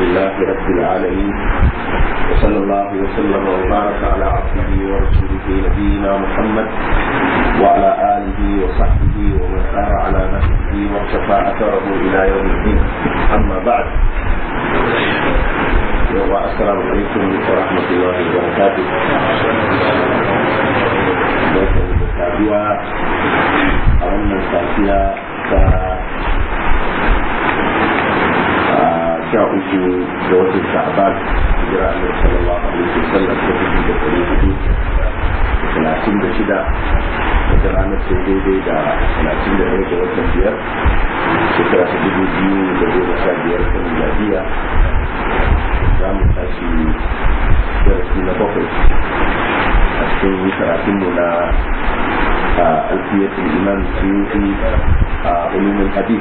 لله رب العالمين وصلى الله وسلم وبارك على عبده ورسوله نبينا محمد وعلى آله وصحبه ومن سار على نهجه واقتفى أثره إلى يوم الدين أما بعد السلام عليكم ورحمة الله وبركاته safiya a wannan safiya ta sha uku ga watan sha'ban hijira annabi sallallahu alaihi wasallam ta dubu da ɗari hudu da talatin da shida wata ranar sai daidai da talatin da ɗaya ga watan biyar shekara ta dubu biyu da goma sha biyar ta miladiya za mu tashi darasi na bakwai a cikin karatunmu na ألفية الإمام السيوطي علوم الحديث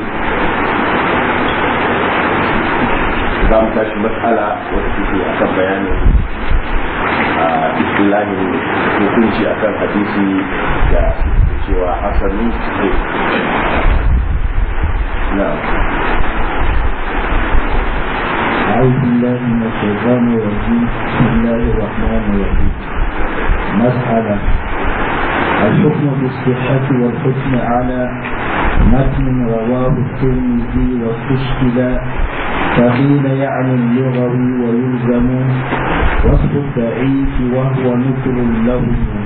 زام تاش مسألة وتفيدي أكم بيان بسم الله hukunci akan hadisi da cewa hasani ne na أعوذ بالله من الشيطان الرجيم بسم الله الرحمن الرحيم مسألة الحكم بالصحة والحكم على متن رواه الترمذي واستشكل فقيل يعني اللغوي ويلزم وصف الضعيف وهو مثل له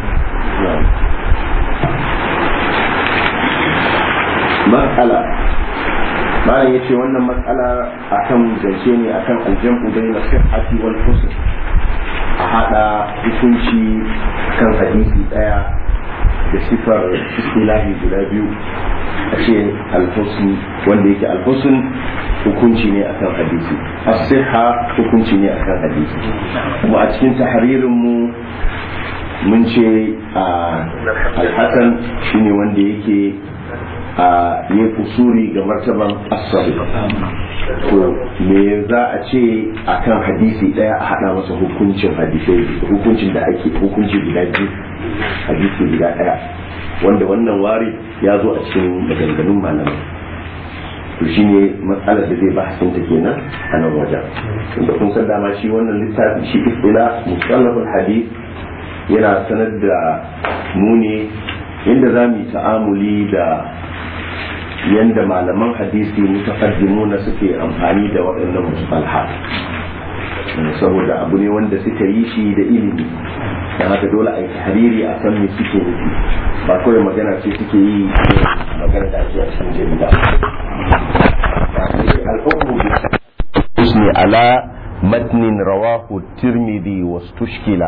مسألة malam ya ce wannan matsala akan zance ne akan aljam'u bai na sihhati wal husn a hada hukunci kan hadisi daya da sifar istilahi guda biyu a ce alhusn wanda yake alhusn hukunci ne akan hadisi as-sihha hukunci ne akan hadisi kuma a cikin tahririn mu mun ce alhasan shine wanda yake a ne kusuri ga martaban asabi to me za a ce akan hadisi daya a hada masa hukuncin hadisai hukuncin da ake hukunci guda biyu hadisi guda daya wanda wannan wari ya zo a cikin maganganun malamai to shine matsalar da zai bahasin ta kenan a nan wajen inda kun san dama shi wannan littafi shi istila musallafin hadith yana sanar da mu ne yadda za mu yi ta'amuli da yadda malaman hadisi mutaqaddimuna suke amfani da waɗannan mustalha saboda abu ne wanda suka yi shi da ilimi don haka dole a yi tahariri a san me suke nufi ba kawai magana ce suke yi magana da ake a cikin jarida الحكم على متن رواه الترمذي واستشكل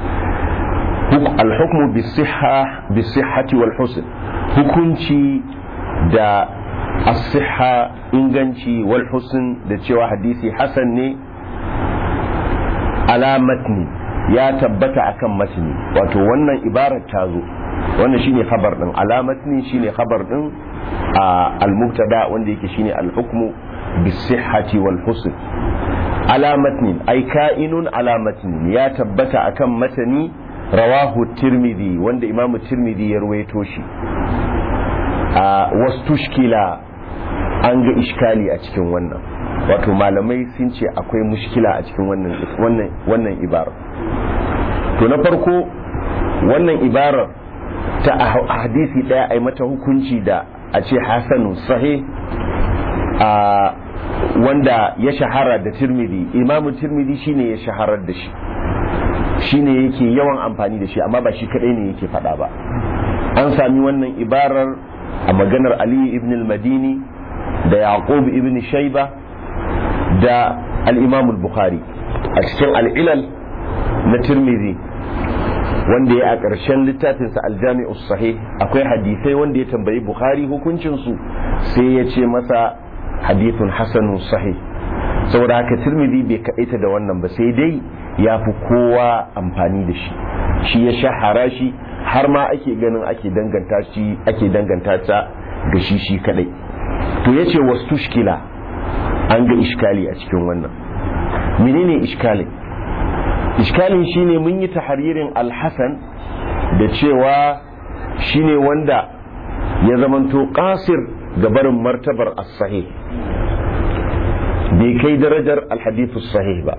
الحكم بالصحة بالصحة والحسن hukunci da asiha inganci wal husn da cewa hadisi hasan ne ala matni ya tabbata akan matni wato wannan ibarar ta zo wannan shine khabar din ala matni shine khabar din al-mubtada wanda yake shine al-hukmu bis-sihhati wal husn ala matni ay ka'inun ala matni ya tabbata akan matani rawahu tirmidhi wanda imamu tirmidhi ya ruwaito shi a wastushkila an ga iskali a cikin wannan wato malamai sun ce akwai mushkila a cikin wannan wannan ibarar to na farko wannan ibarar ta a hadisi daya ai mata hukunci da a ce hasanu sahih a wanda ya shahara da tirmidhi imamu tirmidhi shine ya shaharar da shi shine yake yawan amfani da shi amma ba shi kadai ne yake faɗa ba an sami wannan ibarar a maganar Ali ibn al-Madini da Yaqub ibn Shayba da al-Imam al-Bukhari a cikin al-Ilal na Tirmidhi wanda ya a ƙarshen littafinsa al-Jami'us Sahih akwai hadisai wanda ya tambayi Bukhari hukuncin su sai ya ce masa hadithun hasanun sahih saboda haka Tirmidhi bai kaɗaita da wannan ba sai dai ya fi kowa amfani da shi shi ya shahara shi har ma ake ganin ake danganta shi ake danganta ta ga shi shi kadai to yace wastushkila an ga iskali a cikin wannan menene iskalin iskalin shine mun yi tahririn alhasan da cewa shine wanda ya zamanto qasir ga barin martabar as-sahih bai kai darajar alhadithu sahih ba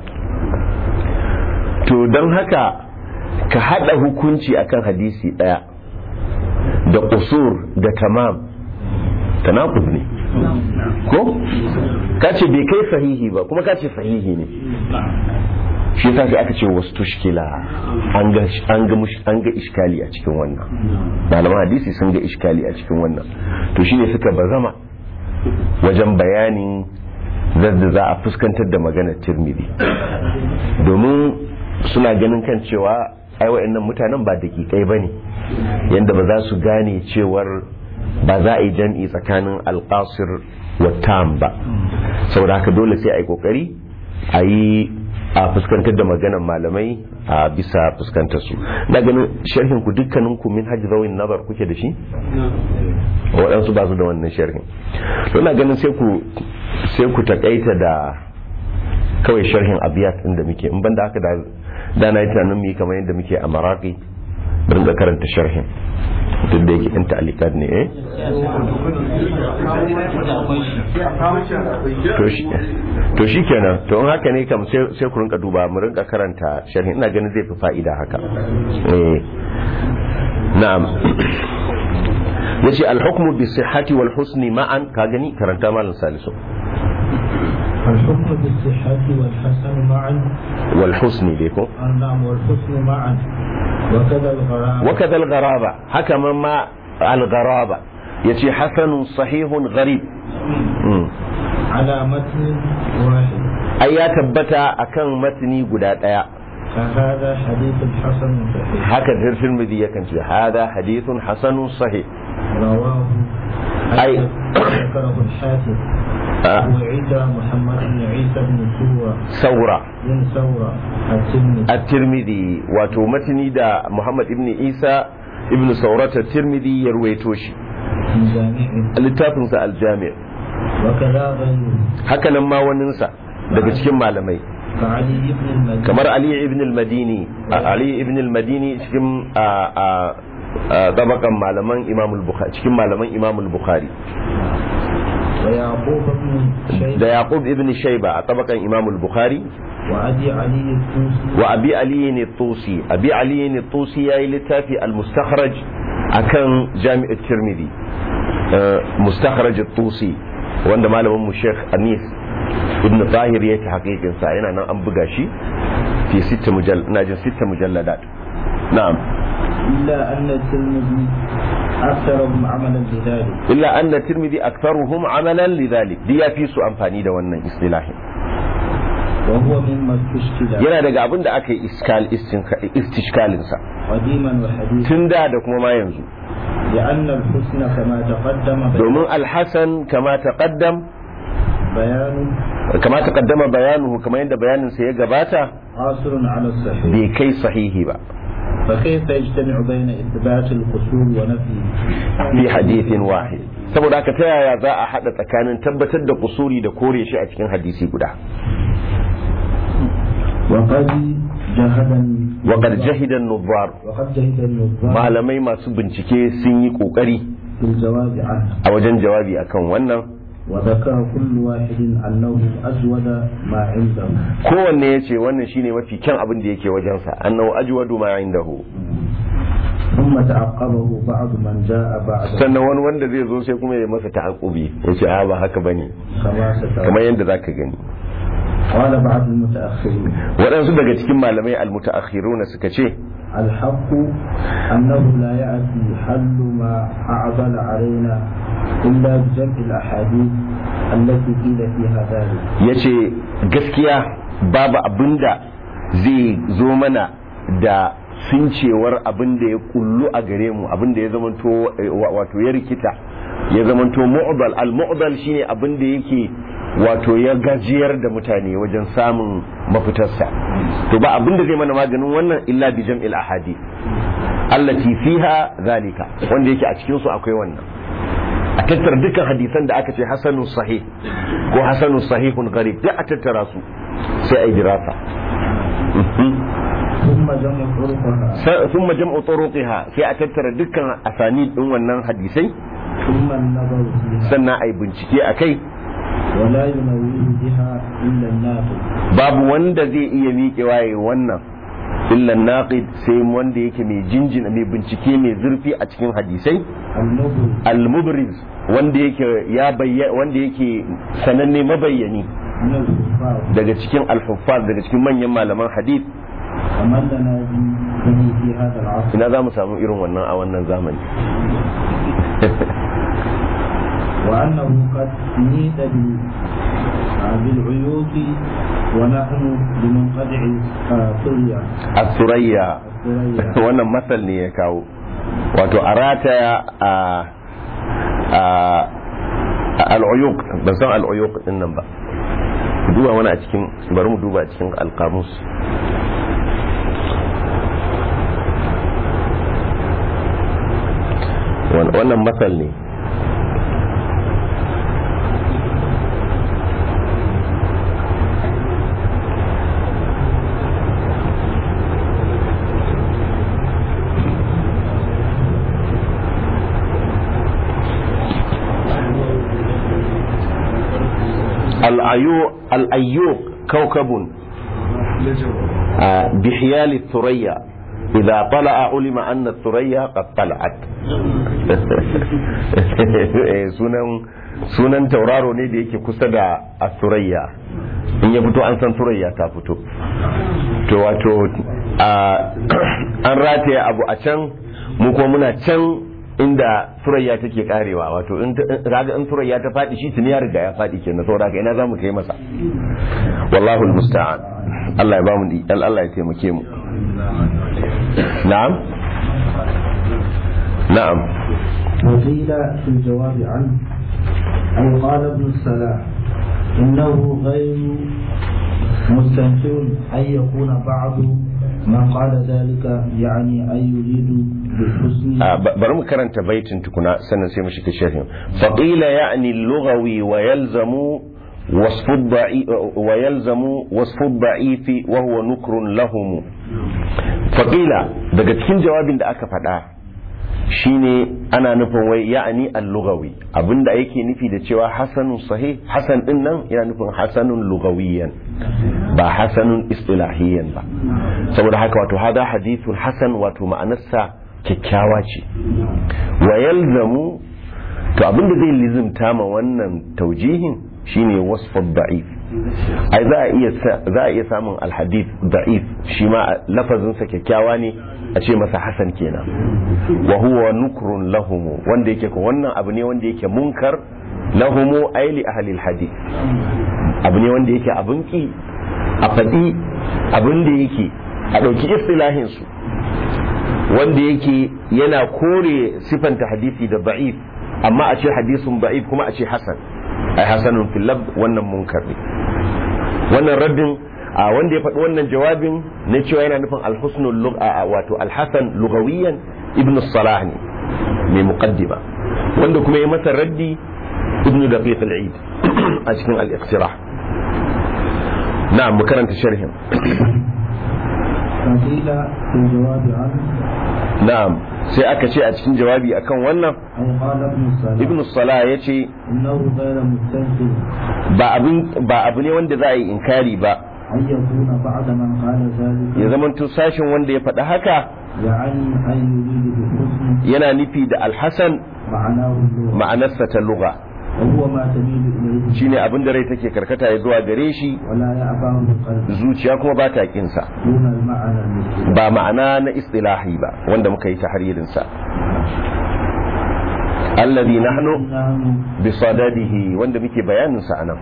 to don haka ka hada hukunci akan hadisi daya da kusur da tamam tanaqub ne ko ka ce bai kai sahihi ba kuma ka ce sahihi ne shi yasa sai aka ce wasu tushkila an ga an ga an ga iskali a cikin wannan malaman hadisi sun ga iskali a cikin wannan to shine suka bazama wajen bayanin zadda za a fuskantar da maganar tirmidhi domin suna ganin kan cewa ai wa'annan mutanen ba dakikai bane yanda ba za su gane cewar ba za a yi jam'i tsakanin alƙasir wa tam ba saboda haka dole sai a yi ƙoƙari a yi a fuskantar da maganan malamai a bisa fuskantar su na ganin sharhin ku dukkanin ku min hajji zawin nabar kuke da shi waɗansu ba su da wannan sharhin to na ganin sai ku sai ku takaita da kawai sharhin abiyat inda muke in banda haka da da na yi tunanin mu yi kamar yadda muke a maraki bari da karanta sharhin duk da yake yan ta'alikat ne eh to shi kenan to in haka ne kam sai ku rinka duba mu rinka karanta sharhin ina ganin zai fi fa'ida haka eh na'am yace al-hukmu bi sihhati wal husni ma'an ka gani karanta malam salisu الحكم بالصحة والحسن معا والحسن ديكو نعم والحسن معا وكذا الغرام وكذا الغرابة حكم ما الغرابة يتي حسن صحيح غريب مم. على متن واحد أي يا تبتا أكن متني قدات أيا فهذا حديث حسن صحيح هكذا في المذي يكن هذا حديث حسن صحيح رواه أي- ذكره الحافظ آه. أبو عيسى محمد بن عيسى بن سورة سورة بن سورة الترمذي الترمذي واتو متني دا محمد ابن عيسى ابن سورة الترمذي يرويتوشي في جامعه littafinsa aljami وكذا غيره hakanan ma waninsa daga cikin malamai كعلي بن المديني kamar ali ibn al-madini ali ibn al-madini cikin a a a tabakan malaman imam al-bukhari cikin malaman imam al-bukhari ويعقوب بن da شيبة yaqub ibn shayba a tabakan imam al-bukhari وأبي علي الطوسي wa abi ali ne tusi abi ali ne tusi yayi littafi al-mustakhraj akan jami' at-tirmidhi eh, mustakhraj at-tusi wanda malamin mu sheikh anis ibn tahir ya ta hakikin sa yana nan an buga shi fi sita mujall ina jin sita mujalladat na'am إلا أن الترمذي أكثرهم عملا بذلك illa anna tirmidhi aktharuhum amalan lidhalik di ya fi su amfani da wannan istilahin وهو مما استشكل yana daga abin da aka yi iskal istishkalin sa قديما وحديثا tun da da kuma ma yanzu لأن الحسن كما تقدم domin alhassan kama taqaddam بيان kama taqaddama bayanuhu kamar yadda bayanin sa ya gabata قاصر على الصحيح bai kai sahihi ba فكيف يجتمع بين إثبات القصور ونفيه fi hadithin wahid saboda haka ta yaya za a hada tsakanin tabbatar da kusuri da kore shi a cikin hadisi guda وقد جهد wa qad jahida an-nubbar وقد جهد النظام malamai masu bincike sun yi kokari في الجواب عنه a wajen jawabi akan wannan وذكر كل واحد أنه أجود ما عنده kowanne ya ce wannan shine mafi kyan abin da yake wajensa annahu ajwadu ma indahu ثم تعقبه بعض من جاء بعده sannan wani wanda zai zo sai kuma ya masa ta'aqubi ya ce a ba haka bane كما سترى kamar yadda zaka gani قال بعض المتأخرين waɗansu daga cikin malamai almutaakhiruna suka ce الحق أنه لا يأتي حل ما أعضل علينا إلا بجمع الأحاديث التي قيل فيها ذلك ya ce gaskiya babu abinda zai zo mana da sincewar abin da ya kullu a gare mu abin da ya zamanto eh, wa- wato ya rikita ya zamanto mu'dal al mu'dal shine abin da yake wato ya gajiyar da mutane wajen samun mafitarsa to ba abin da zai mana maganin wannan illa bi jam'il ahadi allati fiha zalika wanda yake a cikin su akwai wannan a tattara dukkan hadisan da aka ce hasanun sahih ko hasanun sahihun gharib duk a tattara su sai a yi dirasa ثم جمع طرقها ثم jam'u turuqiha sai a tattara dukkan asani din wannan hadisai ثم النظر فيها sannan a yi bincike a kai ولا ينويه بها إلا الناقد babu wanda zai iya miƙewa ya wannan illa naqid sai wanda yake mai jinjina mai bincike mai zurfi a cikin hadisai المبرز al-mubriz wanda yake ya bayyana wanda yake sananne mabayyani من الكفار daga cikin al-huffaz daga cikin manyan malaman hadith ومن لنا به في هذا العصر ina za mu samu irin wannan a wannan zamani وأنه قد نيت بال- بالعيوط ونحن بمنقطع الطرية as-surayya الثريا wannan masal ne ya kawo wato a rataya a a al'uyuq ban san al'uyuq din nan ba duba wani a cikin bari mu duba a cikin alkamus wannan masal ne الأيوق الأيوق كوكب آه، بحيال الثريا إذا طلع علم أن الثريا قد طلعت sunan sunan tauraro ne da yake kusa da asurayya in ya fito an san surayya ta fito to wato a- an rataya abu a can mu kuma muna can inda surayya take karewa wato in ta- kaga in surayya ta faɗi shi tuni ya riga ya faɗi kenan saboda haka ina za mu kai masa wallahu almusta'an Allah ya ba mu di- Allah ya taimake mu na'am na'am وقيل في الجواب عنه أي قال ابن السلاح إنه غير مستنكر أن يكون بعض من قال ذلك يعني أن يريد بالحسن آه، ب- bari mu karanta baitin tukuna sannan sai mu shiga sharhin faqila ya'ni al-lughawi wa yalzamu وصف الضعيف ويلزم وصف الضعيف وهو نكر لهم فقيل daga cikin jawabin da aka faɗa shine ana nufin wai ya'ani al-lughawi abinda yake nufi da cewa hasanun sahih hasan din nan yana nufin hasanun lughawiyan ba hasanun istilahiyan ba saboda haka wato hada hadithun hasan wato ma'anarsa kyakkyawa ce wa yalzamu to abinda zai lizimta ma wannan taujihin shine wasfar da'if ai za a iya za a iya samun alhadith da'if shi ma lafazin sa kyakkyawa ne a ce masa hasan kenan wa huwa nukrun lahumu wanda yake ko wannan abu ne wanda yake munkar lahumu ai li ahli alhadith abu ne wanda yake abun ki a faɗi abin da yake a ɗauki istilahin su wanda yake yana kore sifanta hadisi da da'if amma a ce hadisun da'if kuma a ce hasan ai hasanun fil lab wannan munkar ne wannan raddin a wanda ya faɗi wannan jawabin na cewa yana nufin alhusnul lugha wato alhasan lugawiyan ibn salah ne mai muqaddima wanda kuma ya masa raddi ibn daqiq al-eid a cikin al-iqtirah na'am mu karanta sharhin فقيل في الجواب عنه na'am sai aka ce a cikin jawabi akan wannan أي قال ابن السلاح ibn salah ya ce إنه غير مستنكر ba abin ba abu ne wanda za a yi inkari ba أن يكون بعد من قال ذلك ya zama sashin wanda ya faɗi haka يعني أن يريد بالحسن yana nufi da alhassan معناه اللغة ma'anarsa ta lugha وهو ما تميل إليه shine abin da rai take karkata ya zuwa gare shi ولا يأباه القلب zuciya kuma ba ta kinsa دون المعنى المثل ba ma'ana na istilahi ba wanda muka yi tahririn sa alladhi nahnu نحن bi sadadihi wanda muke bayanin sa anan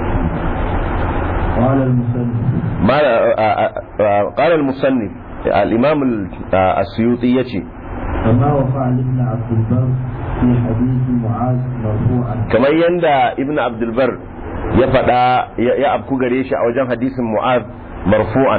قال المسلم ما قال المصنف الامام السيوطي yace كما وقع لابن عبد البر في حديث معاذ مرفوعا kamar yanda ibnu abdul bar ya faɗa ya abku gare shi a wajen hadisin mu'az marfu'an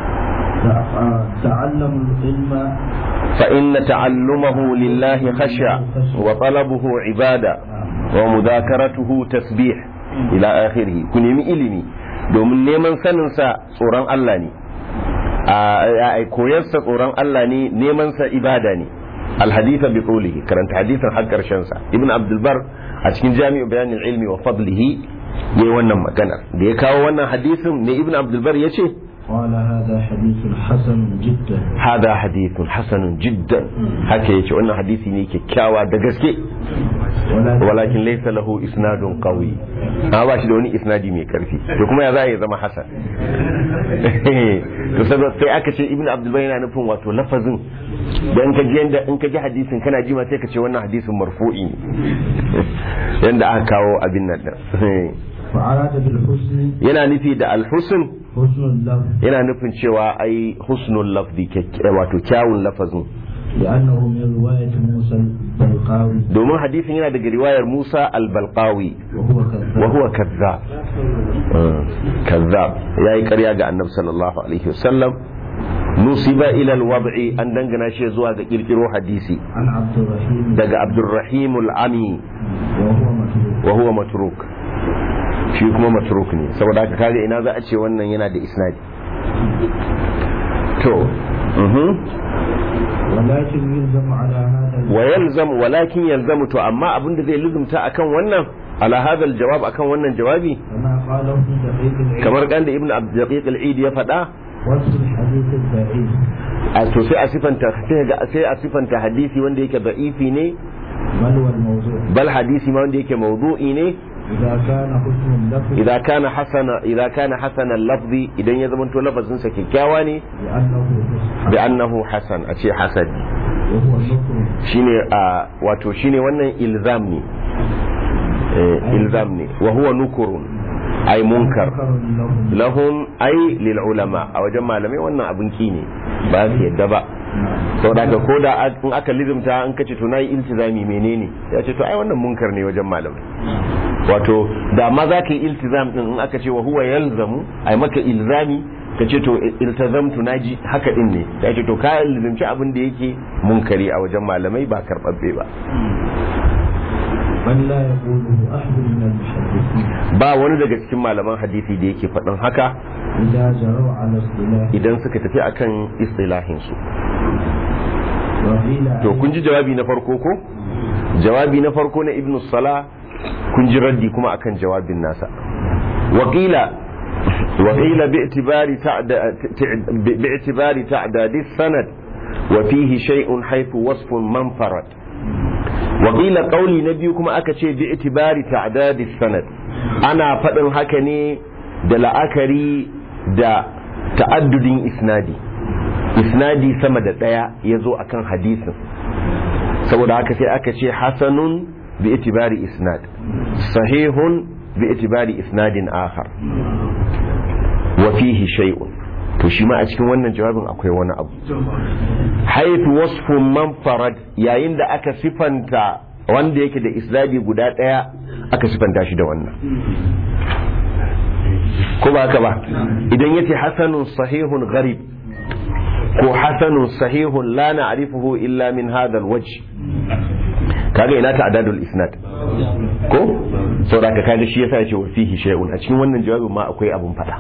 تعلموا العلم فإن تعلمه لله خشع وطلبه عبادة ومذاكرته تسبيح إلى آخره كن يمي إلمي domin neman saninsa tsoron Allah ne a koyarsa tsoron Allah ne nemansa ibada ne alhaditha bi qulihi karanta hadisin har karshen sa ibn abdul bar a cikin jami'u bayanin ilmi wa fadlihi yayi wannan magana da ya kawo wannan hadisin ne ibn abdul bar yace قال هذا حديث حسن جدا hada hadithun hasanun jiddan haka yace wannan hadisi ne kyakkyawa da gaske ولكن walakin laysa lahu isnadun qawi a ba shi da wani isnadi mai karfi to kuma ya za ya zama hasan to saboda sai aka ce ibnu abdul bayy yana nufin wato lafazin dan ka ji yanda in ka ji hadisin kana ji ma sai ka ce wannan hadisin marfu'i ne yanda aka kawo abin nan din فأراد بالحسن yana nufi da alhusn حسن اللفظ yana nufin cewa ai husnul lafzi kyak- wato kyawun lafazin لأنه من رواية موسى البلقاوي domin hadisin yana daga riwayar Musa al-Balqawi وهو كذاب wa huwa kazzab Mm, kazzab yayi ƙarya ga Annabi sallallahu alaihi wasallam nusiba ila al-wad'i an dangana shi zuwa ga kirkiro hadisi عن عبد الرحيم daga Abdurrahim al-Ami وهو متروك wa huwa matruk shi kuma matruk ne saboda haka kaga ina za a ce wannan yana da isnadi to mhm ولكن يلزم على هذا wa yalzam walakin yalzamu to amma abin da zai lizumta akan wannan ala hadha aljawab akan wannan jawabi كما قاله ابن دقيق العيد kamar kan da ibnu abdulqiq al-eid ya faɗa وصف الحديث البعيد a to sai a sifanta sai ga sai a sifanta hadisi wanda yake da'ifi ne بل والموضوع bal hadisi ma wanda yake mawdu'i ne إذا كان حسن اللفظ idan kana hasana idan kana hasana lafzi idan ya zama to lafazin sa kyakkyawa ne لأنه bi حسن annahu hasan a ce hasan وهو نكر shine a wato shine wannan ilzam ne eh, ilzam ne wa huwa nukurun ay munkar منكر لهم lahum ay lil ulama a wajen malamai wannan abin ki ne ba su yadda ba saboda ka ko da in aka lizimta an kace to nayi iltizami menene ya ce to ai wannan munkar ne wajen malamai wato da ma za ka yi iltizam din in aka ce wa huwa yalzamu ai maka ilzami ka ce to iltazamtu naji haka din ne ya ce to ka lizimci abin da yake munkari a wajen malamai ba karbabbe ba بل لا يقوله أحد من المحدثين ba wani daga cikin malaman hadisi da yake faɗin haka إذا جروا على اصطلاح idan suka tafi akan istilahin su وقيل to kun ji jawabi na farko ko jawabi na farko na ibnu sala kun ji raddi kuma akan jawabin nasa wakila wakila bi'tibari ta'da bi'tibari ta'dadi sanad wa fihi shay'un haythu wasfun manfarat wakila qauli na biyu kuma aka ce bi'tibari ta'dadi sanad ana faɗin haka ne da la'akari da ta'addudin isnadi isnadi sama da ɗaya ya zo a kan hadisin saboda haka sai aka ce hasanun bi itibari isnad sahihun bi itibari isnadin akhar wa fihi shay'un to shi ma a cikin wannan jawabin akwai wani abu haifu wasfun man farad yayin da aka sifanta wanda yake da isnadi guda ɗaya aka sifanta shi da wannan ko ba haka ba idan yace hasanun sahihun gharib ko hasanun sahihun la na'rifuhu illa min hadha alwajh kaga ina ta adadul isnad ko saboda ka kaga shi yasa yace wa fihi shay'un a cikin wannan jawabin ma akwai abun fada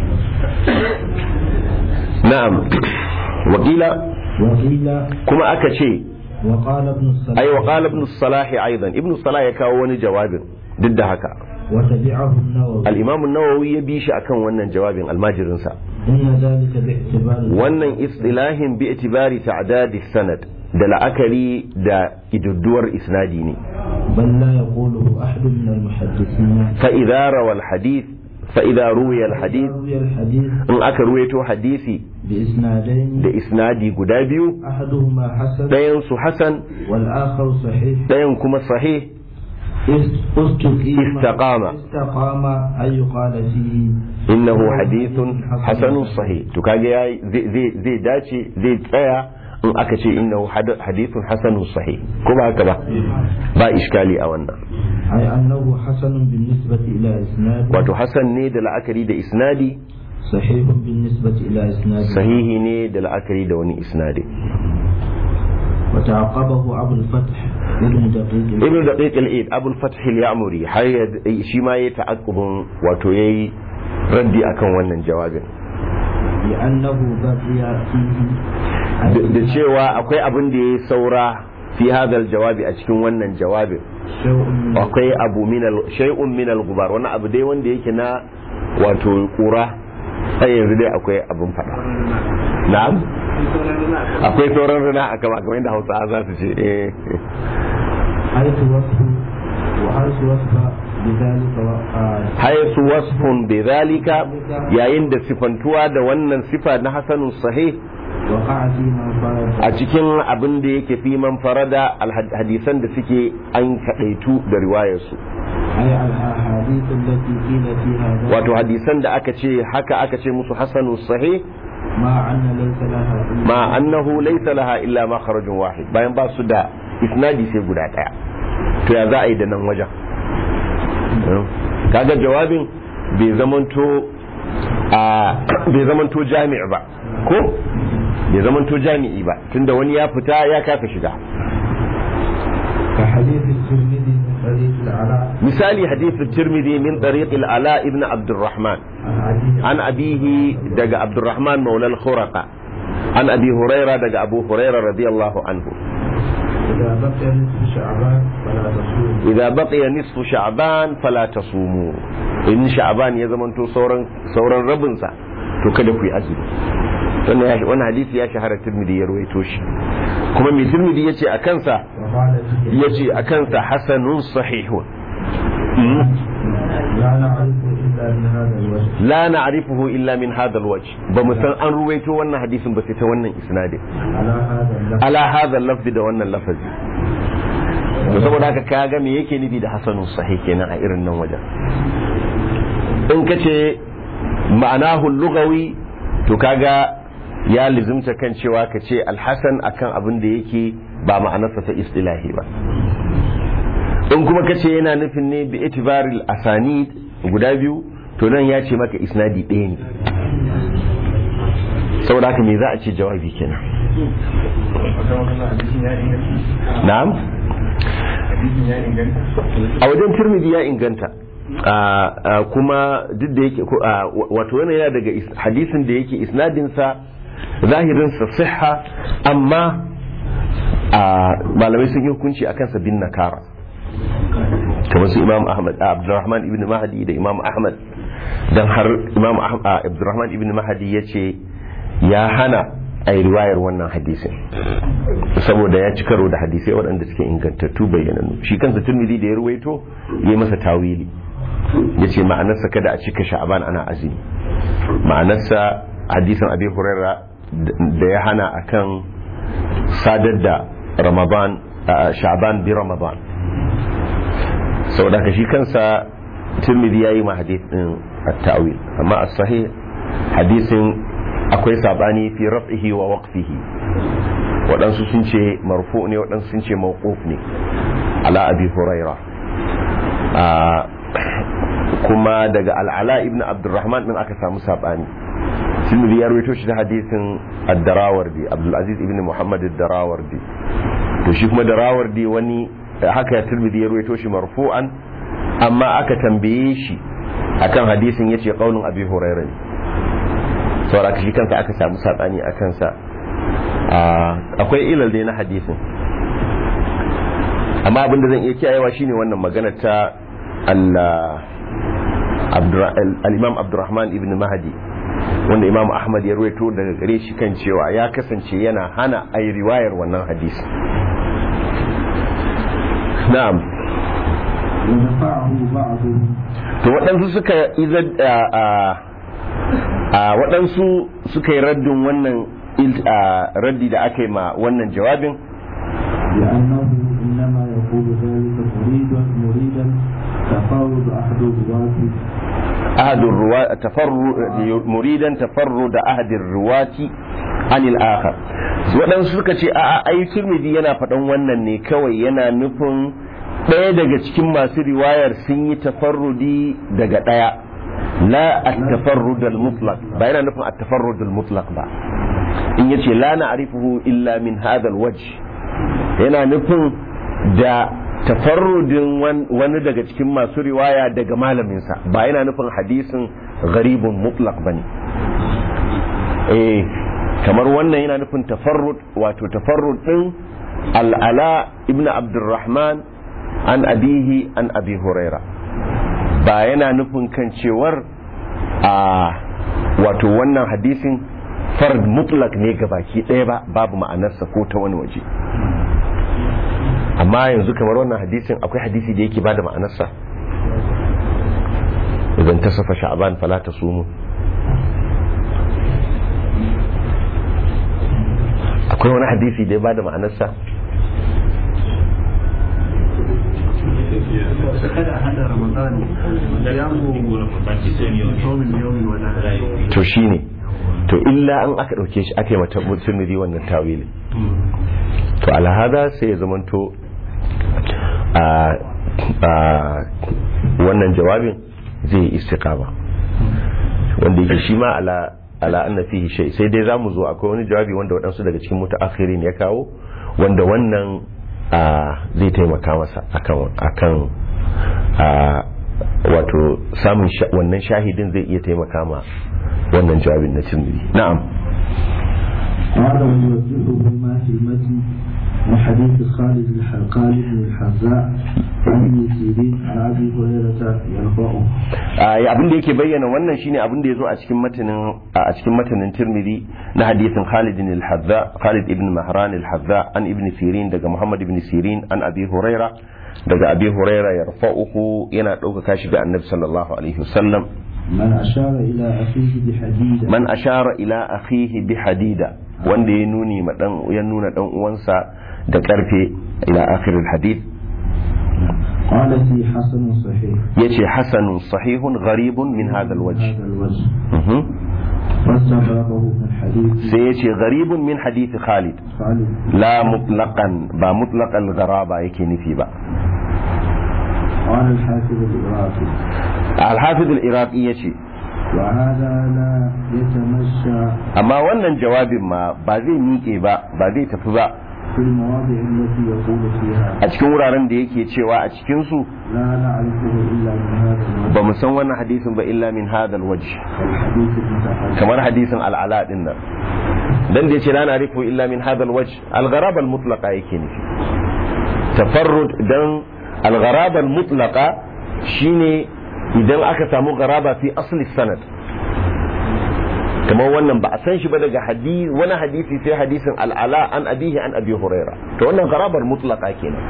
na'am wakila وقيل kuma aka ce وقال ابن الصلاح ai wa qala ibn salah aidan ibn salah ya kawo wani jawabin duk da haka وتبعه النووي al-imam an-nawawi ya bi shi akan wannan jawabin almajirinsa إن ذلك باعتبار wannan istilahin bi itibari ta'dad sanad da la'akari da idudduwar isnadi ne بل لا يقوله أحد من المحدثين fa idza rawa al-hadith fa idza ruwiya al-hadith روي الحديث in aka ruwaito hadisi بإسنادين da isnadi guda biyu أحدهما حسن ɗayan su hasan والآخر صحيح ɗayan kuma sahih است- استقيم استقام. استقام أن يقال فيه innahu hadithun hasanun sahih to kage yayi zai zai- zai dace zai tsaya in aka ce innahu had- hadithun hasanun sahih ko ba haka ba ba iskali a wannan أي أنه حسن بالنسبة إلى إسناد wato hasan ne da la'akari da isnadi صحيح بالنسبة إلى إسناد sahihi ne da la'akari da wani isnadi وتعقبه أبو الفتح ابن دقيق ibn daqiq al-eid abul fath al-ya'muri har ya- shi ma yayi ta'aqqubun wato yayi raddi akan wannan jawabin لأنه بقي فيه da da cewa akwai abin da yayi saura fi hadal jawabi a cikin wannan jawabin akwai abu minal shay'un minal gubar wani abu dai wanda yake na wato kura sai yanzu dai akwai abin fada na'am akwai sauran rana a kama kamar yadda hausa za su ce eh haitu wasu wa haitu wasu bidalika haisu wasfun bi zalika yayin da sifantuwa da wannan sifa na hasanun sahih وقع في من فرد a cikin abin da yake fi man farada alhad- hadisan da suke an kadaitu da riwayarsu أي الأحاديث التي قيل فيها ذلك wato hadisan da aka ce haka aka ce musu hasanun sahih مع أن ليس لها إلا ma annahu laysa laha illa makharajun wahid bayan ba su da isnadi sai guda daya to ya za a yi da nan wajen kaga jawabin bai zamanto a bai zamanto jami'i ba ko bai zamanto jami'i ba tunda wani ya fita ya kafa shiga كحديث الترمذي من طريق العلاء misali hadithu tirmidhi min tariq al-ala ibn abdurrahman عن an أبيه abihi daga abdurrahman maula al-khuraqa an abi huraira daga abu huraira radiyallahu anhu إذا بقي نصف شعبان فلا تصوم idza baqiya nisfu sha'ban fala tasumu in sha'ban ya zamanto sauran sauran rabin sa to kada ku yi azumi wannan ya wannan hadisi ya shahara tirmidhi ya ruwaito shi kuma mai tirmidhi yace a kansa وقال فيه yace a kansa hasanun sahihun لا نعرف إلا من هذا الوجه la na'rifuhu illa min hadha alwajh ba mu san an ruwaito wannan hadisin ba sai ta wannan isnadin على هذا اللفظ ala hadha al-lafz da wannan lafazi to saboda haka kaga me yake nufi da hasanun sahih kenan a irin nan wajen in kace ma'anahu lugawi to kaga ya lizimta kan cewa ka ce alhasan akan abin da yake ba ma'anarsa ta istilahi ba in kuma kace yana nufin ne bi itibaril asanid guda biyu to nan ya ce maka isnadi ɗaya ne saboda haka me za a ce jawabi kenan na'am a wajen turmidi ya inganta a- a kuma duk da yake ko- a, wato yana yana daga is- hadisin da yake isnadinsa zahirinsa siha amma a malamai sun yi hukunci a kansa bin nakara kamar su imam ahmad a abdurrahman ibn mahdi da imam ahmad don har imam Ah- a, abdurrahman ibn mahdi ya ce ya hana a yi riwayar wannan hadisin saboda ya ci karo da hadisai waɗanda suke ingantattu bayyananu shi kansa turmidi da ya ruwaito ya yi masa tawili ya ce ma'anarsa kada a cika sha'aban ana azumi ma'anarsa hadisin abi huraira da ya hana akan sadar da ramadan a sha'aban bi ramadan saboda ka shi kansa turmidi ya yi ma hadisin at-ta'wil amma as-sahih hadisin akwai sabani fi raf'ihi wa waqfihi waɗansu sun ce marfu ne waɗansu sun ce mawquf ne ala abi huraira a kuma daga al'ala ibn abdurrahman din aka samu sabani tirmidhi ya rawaito shi da hadisin ad-darawardi abdul aziz ibn muhammad ad-darawardi to shi kuma darawardi wani haka ya tirmidhi ya rawaito shi marfu'an amma aka tambaye shi akan hadisin yace qaulun abi huraira ne saboda shi kansa aka samu sabani a kansa akwai ilal dai na hadisin amma abinda zan iya kiyayewa shine wannan magana ta al-imam abdurrahman ibn mahdi wanda imam ahmad ya ruwaito daga gare shi kan cewa ya kasance yana hana a yi riwayar wannan hadisi na'am ونفعه بعضهم to waɗansu suka izar a waɗansu suka yi raddin wannan il- a, raddi da aka yi ma wannan jawabin لأنه إنما يقول ذلك مريدا مريدا تفاوض أحد الرواة ahadun ruwa tafarru muridan tafarru da ahadin ruwati anil akhar waɗansu suka ce a ai turmidi yana faɗan wannan ne kawai yana nufin ɗaya daga cikin masu riwayar sun yi tafarrudi daga ɗaya la at-tafarrud al-mutlaq ba yana nufin at-tafarrud al-mutlaq ba in yace la na'rifuhu illa min hadha al-wajh yana nufin da tafarrudin wan- wani daga cikin masu riwaya daga malaminsa ba yana nufin hadisin gharibun mutlaq bane eh kamar wannan yana nufin tafarrud wato tafarrud din al'ala ibn abdurrahman an abihi an abi huraira ba yana nufin kan cewar a wato wannan hadisin fard mutlak ne ga baki ɗaya ba babu ma'anarsa ko ta wani waje amma yanzu kamar wannan hadisin akwai hadisi da yake bada ma'anarsa idan ta safa sha'aban fala ta sumu akwai wani hadisi da ya bada ma'anarsa kada a hada ramadan ya mu yawmin yawmin wala to shine to illa an aka dauke shi aka yi mata mutumiri wannan tawili to alhada sai ya zamanto a a wannan jawabin zai yi istiqama wanda yake shi ma ala ala anna fihi shay sai dai zamu zo akwai wani jawabi wanda waɗansu daga cikin mutaakhirin ya kawo wanda wannan a zai taimaka masa akan akan a wato samun sha- wannan shahidin zai iya taimaka ma wannan jawabin na tirmidhi na'am قال ويوجهه ما في المتن من حديث خالد الحلقاني بن الحذاء عن ابن سيرين عن ابي هريره يرفعه Ah, abin da yake bayyana wannan shine abin da ya zo a cikin matanin a cikin matanin Tirmidhi na hadisin Khalid ibn al-Hadza Khalid ibn Mahran al-Hadza an ibn Sirin daga Muhammad ibn Sirin an Abi Huraira daga Abi Huraira yarfa'uhu yana ɗaukaka shi ga Annabi sallallahu alaihi wasallam من اشار الى اخيه بحديده man ashara ila akhihi bi hadida wanda ya nuni ma dan ya nuna dan uwansa da karfe ila akhiril hadith قال في حسن صحيح yace hasanun sahihun gharibun min hadha من alwajh هذا الوجه Mhm. واستغربه من حديث sai yace gharibun min hadith Khalid خالد la mutlaqan ba mutlaqal gharaba yake nufi ba قال الحافظ العراقي al-hafiz al-iraqi yace وهذا لا يتمشى amma wannan jawabin ma ba zai miƙe ba ba zai tafi ba في المواضع التي يقول فيها a cikin wuraren da yake cewa a cikin su لا نعرفه الا من هذا الوجه ba mu san wannan hadisin ba illa min hadal wajh الحديث المتحدث kamar hadisin al'ala din nan dan da yace la na'rifu illa min hadal wajh al-gharaba al-mutlaqa yake nufi tafarrud dan al-gharaba al-mutlaqa shine idan aka samu gharaba fi asli sanad kamar wannan ba a san shi ba daga hadisi wani hadisi sai hadisin al'ala an abihi an abi huraira to wannan gharabar mutlaqa kenan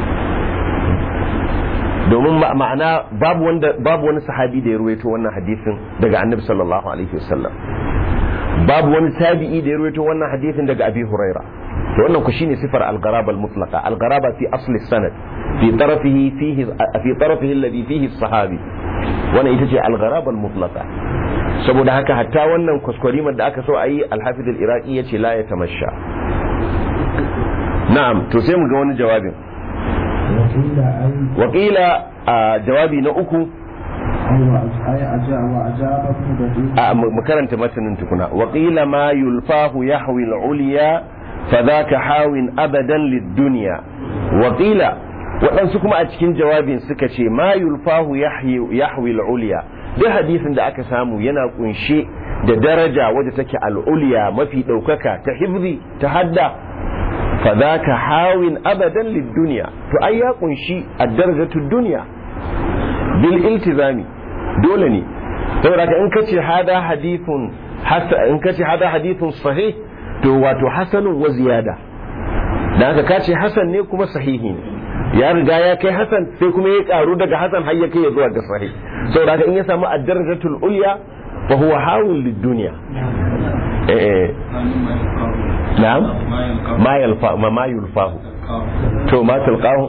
domin ma- ma'ana babu wanda babu wani sahabi da ya ruwaito wannan hadisin daga annabi sallallahu alaihi wasallam babu wani tabi'i da ya ruwaito wannan hadisin daga abi huraira to wannan ku shine sifar al-gharaba al-mutlaqa al-gharaba fi asli sanad fi tarafihi fihi fi tarafihi alladhi fihi as-sahabi wannan ita ce al-gharaba al-mutlaqa saboda haka hatta wannan kwaskwarimar da aka so a yi al-hafiz al-iraqi yace la ya tamasha na'am to sai mu ga wani jawabin وقيل أي wakila a jawabi na uku أي أجاب وأجاب ابن دقيق a mu karanta matanin tukuna waƙila ma yulfahu yahwi al-ulya fadhaka hawin abadan lid-dunya waƙila waɗansu kuma a cikin jawabin suka ce ma yulfahu yahyi- yahwi al-ulya duk hadisin da aka samu yana kunshe da daraja wadda take al-ulya mafi ɗaukaka ta hifzi ta hadda fadhaka hawin abadan lid-dunya to ai ya kunshi ad-darajatu dunya bil iltizami dole ne saboda ka in kace hada hadithun hasa in kace hada hadithun sahih to wato hasanun wa ziyada dan haka kace hasan ne kuma sahihi ne ya riga ya kai hasan sai kuma ya karu daga hasan har ya kai zuwa ga sahih saboda ka in ya samu ad-darajatul ulya fa huwa hawul lid-dunya eh eh na'am ma yalfa ma ma yulfahu to ma talqahu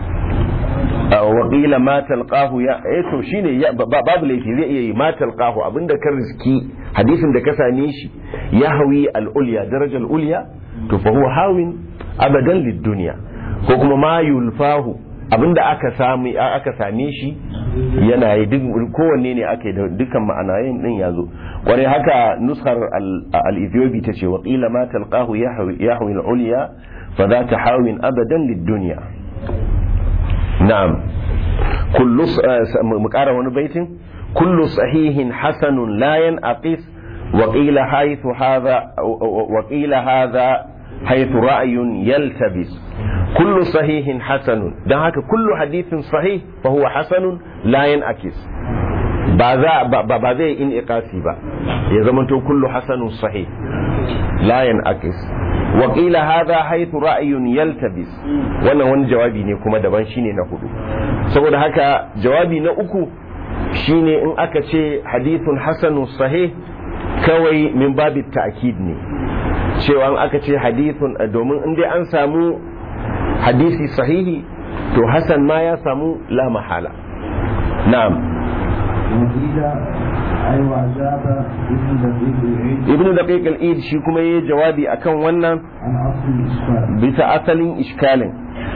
waƙila ma talqahu ya eh to shine ya- ba- babu laifi zai iya yi ma talqahu abinda ka riski hadisin da ka same shi ya hawi al-ulya darajar ulya to fa huwa hawin abadan lid-dunya ko kuma ma yulfahu abinda aka sami aka same shi yana yi duk kowanne ne aka yi da dukkan ma'anayin din yazo kwarai haka nuskar al- al-ethiopi tace waƙila ma talqahu ya hawi ya hawi al-ulya fa dhaka hawin abadan lid-dunya نعم كل ص- آه، س- م- مقارا وني بيتين كل صحيح حسن لا ينعقص وقيل حيث هذا و- و- وقيل هذا حيث رأي يلتبس kullu sahihin hasanun don haka kullu hadithin sahih fa huwa hasanun la yanakis ba za ba ba zai in iqasi ba ya zamanto kullu hasanun sahih la yanakis wa qila hadha haythu ra'yun yaltabis wannan wani jawabi ne kuma daban shine na hudu saboda haka jawabi na uku shine in aka ce hadithun hasanun sahih kawai min babi ta'kid ne cewa in aka ce hadithun domin in dai an samu hadisi sahihi to hasan ma ya samu la mahala na'am وقيل أي وأجاب ابن دقيق العيد ibnu daqiq al-id shi kuma yayi jawabi akan wannan عن أصل الإشكال bisa asalin iskalin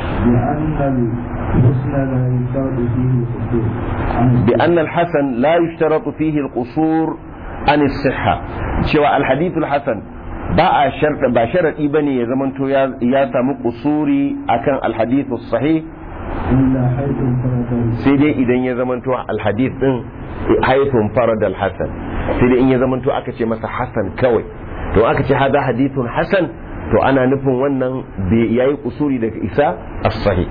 بأن الحسن لا يشترط فيه القصور بأن الحسن لا يشترط فيه القصور عن الصحة cewa الحديث الحسن ba a sharɗa ba sharaɗi ba ne ya zamanto ya ya samu kusuri akan alhadithu sahih إلا حيث انفرد sai dai idan ya zamanto alhadith din haithun farad alhasan sai dai in ya zamanto aka ce masa hasan kawai to aka ce hada hadithun hasan to ana nufin wannan bai yayi kusuri daga isa as-sahih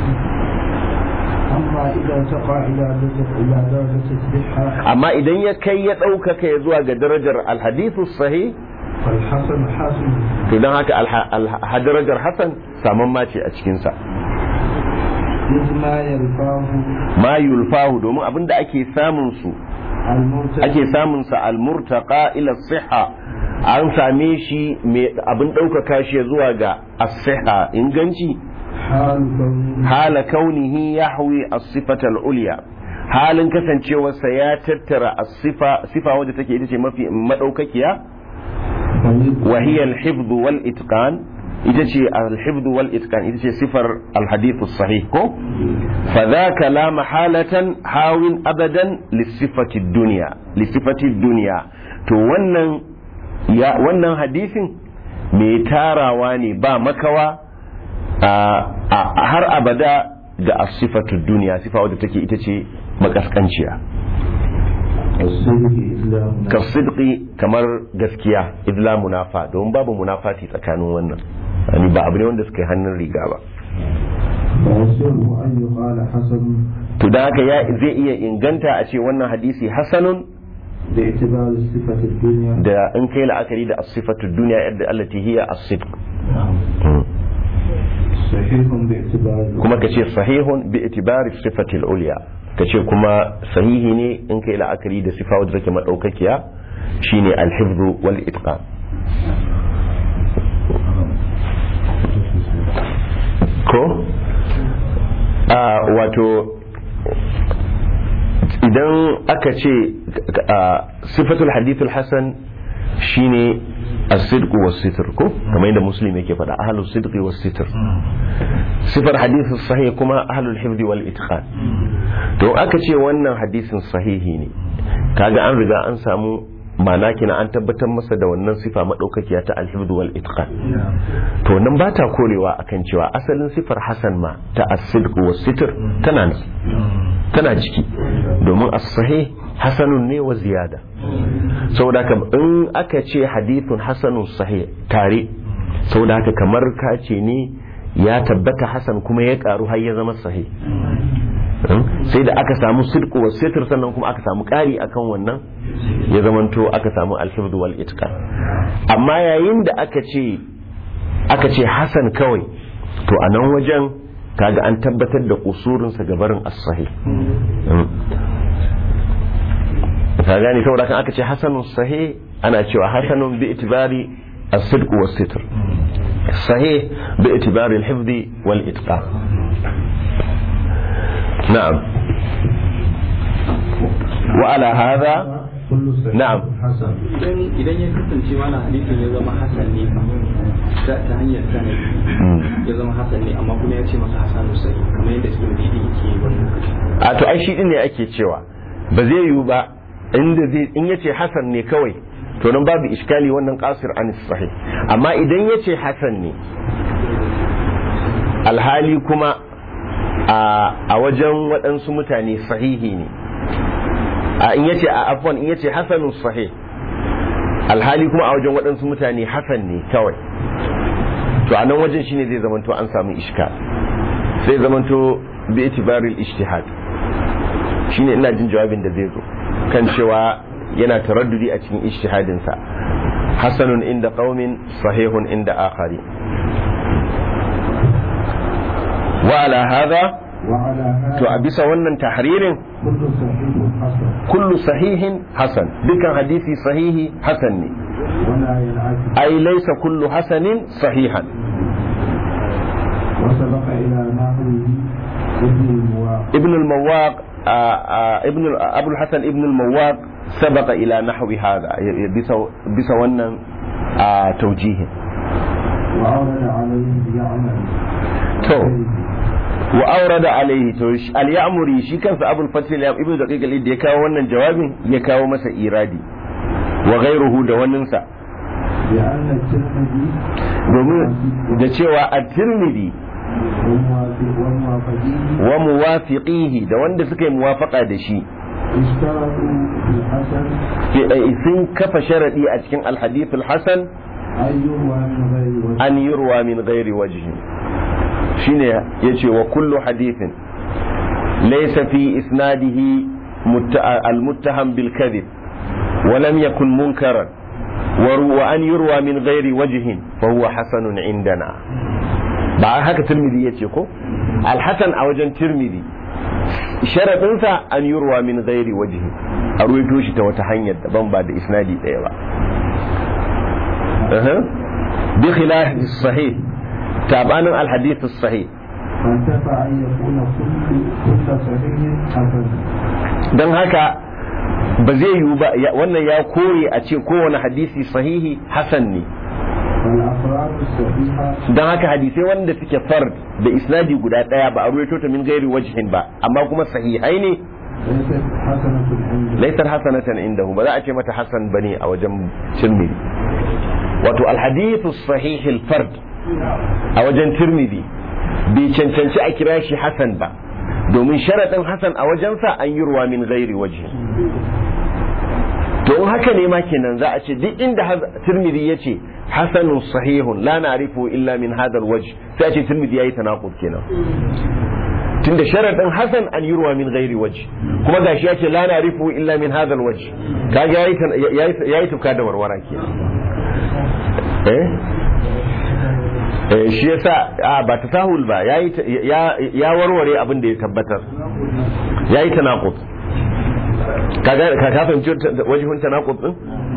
أما إذا ارتقى إلى درجة إلى درجة الصحة amma idan ya kai ya ɗaukaka ya zuwa ga darajar alhadithu sahih فالحسن حسن to don haka alha- alha- darajar hasan saman mace a cikinsa إذ ما يرفعه ma yulfahu domin abinda ake samun su المرتد ake samun sa almurtaqa ila siha an same shi mai abin ɗaukaka shi zuwa ga as-siha inganci حال كونه hala kaunihi yahwi as-sifata al-ulya halin kasancewarsa ya tattara as-sifa sifa wadda take ita ce mafi madaukakiya wa hiya al-hifdh wal itqan ita ce al-hifdh wal itqan ita ce sifar al-hadith as-sahih ko fa dhaka la mahalatan hawin abadan lis-sifati ad-dunya lis-sifati ad-dunya to wannan ya wannan hadisin mai tarawa ne ba makawa a- a- har abada ga as-sifatu ad-dunya sifa wadda take ita ce makaskanciya الصدق إسلام ka sidqi kamar gaskiya idla munafa domin babu munafati tsakanin wannan yani ba abu ne wanda suka yi hannun riga ba فيسره أن يقال حسن to da haka ya zai iya inganta a ce wannan hadisi hasanun باعتبار الصفة الدنيا da in kai la'akari da as-sifatu dunya yadda allati hiya as-sidq صحيح باعتبار kuma ka ce sahihun bi itibari sifati al-ulya ka ce kuma sahihi ne in kai la'akari da sifa wadda take madaukakiya shine al-hifdhu wal itqan ko a wato idan aka ce a, sifatul hadithul hasan shine as-sidq was-sitr ko kamar yadda muslim yake faɗa ahlus sidqi was-sitr sifar hadithul sahih kuma ahlul hifdi wal itqan to aka ce wannan hadisin sahihi ne kaga an riga an samu ma'ana kina an tabbatar masa da wannan sifa madaukakiya ta al-hifd wal itqan to nan ba ta korewa akan cewa asalin sifar hasan ma ta as-sidq was-sitr tana nan tana ciki domin as-sahih hasanun ne wa ziyada saboda haka in aka ce hadithun hasanun sahih tare saboda haka kamar ka ce ne ya tabbata hasan kuma ya karu har ya zama sahih sai da aka samu sidqu wa sitr sannan kuma aka samu ƙari akan wannan ya zamanto aka samu alhifd wal itqan amma yayin da aka ce aka ce hasan kawai to a nan wajen kaga an tabbatar da kusurin sa gabarin as-sahih ka gane saboda kan aka ce hasanun sahih ana cewa hasanun bi itibari as-sidq wa sitr sahih bi itibari al-hifd wal itqan نعم وعلى هذا كل صحيح نعم. حسن idan idan ya kasance mana hadisin ya zama hasan ne ta ta hanyar sanadi ya zama hasan ne amma kuma ya ce masa hasanu sai kamar yadda ibn didi yake yi wannan lokaci a to ai shi din ne ake cewa ba zai yiwu ba inda zai in yace hasan ne kawai to nan babu iskali wannan qasir an sahih amma idan yace hasan ne alhali kuma a a wajen waɗansu mutane sahihi ne a in yace a afwan in yace hasanun sahih alhali kuma a wajen waɗansu mutane hasan ne kawai to a nan wajen shine zai zamanto an samu ishka sai zamanto bi itibaril ijtihad shine ina jin jawabin da zai zo kan cewa yana taraddudi a cikin ijtihadin sa hasanun inda qaumin sahihun inda akhari wa ala hadha وعلى to هذا a bisa wannan tahririn كل صحيح حسن kullu sahihin hasan dukkan hadisi sahihi hasan ne ولا ينعكس ai laysa kullu hasanin sahihan وسبق إلى نحوه ابن المواقع ابن المواق آه، آه، ابن ال- ابو الحسن ابن المواق سبق الى نحو هذا بس wannan آه، توجيه وأورد عليه يعمل To. wa aurada alaihi to shi- al-ya'muri shi kansa abul fatih ibn daqiq al da ya kawo wannan jawabin ya kawo masa iradi wa ghayruhu da waninsa لأن الترمذي domin da cewa at-tirmidhi والموافق- والموافقين wa muwafiqihi da wanda suka yi muwafaqa da shi اشترطوا في الحسن fi- eh, sun kafa sharadi a cikin al-hadith al-hasan أن يروى من غير وجه an yurwa min ghairi wajhi shine yace wa kullu hadithin laysa fi isnadihi mutta- al-muttaham bil kadhib wa lam yakun munkaran wa ru- wa an yurwa min ghairi wajhin fa huwa hasanun indana ba haka tirmidhi yace ko al-hasan a wajen tirmidhi sharadinsa an yurwa min ghairi wajhi a ruwaito shi ta wata hanyar daban ba da isnadi ɗaya ba أها. بخلاف الصحيح تابعنا الحديث الصحيح فانتفع أن يكون كل كل صحيح حسن don haka ba zai yiwu ba ya- wannan ya kore a ce kowane hadisi sahihi hasan ne والأفراد الصحيحة don haka hadisai wanda suke fard da isnadi guda daya ba a ruwaito ta min gairi wajhin ba amma kuma sahihai ne ليست حسنة عنده laisar hasanatan indahu ba za a ce mata hasan bane a wajen tirmidhi wato alhadithu sahih fard a wajen tirmidhi bai cancanci a kira shi hasan ba domin sharaɗin hasan a wajensa an yi ruwa min gairi waje to in haka ne ma kenan za a ce duk inda haz- tirmidhi ya ce hasanun sahihun la na'rifu illa min hadal wajh sai a ce tirmidhi yayi tanaqud kenan tunda sharadin hasan an yurwa min ghairi wajh kuma gashi ya ce la na'rifu illa min hadal wajh kaga yayi tan- yayi yayi tufka da warwara kenan eh eh shi yasa a ba tasahul ba yayi ta- ya ya warware abin da ya tabbatar yayi tanaqud kaga ka ka fahimci wajhun tanaqud din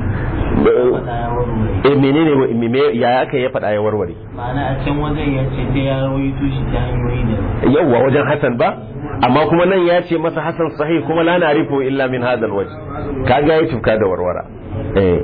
eh menene wa- me me- ya aka ya faɗa ya warware ma'ana a can wajen ya ce sai ya rawaito shi ta hanyoyi da yawwa wajen hasan ba amma kuma nan ya ce masa hasan sahih kuma la na'rifu illa min hadha alwajh kaga yayi tufka da warwara eh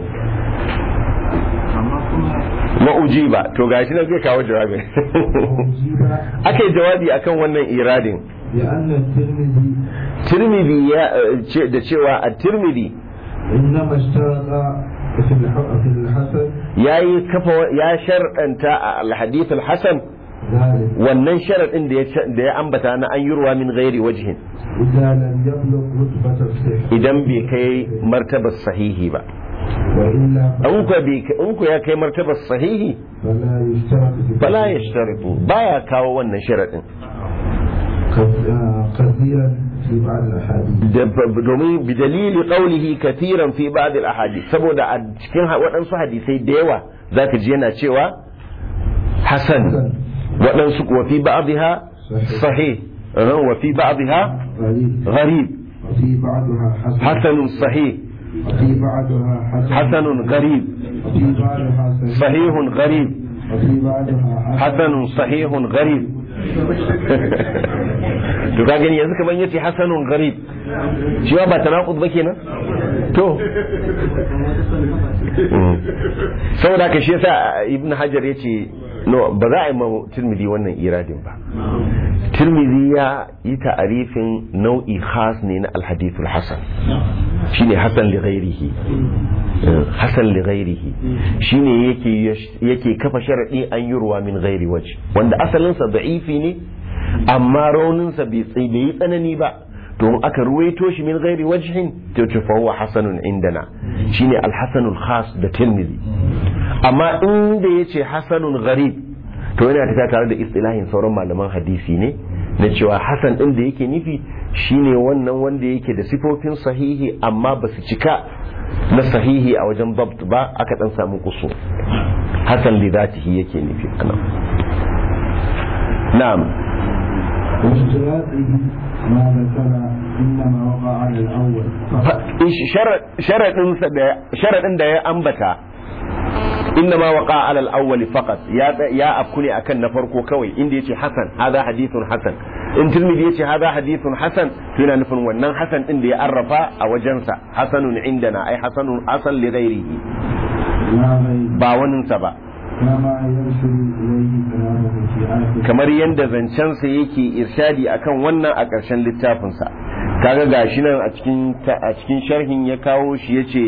amma kuma ma'ujiba to gashi nan zai kawo jawabi وأجيب ake jawabi akan wannan iradin بأن الترمذي tirmidhi ya eh, ce da cewa a tirmidhi إنما اشترط في الح- في الحسن yayi kafa ya sharɗanta a alhadith alhasan ذلك wannan sharaɗin da ya da ya ambata na an yurwa min ghairi wajhin إذا لم يبلغ رتبة الصحة idan bai kai martabar sahihi ba وإلا in ku bai in ku ya kai martabar sahihi فلا يشترط في fala yashtaritu baya kawo wannan sharaɗin كث- آه، كثيرا في بعض الأحاديث Da- domin bi dalili qawlihi kathiran fi ba'd al ahadith saboda a cikin ha- waɗansu hadisai da yawa zaka ji yana cewa hasan waɗansu kuwa fi ba'dha sahih eh, wa fi ba'dha غريب gharib وفي بعضها حسن hasanun sahih وفي بعضها حسن hasanun gharib وفي بعضها صحيح sahihun gharib وفي بعضها حسن hasanun sahihun gharib to ka gani yanzu kamar yace hasanun gharib shi ba tanaqud ba kenan to saboda ka shi yasa ibn hajar yace no ba za a yi ma tirmidhi wannan iradin ba tirmidhi ya yi ta'arifin nau'i khas ne na alhadithul hasan shine hasan li ghairihi hasan li ghairihi shine yake yake kafa sharadi an yurwa min ghairi waje wanda asalin sa da'ifi ne amma raunin sa bai tsaye bai yi tsanani ba to in aka ruwaito shi min ghairi wajhin to to fa huwa hasanun indana shine alhasanul khas da tirmidhi amma inda yace hasanun gharib to yana tafiya tare da istilahin sauran malaman hadisi ne na cewa hasan din da yake nufi shine wannan wanda yake da sifofin sahihi amma ba su cika na sahihi a wajen dabt ba aka dan samu kusu hasan li zatihi yake nufi anan na'am واشتراطه ما ذكر إنما وقع على الأول فقط sharaɗin da ya ambata inna ma waqa ala al-awwal faqat ya ya afkune akan na farko kawai inda yace hasan hadha hadithun hasan in tirmidhi yace hadha hadithun hasan to yana nufin wannan hasan din da ya arrafa a wajensa hasanun indana ai hasanun asal li ghairihi لا غير ba waninsa ba كما يرشد إليه كلامه في آخر kamar yadda zancensa yake irshadi akan wannan a ƙarshen littafinsa kaga gashi nan a cikin a cikin sharhin ya kawo shi yace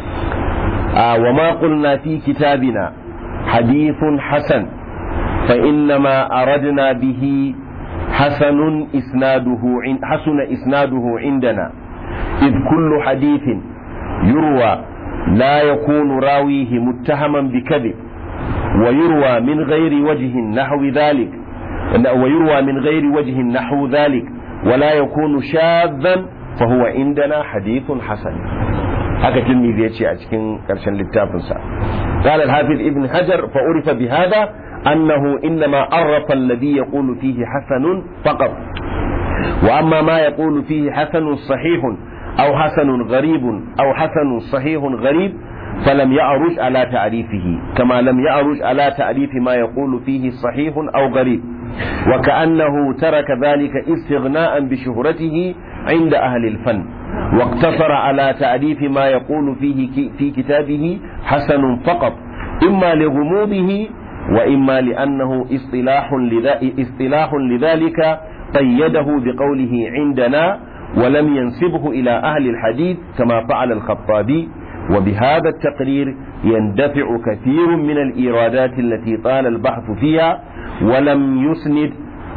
a wa ma qulna fi kitabina hadithun hasan fa inna ma aradna bihi hasanun isnaduhu in hasuna isnaduhu indana id kullu hadithin yurwa la yakunu rawihi muttahaman bikadhib ويروى من غير وجه نحو ذلك ويروى من غير وجه نحو ذلك ولا يكون شاذا فهو عندنا حديث حسن haka tilmizi ya ce a cikin ƙarshen littafinsa قال الحافظ ابن حجر فعرف بهذا أنه إنما عرف الذي يقول فيه حسن فقط وأما ما يقول فيه حسن صحيح أو حسن غريب أو حسن صحيح غريب فلم يعرج على تعريفه كما لم يعرج على تعريف ما يقول فيه صحيح أو غريب وكأنه ترك ذلك استغناء بشهرته عند أهل الفن واقتصر على تعريف ما يقول فيه في كتابه حسن فقط إما لغموضه وإما لأنه اصطلاح, لذا اصطلاح لذلك قيده بقوله عندنا ولم ينسبه إلى أهل الحديث كما فعل الخطابي وبهذا التقرير يندفع كثير من الإيرادات التي طال البحث فيها ولم يسند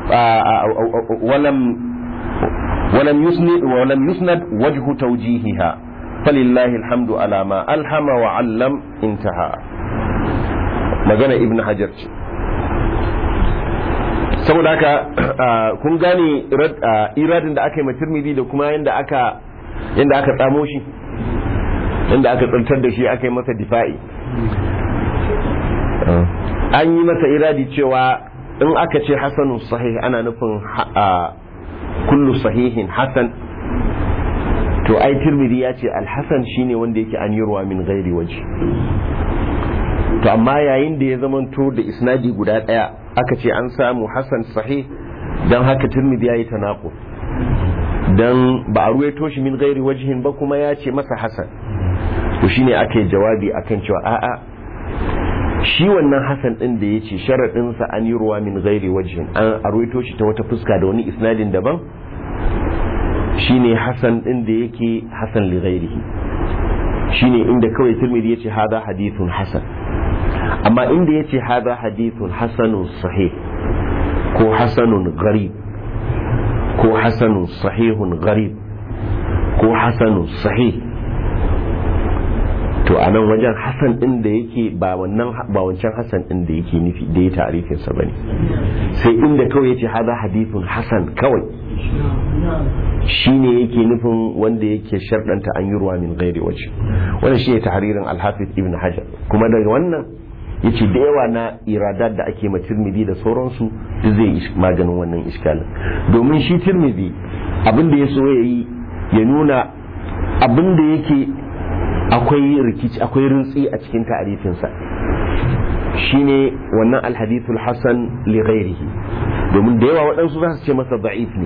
ولم ولم يسند ولم يسند وجه توجيهها فلله الحمد على ما ألهم وعلم انتهى magana ibn hajar ce saboda haka kun gane iradin da aka yi matirmidi da kuma yadda aka yadda aka tsamo shi inda aka tsantar da shi aka yi masa difa'i an yi masa iradi cewa in aka ce hasanun sahih ana nufin kullu sahihin hasan to ai tirmidhi ya ce alhasan shine wanda yake an yi ruwa min gairi waje to amma yayin da ya zamanto da isnadi guda daya aka ce an samu hasan sahih don haka tirmidhi ya yi tanaqub dan ba a ruwaito shi min gairi wajihin ba kuma ya ce masa hasan to shine ake jawabi akan cewa a'a shi wannan hasan din da yace sharadin sa an yi ruwa min ghairi wajhin an arwaito shi ta wata fuska da wani isnadin daban shine hasan din da yake hasan li ghairihi shine inda kawai tirmidhi yace hada hadithun hasan amma inda yace hada hadithun hasanun sahih ko hasanun gharib ko hasanun sahihun gharib ko hasanun sahih to a nan wajen hasan din da yake ba wannan ba wancan hasan din da yake nufi da ya tarifin sa bane sai inda kawai yace hada hadithun hasan kawai shine yake nufin wanda yake sharɗanta an yi ruwa min ghairi waje wannan shine tahririn al-hafiz ibn hajar kuma daga wannan yace da yawa na iradat da ake ma tirmidhi da sauransu duk zai maganin wannan iskalin domin shi tirmidhi abin da ya so yayi ya nuna abin da yake akwai rikici akwai rintsi a cikin ta'arifinsa shine wannan alhadithul hasan li ghairihi domin da yawa waɗansu za su ce masa da'if ne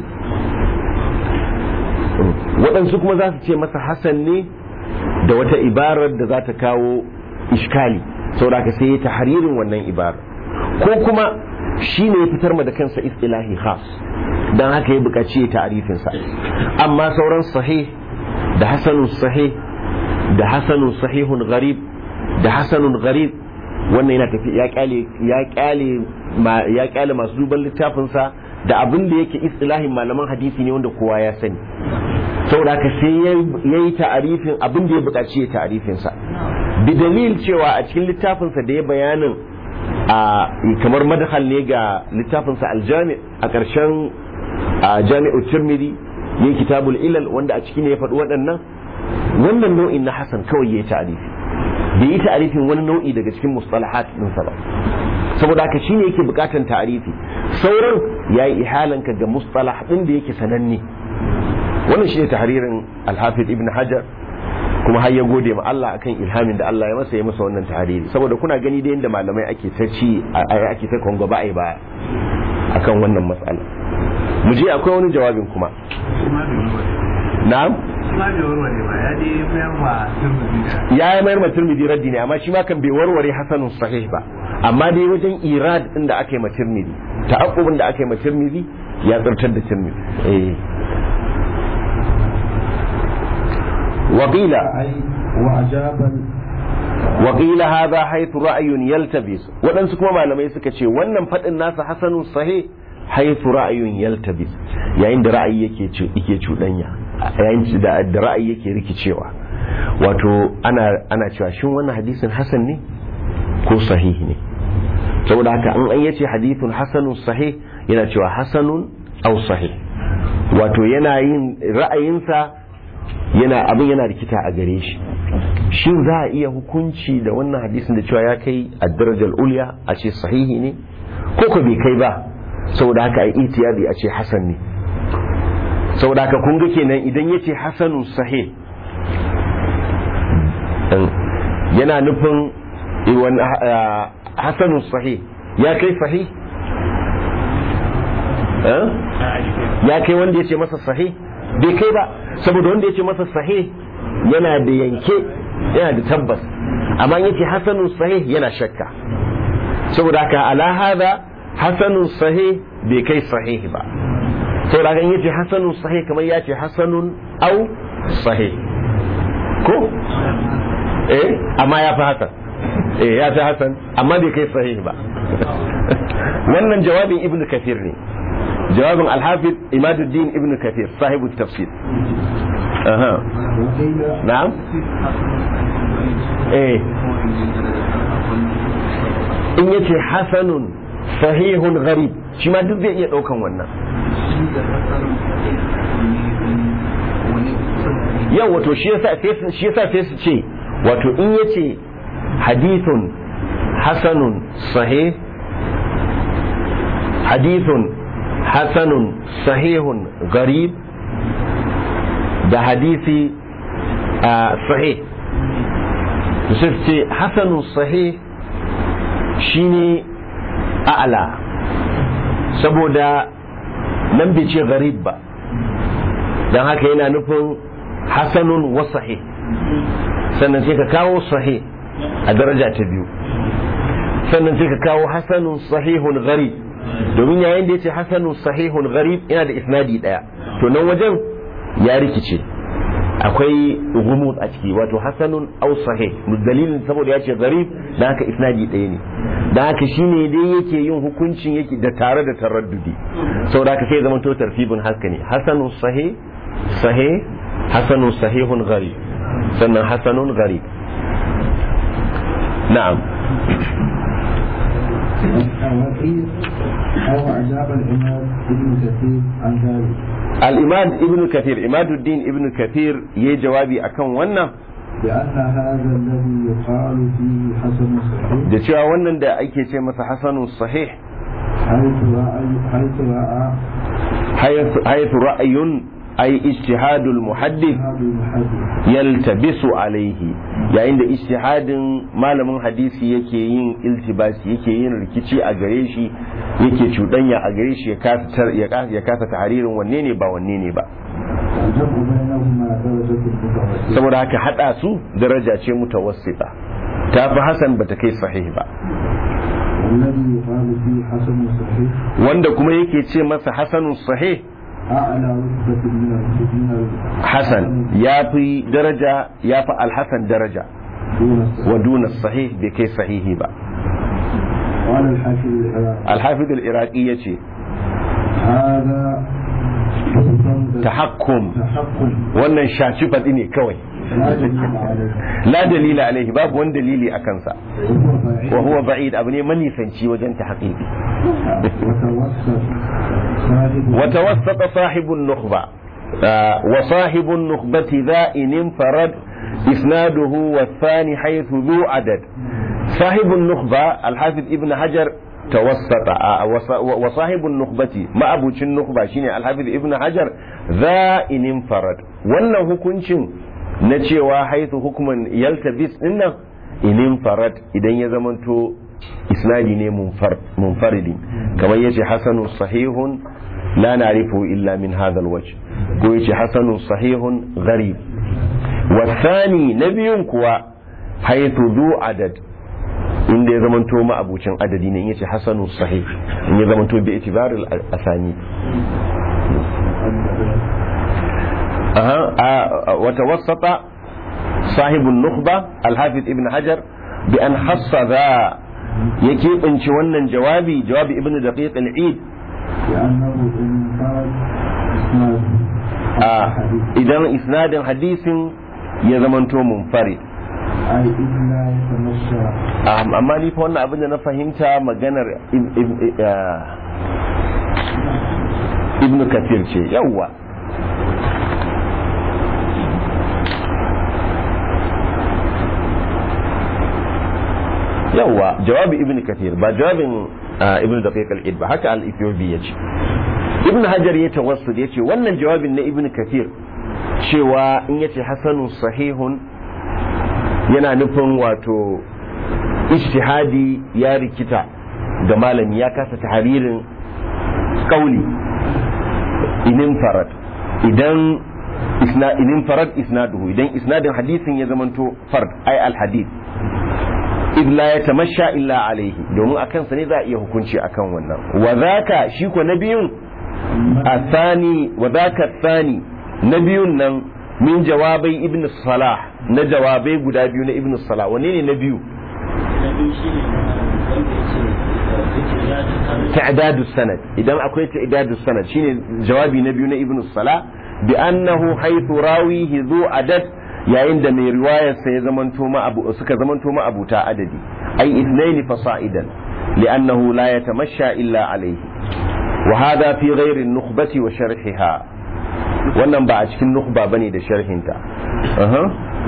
waɗansu kuma za su ce masa hasan ne da wata ibarar da za ta kawo iskali saboda ka sai ya tahririn wannan ibarar ko kuma shi ne ya fitar ma da kansa istilahi khas don haka ya buƙaci ya ta'arifinsa amma sauran sahih da hasanun sahih da hasanun sahihun gharib da hasanun gharib wannan yana tafi ya kyale ya kyale ya kyale masu duban littafin sa da abin da yake istilahin malaman hadisi ne wanda kowa ya sani saboda haka sai yayi ta'arifin abin da ya buƙaci ya ta'arifin sa bi dalil cewa a cikin littafin sa da ya bayanin a kamar madahal ne ga littafinsa aljami a ƙarshen a jami'u tirmidhi ne kitabul ilal wanda a ciki ne ya faɗi waɗannan wannan nau'in na hasan kawai ya yi ta'arifi bai yi ta'arifin wani nau'i daga cikin mustalahat ɗinsa ba saboda haka shi ne yake buƙatar ta'arifi sauran ya yi ihalanka ga mustalah ɗin da yake sananne wannan shi ne tahririn alhafiz ibn hajar kuma har ya gode ma Allah akan ilhamin da Allah ya masa ya masa wannan tahriri saboda kuna gani da yadda malamai ake ta ci ake ta kongo ba ai ba akan wannan matsala mu je akwai wani jawabin kuma na'am ya yi mayar ma turmidi raddi ne amma shi ma kan bai warware hasanun sahih ba amma dai wajen irad din da aka yi ma turmidi ta'aqqubin da aka yi ma turmidi ya tsartar da turmidi eh وقيل وأجاب وقيل هذا حيث رأي يلتبس ودن سكما malamai suka ce wannan fadin nasa hasanun sahih haythu ra'ayun yaltabis yayin da ra'ayi yake yake cudanya yayin da da ra'ayi yake rikicewa wato ana ana cewa shin wannan hadisin hasan ne ko sahihi ne saboda haka an an yace hadithun hasanun sahih yana cewa hasanun aw sahih wato yana yin ra'ayinsa yana abin yana rikita a gare shi shin za a iya hukunci da wannan hadisin da cewa ya kai a darajar ulya a ce sahihi ne ko ko bai kai ba saboda haka a itiyadi a ce hasan ne saboda haka kun ga kenan idan ya ce hasanun sahih yana nufin hasanun sahih ya kai sahih ya kai wanda ya ce masa sahih bai kai ba saboda wanda ya ce masa sahih yana da yanke yana da tabbas amma yace hasanun sahih yana shakka saboda haka ala hada hasanun sahih bai kai sahih ba saboda haka yace hasanun sahih kamar yace hasanun au sahih ko eh amma ya fi hasan eh ya fi hasan amma bai kai sahih ba wannan jawabin ibnu kathir ne jawabin alhafiz imaduddin ibn kathir sahibu tafsir aha na'am eh in yace hasanun sahihun gharib shi ma duk zai iya daukan wannan yau wato shi yasa shi yasa sai su ce wato in yace hadithun hasanun sahih hadithun hasanun sahihun garib da hadisi a sahih su ce hasanun sahih shine a'la saboda nan bai ce garib ba don haka yana nufin hasanun wa sahih sannan sai ka kawo sahih a daraja ta biyu sannan sai ka kawo hasanun sahihun garib domin yayin da ya ce hasanun sahihun gharib yana da isnadi daya to nan wajen ya rikice akwai gumut a ciki wato hasanun aw sahih dalilin saboda ya ce gharib dan haka isnadi daya ne dan haka shine dai yake yin hukuncin yake da tare da taraddudi saboda haka sai zama to tartibin haka ne hasanun sahih sahih hasanun sahihun gharib sannan hasanun gharib na'am وقيل أو أجاب الإمام ابن كثير عن ذلك الإمام ابن كثير إماد الدين ابن كثير يي جوابي أكون wannan بأن هذا الذي يقال فيه حسن صحيح da cewa wannan da ake ce masa hasanun sahih حيث رأى حيث رأى haythu ra'ayun ay ijtihadul muhaddith هذا المحدث yaltabisu alaihi yayin da ijtihadin malamin hadisi yake yin iltibasi yake yin rikici a gare shi yake cuɗanya a gare shi ya kasa tar- ya kasa- ya kasa tahririn wanne ne ba wanne ne ba الجمع بينهما درجة متوسطة saboda haka hada su daraja ce mutawassita ta fi hasan bata kai sahih ba والذي يقال فيه حسن صحيح wanda kuma yake ce masa hasanun sahih أعلى رتبة من ال- من ال- hasan ya fi daraja ya fi alhasan daraja دون الصحيح wa duna sahih bai kai sahihi ba قال الحاكم العراقي alhafiz al-iraqi yace هذا حكم tahakkum تحكم wannan shaci faɗi ne kawai لا دليل عليه la dalila alaihi babu wani dalili a kansa وهو بعيد wa huwa ba'id abu ne manisanci wajen ta haƙiƙi وتوسط صاحب وتوسط صاحب النخبة آه، وصاحب النخبة ذا إن انفرد إسناده والثاني حيث ذو عدد صاحب النخبة الحافظ ابن حجر توسط آه، وص- وصاحب النخبة ما أبو النخبة شيني الحافظ ابن حجر ذا إن انفرد ولا هكونشن نتشيوا حيث حكما يلتبس إنه إن انفرد إذا يزمنتو isnadi ne munfar- munfaridi kamar yace hasanu sahihun la na'rifu illa min hadha alwajh ko yace hasanu sahihun gharib wasani na biyun kuwa haythu du adad inda ya zamanto ma abucin adadi ne in yace hasanu sahih in ya zamanto bi itibaril asani aha a- wa tawassata sahibun nukhba al-hafiz ibn hajar bi an hassa za ya keɓance wannan jawabi jawabi ibn daqiq al-eid لأنه إن فرد إسناد a الحديث idan isnadin hadisin ya zamanto munfarid أي إذ لا يتمشى Um, amma ni fa wannan abin da na fahimta maganar ib- ib- ah, ibn kathir ce yawwa yawwa jawabi ibn kathir ba jawabin ah, ibn daqiq al-id ba haka al-ethiopi yace ibn hajar ya tawassul yace wannan jawabin na ibn kathir cewa in yace hasanun sahihun yana nufin wato ijtihadi ya rikita ga malami ya kasa tahririn kauli inin farad idan isna inin farad isnaduhu idan isnadin hadisin ya zamanto fard ai al hadith id la yatamasha illa alaihi domin akan sa ne za a iya hukunci akan wannan wa zaka shi ko na biyun athani wa zaka thani na biyun nan min jawabai ibn salah na jawabai guda biyu na ibn salah wane ne na biyu na biyu shi ne wanda ya ce yake ya ta kare تعداد السند إذا أكويت تعداد السند شيني جوابي نبي ابن الصلاة بأنه حيث راويه ذو عدد يا عند من رواية سيزمن توما أبو سك زمن توما أبو تا عددي أي اثنين فصائدا لأنه لا يتمشى إلا عليه وهذا في غير النخبة وشرحها wannan ba a cikin nukhba bane da sharhinta Aha.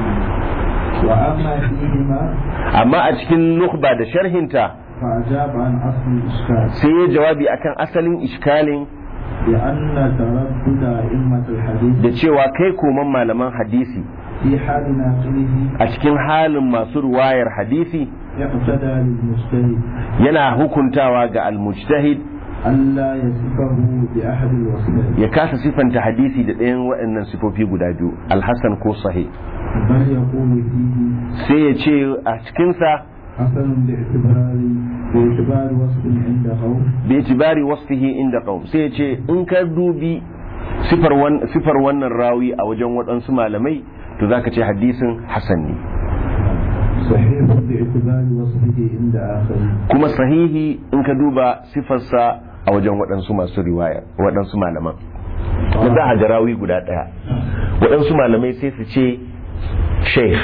وأما فيهما amma a cikin nukhba da sharhinta فأجاب عن أصل الإشكال sai ya jawabi akan asalin iskalin لأن تردد أئمة الحديث da cewa kai koman malaman hadisi في حال ناقله a cikin halin masu ruwayar hadisi اقتدى للمجتهد yana hukuntawa ga almujtahid ألا يصفه بأحد الوصفين ya kasa sifanta hadisi da ɗayan waɗannan sifofi guda biyu alhassan ko sahih بل يقول فيه sai ya ce a cikinsa حسن باعتبار باعتبار وصف عند قوم bi itibari wasfihi inda qaum sai ya ce in ka dubi sifar wan- sifar wannan rawi a wajen waɗansu malamai to zaka ce hadisin hasan ne صحيح باعتبار وصفه عند آخرين kuma sahihi in ka duba sifarsa a wajen waɗansu masu riwaya waɗansu malaman da za a ga rawi guda ɗaya waɗansu malamai sai su ce sheikh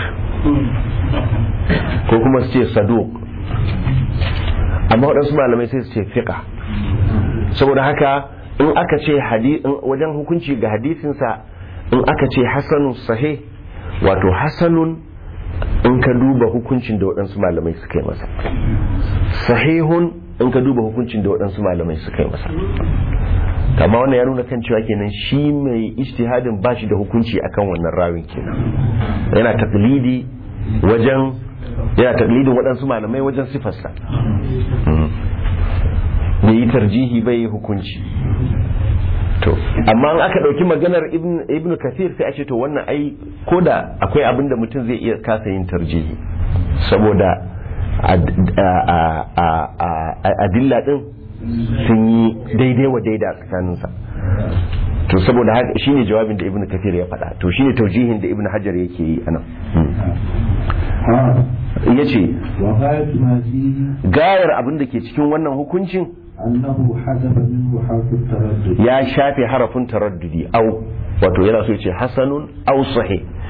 ko kuma su ce saduk amma waɗansu malamai sai su ce fiƙa saboda haka in aka ce hadi- in wajen hukunci ga hadisinsa in aka ce hasanun sahih wato hasanun in ka duba hukuncin da waɗansu malamai suka yi masa sahihun in ka duba hukuncin da waɗansu malamai suka yi masa kama wannan ya nuna kan cewa kenan shi mai ijtihadin ba shi da hukunci akan wannan rawin kenan yana taklidi wajen yana taklidin waɗansu malamai wajen sifarsa Mm. bai yi tarjihi bai yi hukunci to amma in aka ɗauki maganar ibn ibn kathir sai a ce to wannan ai ko da akwai abin da mutum zai iya kasa yin tarjihi saboda ad- a- a- a- a- a- adilla din sun yi daidai wa daida tsakaninsa to saboda haka shine jawabin da ibn kathir ya faɗa to shine taujihin da ibn hajar yake yi anan قال yace وغاية ما فيه gayar abin da ke cikin wannan hukuncin أنه حذف منه حرف التردد ya shafe harafin taraddudi au wato yana so ya ce hasanun au sahih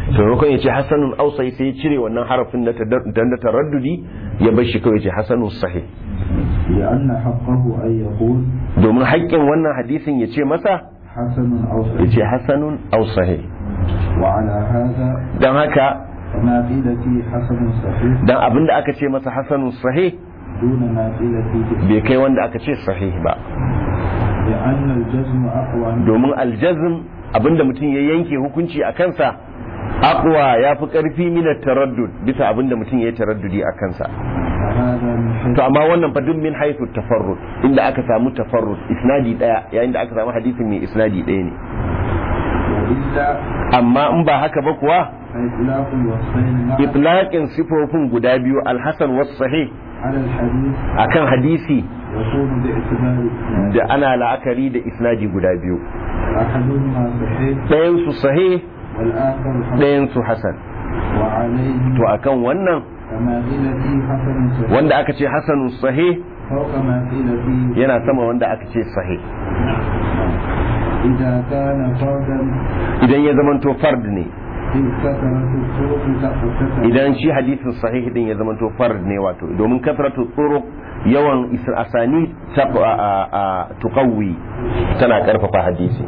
to maimakon ya ce hasanun aw sahih sai ya cire wannan harafin na na taraddudi ya bar shi kawai ya ce hasanun sahih لأن حقه أن يقول domin haƙƙin wannan hadisin ya ce masa حسن أو ya صحيح ce hasanun aw sahih وعلى هذا dan haka فما قيل فيه حسن صحيح dan abinda aka ce masa hasanun sahih دون ما قيل فيه bai kai wanda aka ce sahih ba لأن الجزم أقوى من domin aljazm abinda mutum ya yanke hukunci a kansa aqwa ya fi karfi min taraddud bisa abinda mutum ya yi taraddudi a kansa فهذا من حيث to amma wannan fa duk min haythu tafarrud inda aka samu tafarrud isnadi daya yayin da aka samu hadisin mai isnadi daya ne وإلا amma in ba haka ba kuwa فإطلاق الوصفين معا itlaqin sifofin guda biyu alhasan was sahih على الحديث akan hadisi يكون باعتبار الإسناد da ana la'akari da isnadi guda biyu أحدهما صحيح ɗayan su sahih والآخر حسن ɗayan su hasan وعليه to akan wannan كما قيل فيه حسن صحيح wanda aka ce hasanun sahih فوق ما قيل فيه yana sama wanda aka ce sahih إذا كان فردا idan ya zamanto fard ne في كثرة الطرق تقتسم idan shi hadisin sahih din ya zamanto fard ne wato domin kasratu turuq yawan is- asani ta a- a- tuqawwi tana karfafa hadisi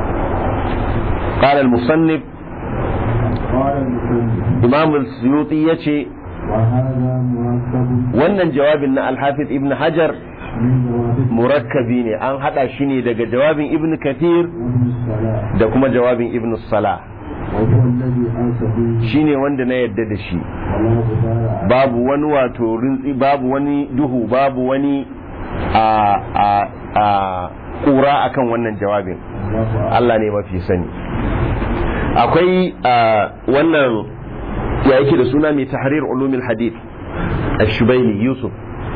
qala al-musannif قال المسلم imam al-suyuti yace وهذا مركب wannan jawabin na al-hafiz ibn hajar من جواب murakkabi ne an hada shi ne daga jawabin ibn kathir ابن الصلاة da kuma jawabin ibn salah وهو الذي أنس به shine wanda na yadda da shi ولا غبار عليه babu wani wato rintsi babu wani duhu babu wani a a a kura akan wannan jawabin الله أعلم. Allah ne mafi sani akwai a wannan ya yake da suna mai tahrir ulumil hadith ash-shubaili yusuf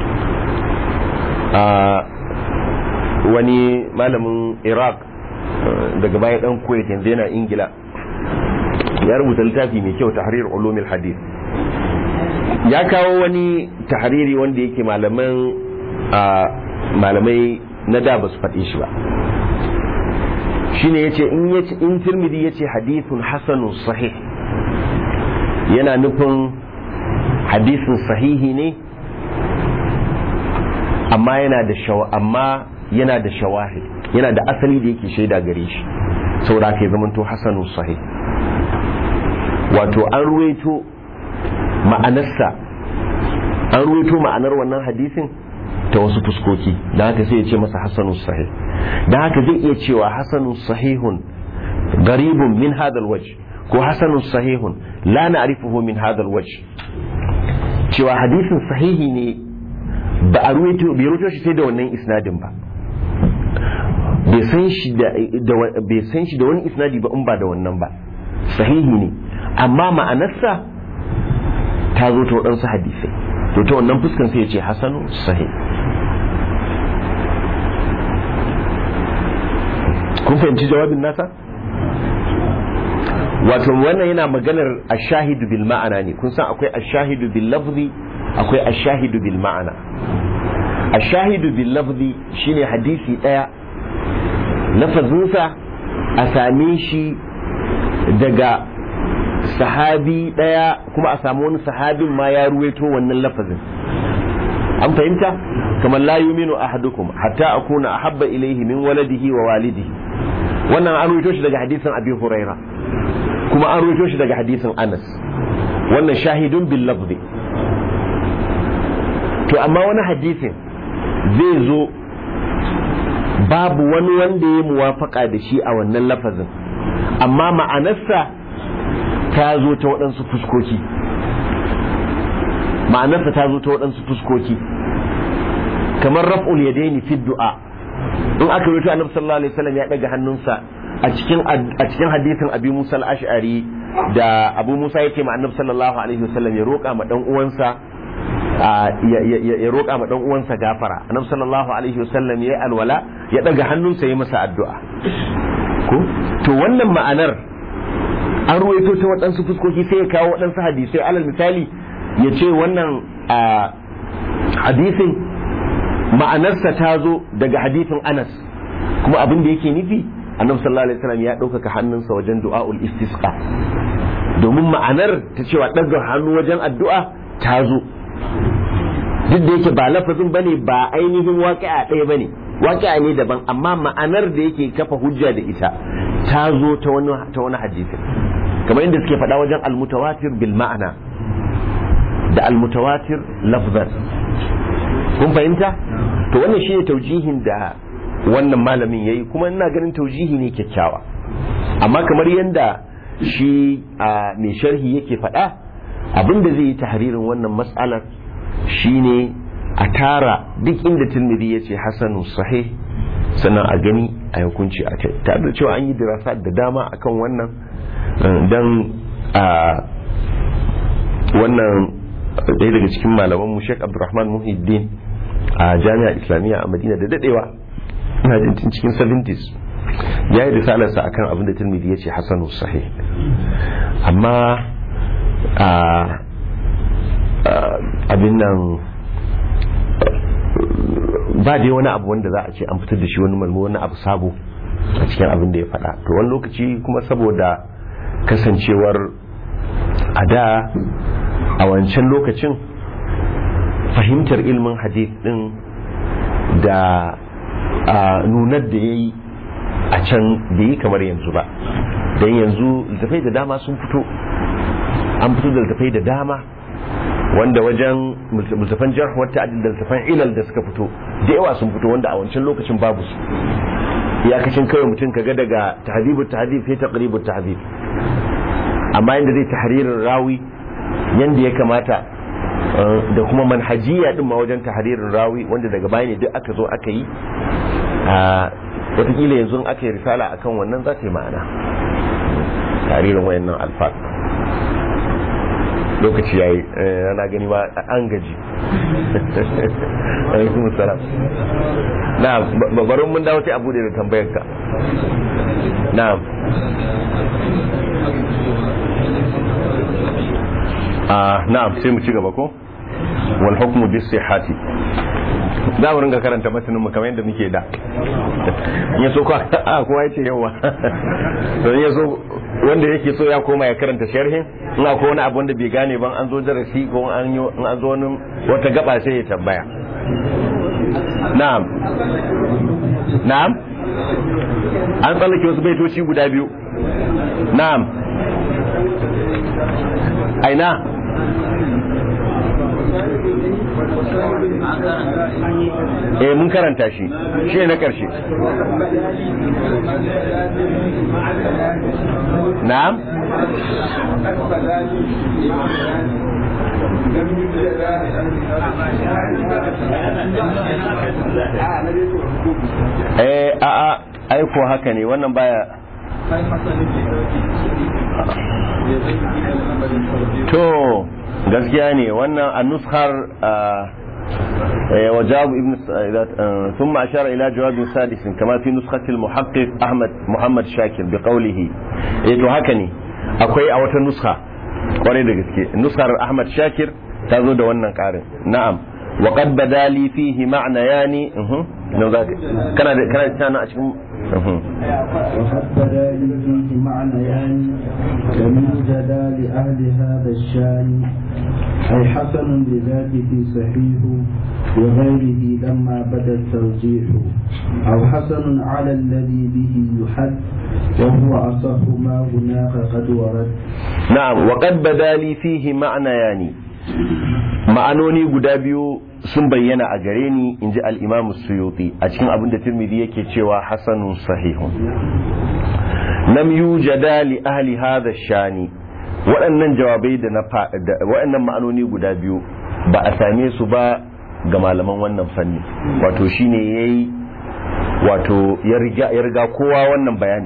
a wani malamin iraq eh, daga baya dan kuwait yanzu yana ingila ya rubuta littafi mai kyau tahrir ulumil hadith ya kawo wani tahariri wanda yake malaman a malamai na da ba su faɗi shi ba shine yace in yace in tirmidhi yace hadithun hasanun sahih yana nufin hadisin sahihi ne amma yana da shawa amma yana da shawahid yana da asali da yake shaida gare shi saboda haka ya zamanto hasanun sahih wato an ruwaito ma'anarsa an ruwaito ma'anar wannan hadisin ta wasu fuskoki da haka sai ya ce masa hasanun sahih da haka zai iya cewa hasanun sahihun garibun min hadal waj ko hasanun sahihun la na'rifuhu min hadal waj cewa hadisin sahihi ne ba a ruwaito bai ruwaito shi sai da wannan isnadin ba bai san shi da da- bai san shi da wani isnadi ba in ba da wannan ba sahihi ne amma ma'anarsa ta zo ta waɗansu hadisai to ta wannan fuskan sai ya ce hasanu sahih kun fahimci jawabin nasa wato wannan yana maganar ashahidu bil ma'ana ne kun san akwai ashahidu bil lafzi akwai ashahidu bil ma'ana ashahidu bil lafzi shine hadisi daya lafazinsa a same shi daga sahabi daya kuma a samu wani sahabin ma ya ruwaito wannan lafazin an fahimta kamar la yuminu ahadukum hatta akuna ahabba ilayhi min waladihi wa walidihi wannan an ruwaito shi daga hadisin abi huraira kuma an ruwaito shi daga hadisin anas wannan shahidun bil lafzi to amma wani hadisin zai zo babu wani wanda ya muwafaka da shi a wannan lafazin amma ma'anarsa ta zo ta waɗansu fuskoki ma'anarsa ta zo ta waɗansu fuskoki kamar raf'ul yadaini fi du'a in aka rubuta annabi sallallahu alaihi wasallam ya daga hannunsa a cikin a cikin hadisin abi Musa al-Ash'ari da Abu Musa yake ma annabi sallallahu alaihi wasallam ya roƙa ma dan uwansa ya roƙa ma dan uwansa gafara annabi sallallahu alaihi wasallam ya alwala ya daga hannunsa ya masa addu'a ko to wannan ma'anar an ruwaito ta waɗansu fuskoki sai ya kawo waɗansu hadisai alal misali ya ce wannan hadisin ma'anarsa ta zo daga hadisin anas kuma abin da yake nufi annabi sallallahu alaihi wasallam ya ɗaukaka hannunsa wajen du'a'ul istisqa domin ma'anar ta cewa ɗaga hannu wajen addu'a ta zo duk da yake ba lafazin bane ba ainihin waƙi'a ɗaya bane waƙi'a ne daban amma ma'anar da yake kafa hujja da ita ta zo ta wani ta wani hadisi kamar yadda suke faɗa wajen almutawatir bil ma'ana da almutawatir lafzan kun fahimta to wannan shi ne taujihin da wannan malamin yayi kuma ina ganin taujihi ne kyakkyawa amma kamar yadda shi a mai sharhi yake faɗa abin da zai yi tahririn wannan matsalar shine a tara duk inda tilmidi ya ce hasanu sahih sannan a gani a hukunci a kai tare da cewa an yi dirasa da dama akan wannan don a wannan ɗaya daga cikin malaman mu Sheikh Abdulrahman Muhiddin a jami'a islamiyya a Madina da dadewa ina jin tun cikin 70s ya yi risalarsa akan abin da tilmidi ya ce hasanu sahih amma a abin nan ba dai wani abu wanda za a ce an fitar da shi wani malmu wani abu sabo a cikin abin da ya faɗa to wani lokaci kuma saboda kasancewar a da a wancan lokacin fahimtar ilmin hadith din da nunar da ya yi a can da yi kamar yanzu ba don yanzu littafai da dama sun fito an fito da littafai da dama wanda wajen littafan jarh wata adil da littafan ilal da suka fito da yawa sun fito wanda a wancan lokacin babu su iyakacin kawai mutum kaga daga tahdibu tahdib sai taqribu tahdib amma yanda zai tahririn rawi yanda ya kamata da kuma manhajiya din ma wajen tahririn rawi wanda daga baya ne duk aka zo aka yi watakila yanzu aka yi risala akan wannan za ta yi ma'ana tahririn wayannan alfaz lokaci yayi ana gani ba an gaji alaikum salam na babarin mun dawo sai abu da tambayar ka na a na'am sai mu ci gaba ko wal hukmu bis sihhati za mu ringa karanta matanin mu kamar yadda muke da in yaso ko a kowa yace yawa don yaso wanda yake so ya koma ya karanta sharhin in akwai wani abu wanda bai gane ban an zo darasi ko an yi in an zo wani wata gaba sai ya tambaya na'am na'am an tsallake wasu baitoci guda biyu na'am aina eh mun karanta shi shi ne na ƙarshe na'am eh a a aiko haka ne wannan baya to gaskiya ne wannan a nuskar وجواب ابن ثم أشار إلى جواب سادس كما في نسخة المحقق أحمد محمد شاكر بقوله إيه هكني أكوي أو نسخة kwarai da gaske nuskar ahmad shakir ta zo da wannan karin na'am wa qad badali fihi ma'na yani nan za ka kana da kana da tana a cikin وقد بدا لي فيه معنيان لم يوجد لأهل هذا الشان أي حسن لذاته صحيح وغيره لما بدا الترجيح أو حسن على الذي به يحد وهو أصح ما هناك قد ورد na'am wa qad badali fihi ma'na yani ma'anoni guda biyu sun bayyana a gare ni inji al-imam suyuti a cikin abin da tirmidhi yake cewa hasanun sahihun lam yujada li ahli hadha shani waɗannan jawabai da na waɗannan ma'anoni guda biyu ba a same su ba ga malaman wannan fanni wato shine yayi wato ya riga kowa wannan bayani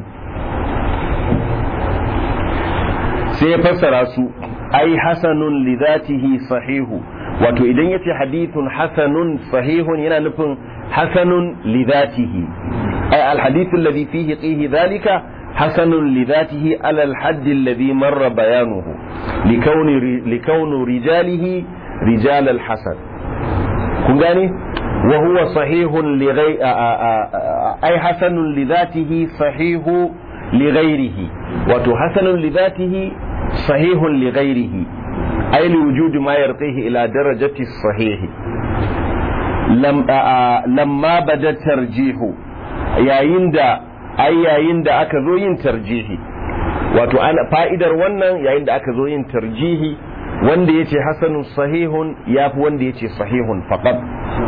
sai ya fassara su ai hasanun li zatihi sahihu wato idan yace hadithun hasanun sahihun yana nufin hasanun li zatihi ai al hadith alladhi fihi qihi dhalika hasanun li zatihi ala al hadd alladhi marra bayanuhu likawni likawnu rijalihi rijal al hasan kun gane wa huwa sahihun li ghayri ai hasanun li zatihi sahihu li ghairihi wato hasanun li zatihi sahihun li ghairihi ay li wujudi ma yarqihi ila darajati sahih lam lamma bada tarjihu yayin da ai yayin da aka zo yin tarjihi wato fa'idar wannan yayin da aka zo yin tarjihi wanda ya ce hasanun sahihun ya fi wanda ya ce sahihun faqat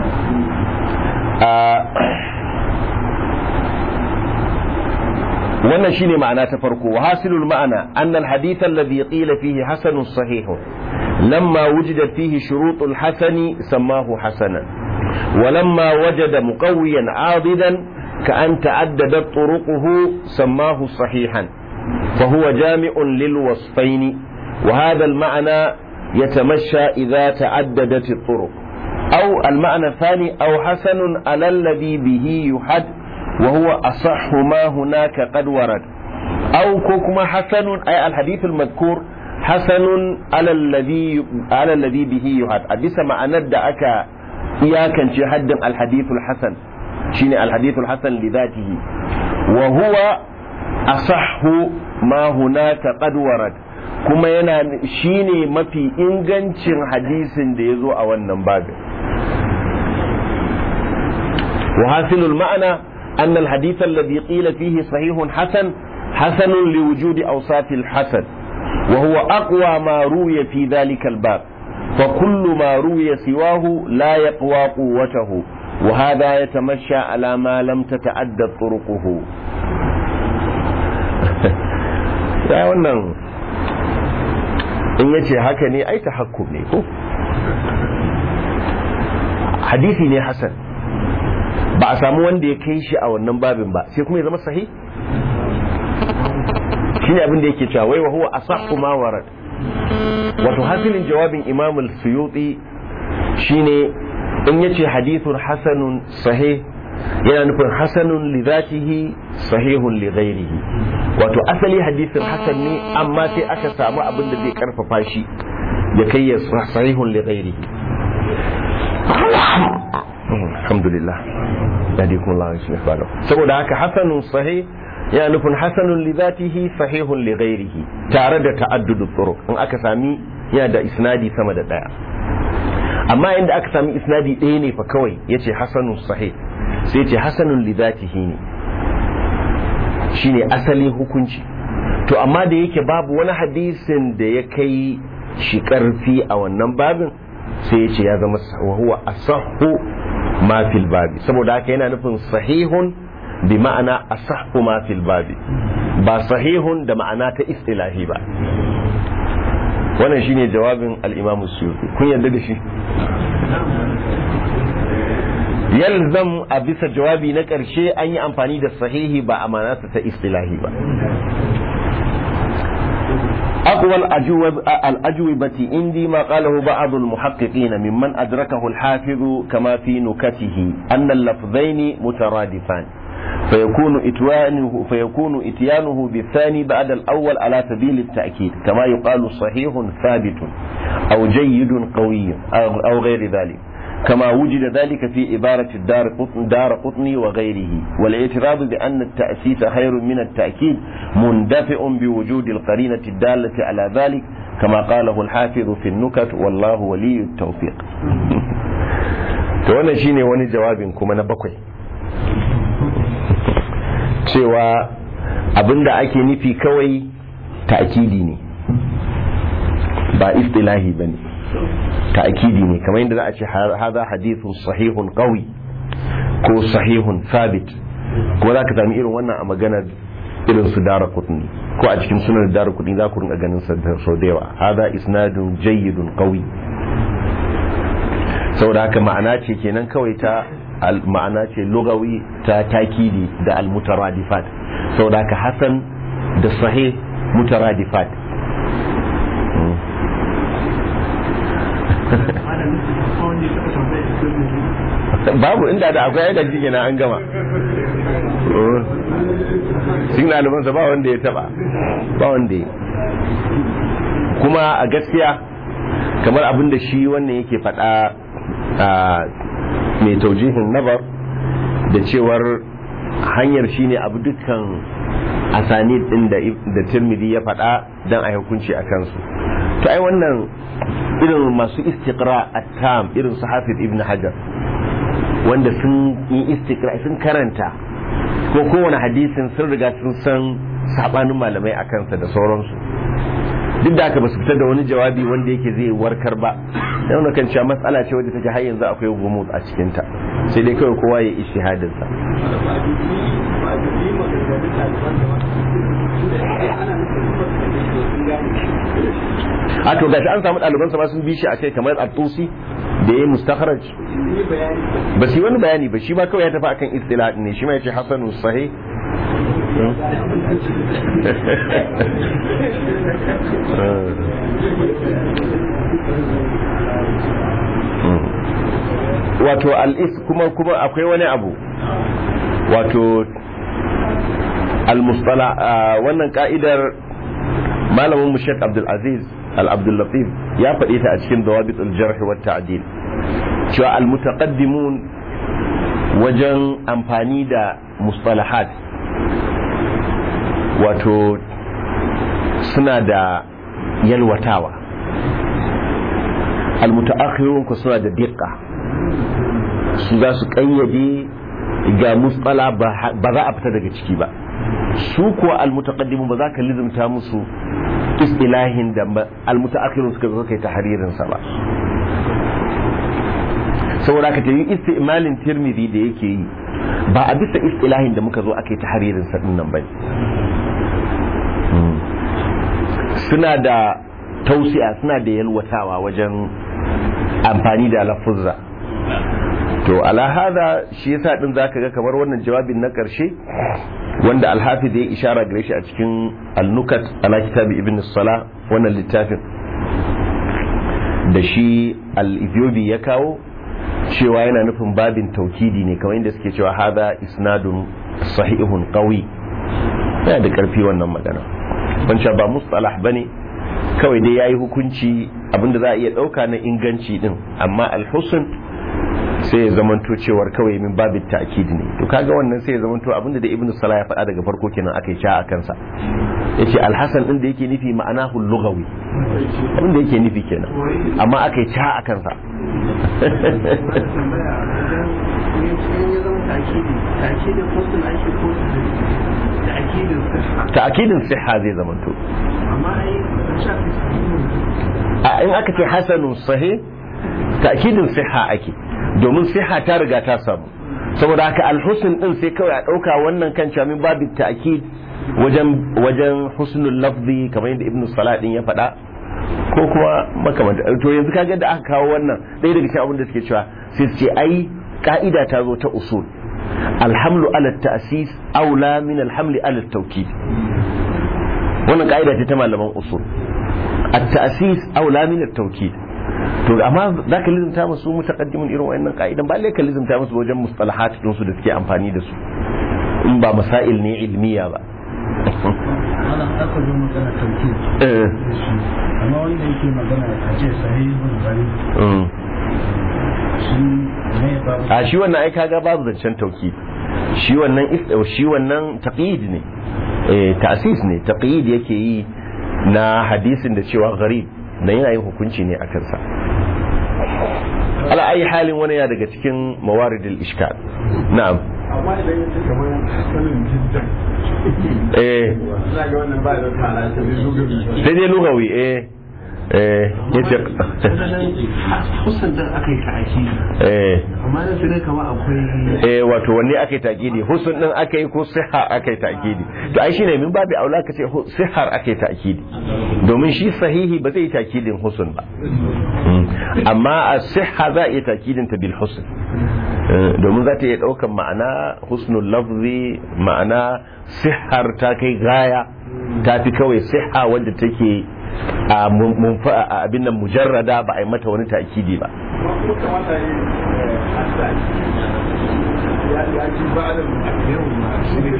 wannan shine ma'ana ta farko wa hasilul ma'ana annal hadith alladhi qila fihi hasanun sahihun lamma wujida fihi shurutul hasani sammahu hasanan ولما وجد مقويا عاضدا كأن تعددت طرقه سماه صحيحا فهو جامع للوصفين وهذا المعنى يتمشى إذا تعددت الطرق أو المعنى الثاني أو حسن على الذي به يحد وهو أصح ما هناك قد ورد أو كوكما حسن أي الحديث المذكور حسن على الذي على الذي به يحد أبس معنى دعك إياكا حد الحديث الحسن شيني الحديث الحسن لذاته وهو أصح ما هناك قد ورد kuma yana shine mafi ingancin hadisin da ya zo a wannan babin وحاصل المعنى أن الحديث الذي قيل فيه صحيح حسن حسن لوجود أوصاف الحسن وهو أقوى ما روي في ذلك الباب فكل ما روي سواه لا يقوى قوته وهذا يتمشى على ما لم تتعدد طرقه ya wannan in yace haka ne ai tahakkum ne ko hadisi ne hasan ba a samu wanda ya kai shi a wannan babin ba sai kuma ya zama sahih shine abin da yake cewa wai wa huwa asahhu ma warad wato hasilin jawabin imam al-suyuti shine in yace hadithun hasanun sahih yana nufin hasanun li zatihi sahihun li ghairihi wato asali hadisin hasan ne amma sai aka samu abin da zai karfafa shi ya kai ya sahihun li ghairihi alhamdulillah yadikum Allah shi falo saboda haka hasanun sahih yana nufin hasanun li zatihi sahihun li ghairihi tare da ta'addudu turuq in aka sami yana da isnadi sama da daya amma inda aka sami isnadi ɗaya ne fa kawai yace hasanun sahih sai ce hasanun li zatihi ne shine asalin hukunci to amma da yake babu wani hadisin da ya kai shi karfi a wannan babin sai ya ce ya zama wa huwa asahhu ma fil babi saboda haka yana nufin sahihun bi ma'ana asahhu ma fil babi ba sahihun da ma'ana ta istilahi ba wannan shine jawabin al-Imam Suyuti kun yarda da shi yalzam a bisa jawabi na ƙarshe an yi amfani da sahihi ba a manasa ta istilahi ba أقوى الأجوبة عندي ما قاله بعض المحققين ممن أدركه الحافظ كما في نكته أن اللفظين مترادفان فيكون إتيانه فيكون إتيانه بالثاني بعد الأول على سبيل التأكيد كما يقال صحيح ثابت أو جيد قوي أو غير ذلك كما وجد ذلك في عبارة الدار قطن دار قطني وغيره والاعتراض بأن التأسيس خير من التأكيد مندفع بوجود القرينة الدالة على ذلك كما قاله الحافظ في النكت والله ولي التوفيق wannan shine wani jawabin kuma na bakwai cewa abinda ake nufi kawai ta'kidi ne ba istilahi bane ta'kidi ne kamar yadda za a ce haza hadithun sahihun qawi ko sahihun sabit kuma za ka sami irin wannan a maganar irin su dara kutni ko a cikin sunan dara kutni za ku rinka ganin sau da yawa haza isnadun jayyidun qawi saboda haka ma'ana ce kenan kawai ta ma'ana ce lugawi ta takidi da almutaradifat saboda haka hasan da sahih mutaradifat babu inda da akwai yadda jike na an gama cikin ɗalibansa ba wanda ya taba ba wanda ya kuma a gaskiya kamar abin da shi wannan yake faɗa mai taujihin nabar da cewar hanyar shine abu dukkan asanid din da da tirmidhi ya faɗa dan a hukunci a kansu to ai wannan irin masu istiqra at-tam irin su hafiz ibn hajar wanda sun yi istiqra sun karanta ko kowane hadisin sun riga sun san sabanin malamai a kansa da sauransu duk da aka ba su fitar da wani jawabi wanda yake zai warkar ba dan kan cewa matsala ce wadda take har yanzu akwai gumut a cikin ta sai dai kawai kowa ya ishihadin sa a to gashi an samu ɗalibansa ma sun bi shi a kai kamar al-tusi da ya yi mustakharaj ba su yi wani bayani ba shi ba kawai ya tafi akan istilah ne shi ma ya ce hasanu sahih wato al'is kuma kuma akwai wani abu wato al-mustala wannan ka'idar malamin mushek abdulaziz al-abdullatif ya faɗi ta a cikin dawabit al-jarh wa ta'dil cewa al-mutaqaddimun wajen amfani da mustalahat wato suna da yalwatawa almutaakhirun ku suna da diqqa su za su kayyade ga musala ba za a fita daga ciki ba su kuwa almutaqaddimun ba za ka lizimta musu istilahin da almutaakhirun suka zo kai tahririn sa ba saboda ka tayi istimalin tirmidhi da yake yi ba a bisa istilahin da muka zo aka yi tahririn sa din nan bane suna da tausiya suna da yalwatawa wajen amfani da lafuzza to ala hada shi yasa din zaka ga kamar wannan jawabin na karshe wanda alhafiz ya ishara gare shi a cikin al-nukat ala kitabi ibn salah wannan littafin da shi al-ethiopi ya kawo cewa yana nufin babin taukidi ne kamar inda suke cewa hada isnadun sahihun qawi yana da karfi wannan magana wancan ba mustalah bane kawai dai yayi hukunci abinda za a iya dauka na inganci din amma al-husn sai ya zamanto cewar kawai min babin ta'kid ne to kaga wannan sai ya zamanto abinda da ibnu salah ya faɗa daga farko kenan akai sha a kansa yace al-hasan din da yake nufi ma'anahu lughawi abinda yake nufi kenan amma akai sha a kansa ta'kidin siha zai zamanto a in aka ce hasanun sahih ta'kidin siha ake domin siha ta riga ta samu saboda haka alhusn din sai kawai a dauka wannan kan cewa min babu ta'kid wajen wajen husnul lafzi kamar yadda ibnu salah din ya faɗa ko kuma makamanta to yanzu kaga da aka kawo wannan ɗaya daga cikin abin da suke cewa sai su ce ai ka'ida ta zo ta usul alhamlu ala ta'sis aula min alhamli ala tawkid wannan ka'ida ce ta malaman usul at-ta'sis aula min at-tawkid to amma zaka lizumta musu mutaqaddimin irin wayannan ka'idan ba lai ka lizumta musu wajen mustalahat din su da suke amfani da su in ba masail ne ilmiya ba ana aka zo magana tauki amma wanda yake magana a ce sahihun gari shi ne babu a shi wannan ai kaga babu zancen tauki shi wannan shi wannan taqyid ne eh ta'sis ne taqyid yake yi na hadisin da cewa gharib na yana yin hukunci ne a kansa ala ayi halin wani ya daga cikin mawaridil ishkal na'am amma idan ya ce kamar sanin jiddan eh za ga wannan ba da kala ta zai lugabi sai dai lugawi eh eh yace kusan da aka yi ta'aki eh amma da sai kama akwai eh wato wanne aka yi takidi husn din aka yi ko siha aka yi takidi to ai shine min babu aula ka ce hu- sihar aka yi takidi domin shi sahihi ba zai yi takidin husn ba Mm. amma a siha za a iya takidin ta bil husn Eh, domin za ta iya daukan ma'ana husnul lafzi ma'ana sihar ta kai gaya ta fi kawai siha wanda take a mun- munfa- a abin nan mujarrada ba a yi mata wani takidi ba kuma kamata yi hasa ya ya ci ba da yau ma shi ne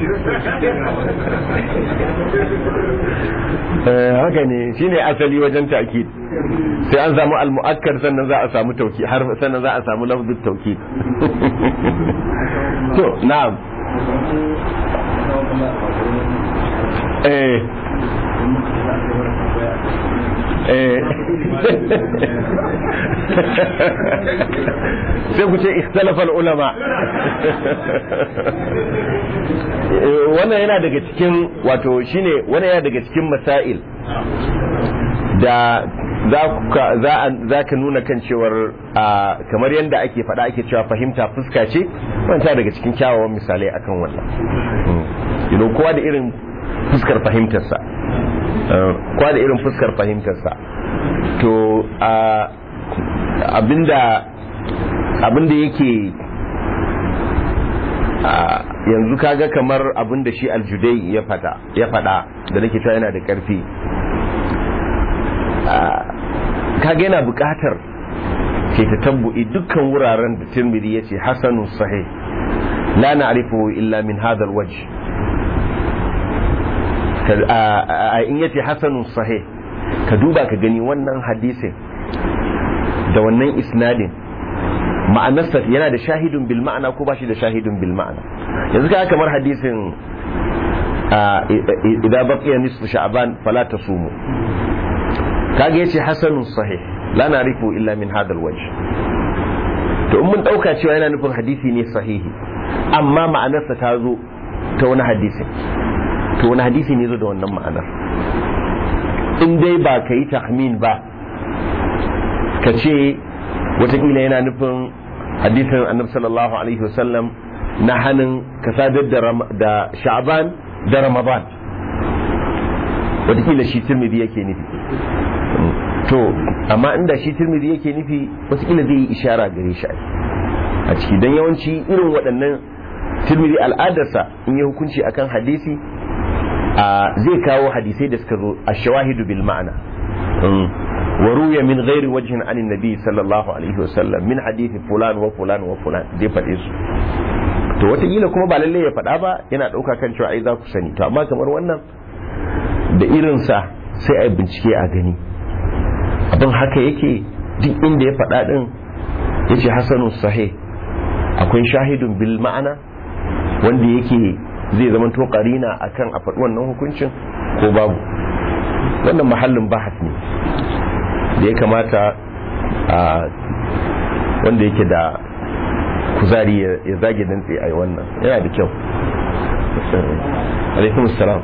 Eh, haka ne shine asali wajen ta'kid sai an samu al-mu'akkar sannan za a samu tauki har sannan za a samu lafzul tauki to na'am eh eh sai ku ce ikhtalafal ulama wannan yana daga cikin wato shine wannan yana daga cikin masail da za ka nuna kan cewar kamar yadda ake faɗa ake cewa fahimta fuska ce wanta daga cikin kyawawan misalai akan wannan you kowa da irin fuskar fahimtarsa kowa da irin fuskar fahimtarsa to abinda abinda yake yanzu kaga kamar abinda shi aljudai ya fada ya fada da nake cewa yana da karfi kaga yana bukatar ke ta tabbu'i dukkan wuraren da tirmidhi yace hasanun sahih la na'rifu illa min hadha alwajh in yace hasanun sahih ka duba ka gani wannan hadisin da wannan isnadin ma'anarsa yana da shahidun bil ma'ana ko ba shi da shahidun bil ma'ana yanzu ka kamar hadisin idan baqiya nisfu sha'ban fala tasumu kaga yace hasanun sahih la na'rifu illa min hadha alwajh to in mun dauka cewa yana nufin hadisi ne sahihi amma ma'anarsa ta zo ta wani hadisi to wani hadisi ne zo da wannan ma'anar in dai ba ka yi tahmin ba ka ce watakila yana nufin hadisin annabi sallallahu alaihi wasallam na hannun ka sadar da sha'ban da ramadan watakila shi tirmidhi yake nufi to amma inda shi tirmidhi yake nufi watakila zai yi ishara gare shi a ciki don yawanci irin waɗannan tirmidhi al'adarsa in yi hukunci akan hadisi zai kawo hadisai da suka zo a shawahidu bil ma'ana wa ruya min ghairi wajhin anin nabi sallallahu alaihi wasallam min hadisi fulan wa fulan wa fulan zai faɗe su to wataƙila kuma ba lallai ya faɗa ba yana ɗauka kan cewa ai za ku sani to amma kamar wannan da irinsa sai a bincike a gani abin haka yake duk inda ya faɗa ɗin ya ce hasanun sahih akwai shahidun bil ma'ana wanda yake zai zama to karina akan a faɗi wannan hukuncin ko babu wannan mahallin bahas ne da ya kamata a wanda yake da kuzari ya zage dantse a yi wannan yana da kyau alaikum salam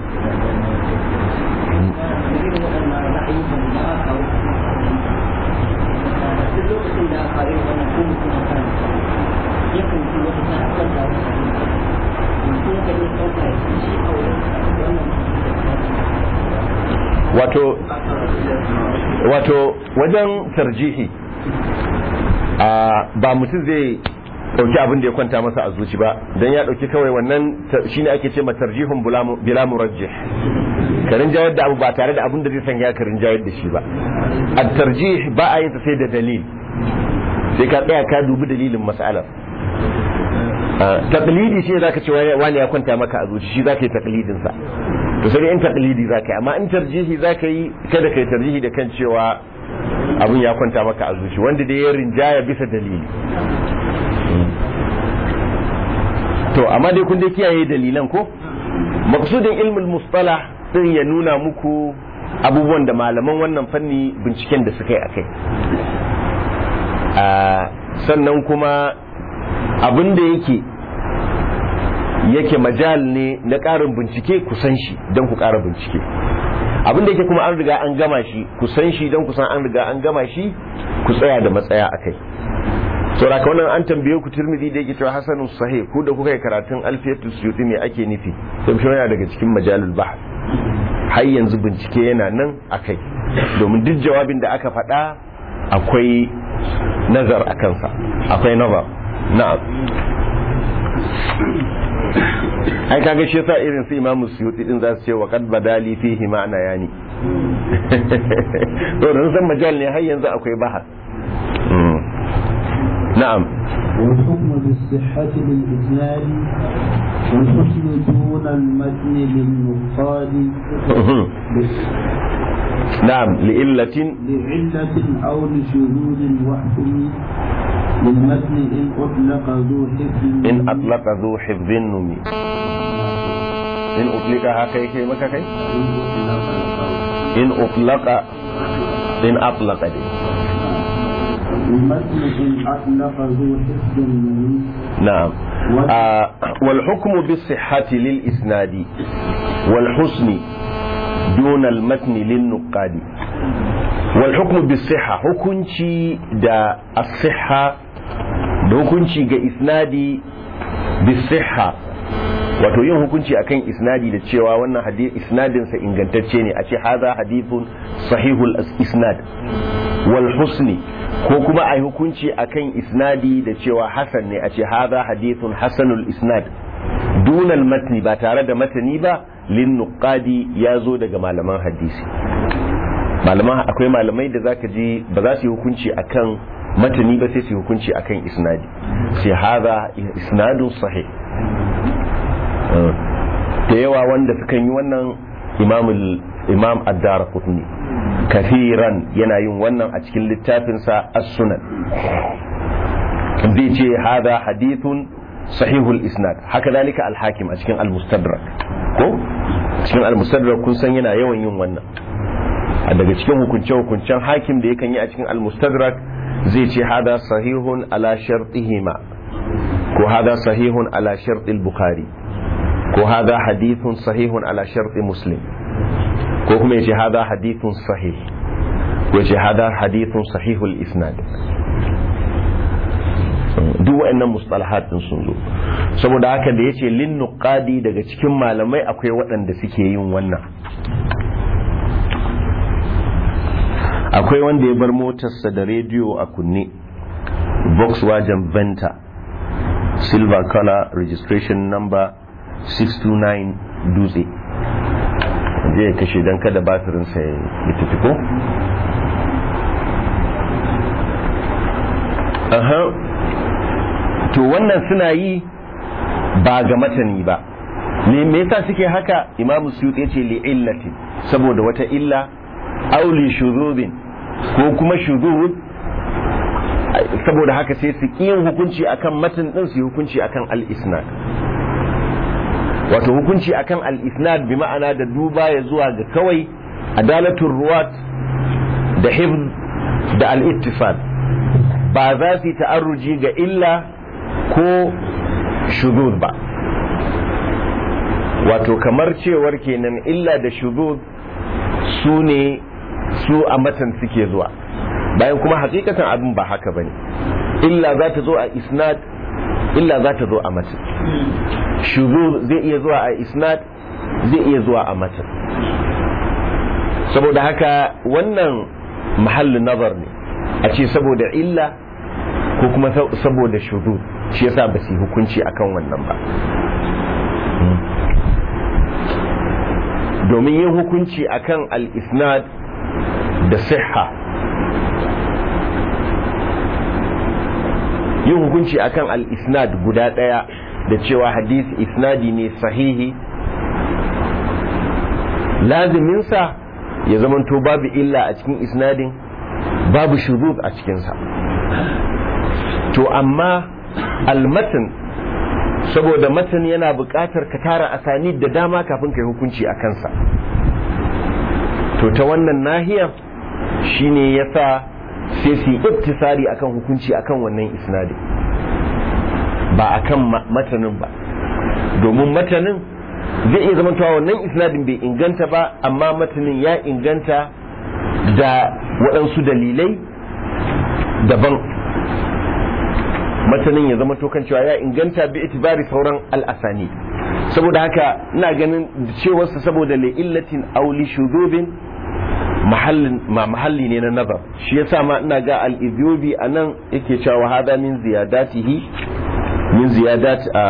wato wato wajen tarjihi ba mutum zai dauki abin da ya kwanta masa a zuci ba don ya dauki kawai wannan shine ake ce tarjihun bila murajjih ka rinjayar da abu ba tare da abin da zai sanya ka rinjayar da shi ba a tarjih ba a yin ta sai da dalil sai ka tsaya ka dubi dalilin mas'alar taqlidi shi zaka ce wani ya kwanta maka a zuci shi zaka yi taqlidin sa to sai in taqlidi zaka yi amma in tarjihi zaka yi kada kai tarjihi da kan cewa abun ya kwanta maka a zuci wanda dai ya rinjaya bisa dalili to amma dai kun dai kiyaye dalilan ko maqsudin ilmul mustalah din ya nuna muku abubuwan da malaman wannan fanni binciken da suka yi akai sannan kuma abin da yake yake majal ne na ƙarin bincike ku san shi don ku ƙara bincike abin da yake kuma an riga an gama shi ku san shi don ku san an riga an gama shi ku tsaya da matsaya a kai saboda ka wannan an tambaye ku turmidi da yake cewa hasanun sahih ku da kuka yi karatun alfiyatul suyuti me ake nufi sai shi yana daga cikin majalul bahth har yanzu bincike yana nan akai domin duk jawabin da aka faɗa akwai nazar a kansa akwai nazar na'am ai kaga shi yasa irin su imamu suyuti din za su ce wa qad badali fihi ma'ana yani to dan san majal ne har yanzu akwai bahar na'am والحكم بالصحة للإسناد والحسن دون المتن للنقاد نعم لإلة لعلة أو لشذوذ وحكم للمتن إن أطلق ذو حفظ إن أطلق ذو حفظ نمي in utlika haka yake maka kai in utlaka in atlaka dai المتن إن أطلق ذو حفظ منيس نعم آه والحكم بالصحة للإسناد والحسن دون المتن للنقاد والحكم بالصحة hukunci da الصحة da hukunci ga isnadi bisihha wato yin hukunci akan isnadi da cewa wannan hadith isnadinsa ingantacce ne a ce haza hadithun sahihul isnad wal husni ko kuma a yi hukunci akan isnadi da cewa hasan ne a ce haza hadithun hasanul isnad dunal matni ba tare da matani ba lin nuqadi ya zo daga malaman hadisi malaman akwai malamai da zaka ji ba za su yi hukunci akan matani ba sai su yi hukunci akan isnadi sai haza isnadun sahih da yawa wanda sukan yi wannan imamul imam ad-dara kafiran yana yin wannan a cikin littafinsa as-sunan zai ce hada hadithun sahihul isnad haka dalika al-hakim a cikin al-mustadrak ko cikin al-mustadrak kun san yana yawan yin wannan a daga cikin hukunce-hukuncen hakim da yakan yi a cikin al-mustadrak zai ce hada sahihun ala shartihima ko hada sahihun ala shartil bukhari ko hada hadithun sahihun ala sharti muslim ko kuma yace hada hadithun sahih ko yace hada hadithun sahihul isnad duk wa'annan mustalahat din sun zo saboda haka da yace lin nuqadi daga cikin malamai akwai waɗanda suke yin wannan akwai wanda ya bar motarsa da rediyo a kunne Volkswagen Venta silver color registration number 629 dutse zai kashe don kada batirinsa ya tafi ko? aha to wannan suna yi ba ga matani ba ne me yasa suke haka imamu suyuti ya ce li illati saboda wata illa auli shuzubin ko kuma shuzub saboda haka sai su yin hukunci akan matan din su hukunci akan al-isnad wato hukunci akan al-isnad bi ma'ana da duba ya zuwa ga kawai adalatul ruwat da hifz da al-ittifal ba za su yi ta'arruji ga illa ko shuzuz ba wato kamar cewar kenan illa da shuzuz su ne su a matan suke zuwa bayan kuma hakikatan abin ba haka bane illa za ta zo a isnad illa za ta zo a matan shuzuz zai iya zuwa a isnad zai iya zuwa a matan saboda haka wannan mahallin nazar ne a ce saboda illa ko kuma saboda shuzuz shi yasa ba su yi hukunci akan wannan ba domin yin hukunci akan al-isnad da siha yin hukunci akan al-isnad guda daya da cewa hadisi isnadi ne sahihi laziminsa ya zamanto babu illa a cikin isnadin babu shuzuz a cikinsa to amma almatan saboda matan yana buƙatar ka tara asani da dama kafin ka yi hukunci a kansa to ta wannan nahiyar shine yasa sai su yi iktisari akan hukunci akan wannan isnadin ba akan matanin ba domin matanin zai iya zama wannan isnadin bai inganta ba amma matanin ya inganta da waɗansu dalilai daban matanin ya zama tokan cewa ya inganta bi itibari sauran al'asani saboda haka ina ganin cewarsa saboda la'illatin auli shudubin mahalli ne na nazar shi yasa ma ina ga al-idiobi a nan yake cewa hada min ziyadatihi min ziyadat a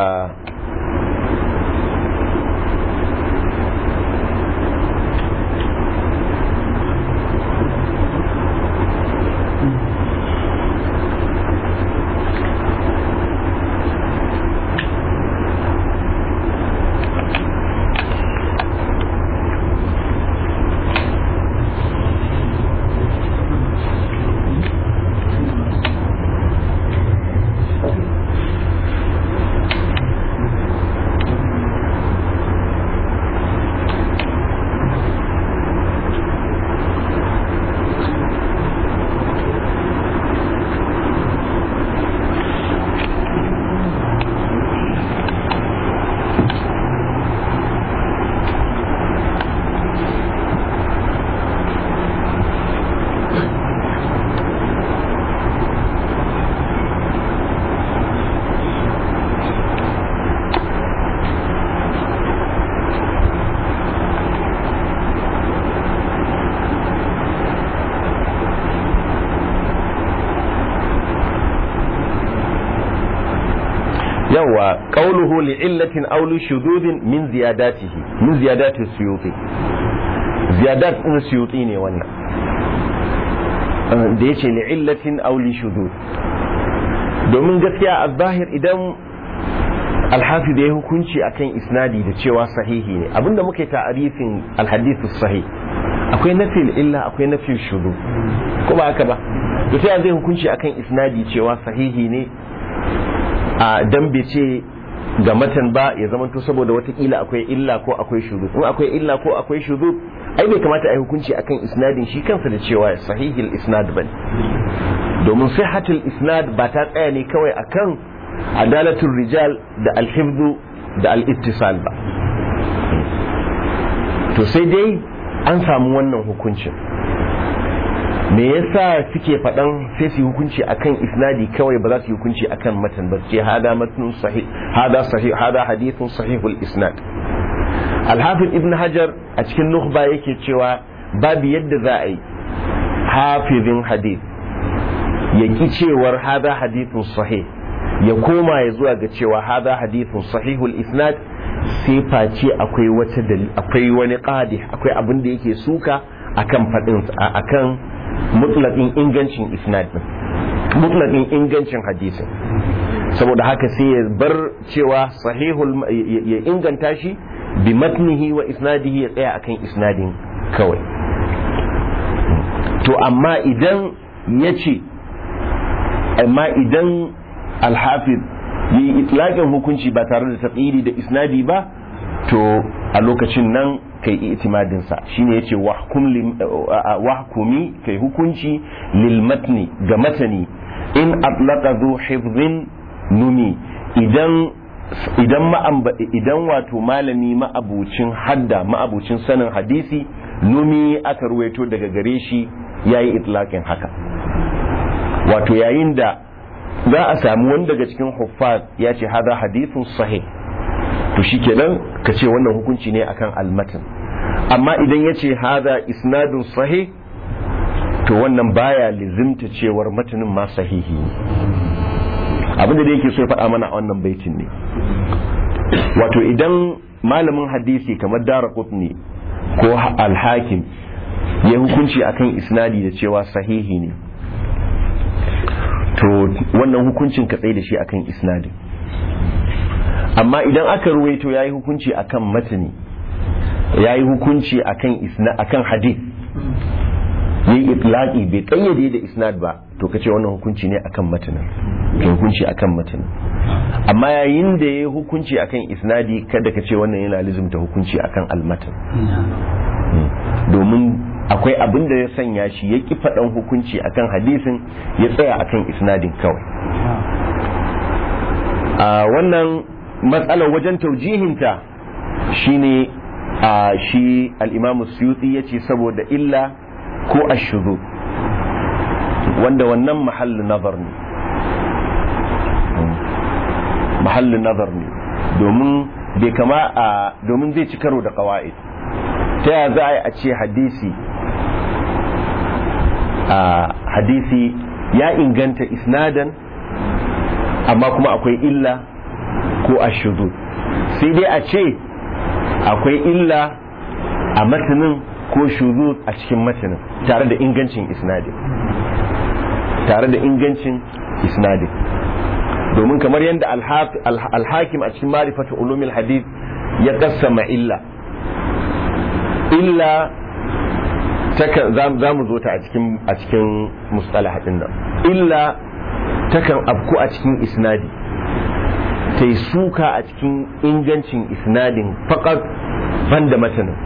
yawa qawluhu li illatin aw li shududin min ziyadatihi min ziyadati suyuti ziyadat din suyuti ne wannan da yace li illatin aw li shudud domin gaskiya a zahir idan alhafi da ya hukunci akan isnadi da cewa sahihi ne abinda muke ta'arifin alhadithu sahih akwai nafil illa akwai nafil shudu ko ba haka ba to sai zai hukunci akan isnadi cewa sahihi ne a dan bai ce ga matan ba ya zama to saboda watakila akwai illa ko akwai shudu in akwai illa ko akwai shudu ai bai kamata a yi hukunci akan isnadin shi kansa da cewa sahihil isnad bane domin sihhatul isnad ba ta tsaya ne kawai akan adalatul rijal da alhifzu da al-ittisal ba to sai dai an samu wannan hukuncin me yasa suke faɗan sai su hukunci akan isnadi kawai ba za su yi hukunci akan matan ba ce hada matnun sahih hada sahih hada hadithun sahihul isnad al-hafiz ibn hajar a cikin nukhba yake cewa babu yadda za a yi hafizin hadith ya ki cewar hada hadithun sahih ya koma ya zuwa ga cewa hada hadithun sahihul isnad sai face akwai wata akwai wani qadi akwai abin da yake suka akan fadin akan mutlaqin ingancin isnad din mutlaqin ingancin hadisin saboda haka sai ya bar cewa sahihul ya inganta shi bi matnihi wa isnadihi ya tsaya akan isnadin kawai to amma idan ya ce amma idan alhafiz yi itlaƙin hukunci ba tare da taqidi da isnadi ba to a lokacin nan kai itimadin sa shine yace wahkum wahkumi kai hukunci lil matni ga matani in atlaqa zu hifdhin numi idan idan idan wato malami ma'abucin hadda ma'abucin sanin hadisi numi aka ruwaito daga gare shi yayi itlaqin haka wato yayin da za a samu wani daga cikin huffaz ya ce hada hadithun sahih to shikenan ka ce wannan hukunci ne akan almatan amma idan ya ce hada isnadun sahih to wannan baya lizimta cewar matanin ma sahihi ne abinda da yake so ya faɗa mana a wannan baitin ne wato idan malamin hadisi kamar dara ne ko alhakim ya hukunci akan isnadi da cewa sahihi ne to wannan hukuncin ka tsaye da shi akan isnadin amma idan aka ruwaito yayi hukunci akan matani yayi hukunci akan isna akan hadith yayi itlaqi bai kayyade da isnad ba to kace wannan hukunci ne akan matanin ke hukunci akan matanin amma yayin da yayi hukunci akan isnadi kada ka ce wannan yana lizumta hukunci akan almatan domin akwai abin da ya sanya shi ya ki faɗan hukunci akan hadisin ya tsaya akan isnadin kawai a wannan matsalar wajen taujihinta shine a shi al'imamu suyuti ya ce saboda illa ko ashudu wanda wannan mahallin nazar ne mahallin nazar ne domin bai kama a domin zai ci karo da kawa'id ta yaya za a yi a ce hadisi a hadisi ya inganta isnadan amma kuma akwai illa ko ashudu sai dai a ce akwai illa a matanin ko shuzu a cikin matanin tare da ingancin isnadin tare da ingancin isnadin domin kamar yadda alhakim a cikin marifatu ulumil hadith ya kassama illa illa za mu zo ta a cikin a cikin mustalah din nan illa takan afku a cikin isnadi ta yi suka a cikin ingancin isnadin faƙar banda matanin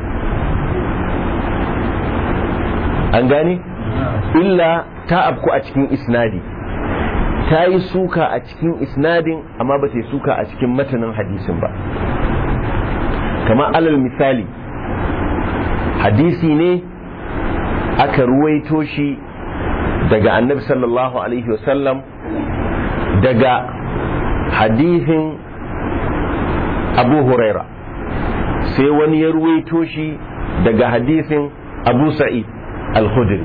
an gane illa ta afku a cikin isnadi ta yi suka a cikin isnadin amma ba ta yi suka a cikin matanin hadisin ba kamar alal misali hadisi ne aka ruwaito shi daga annabi sallallahu alaihi wasallam daga hadisin abu huraira sai wani ya ruwaito shi daga hadisin abu sa'id al-khudri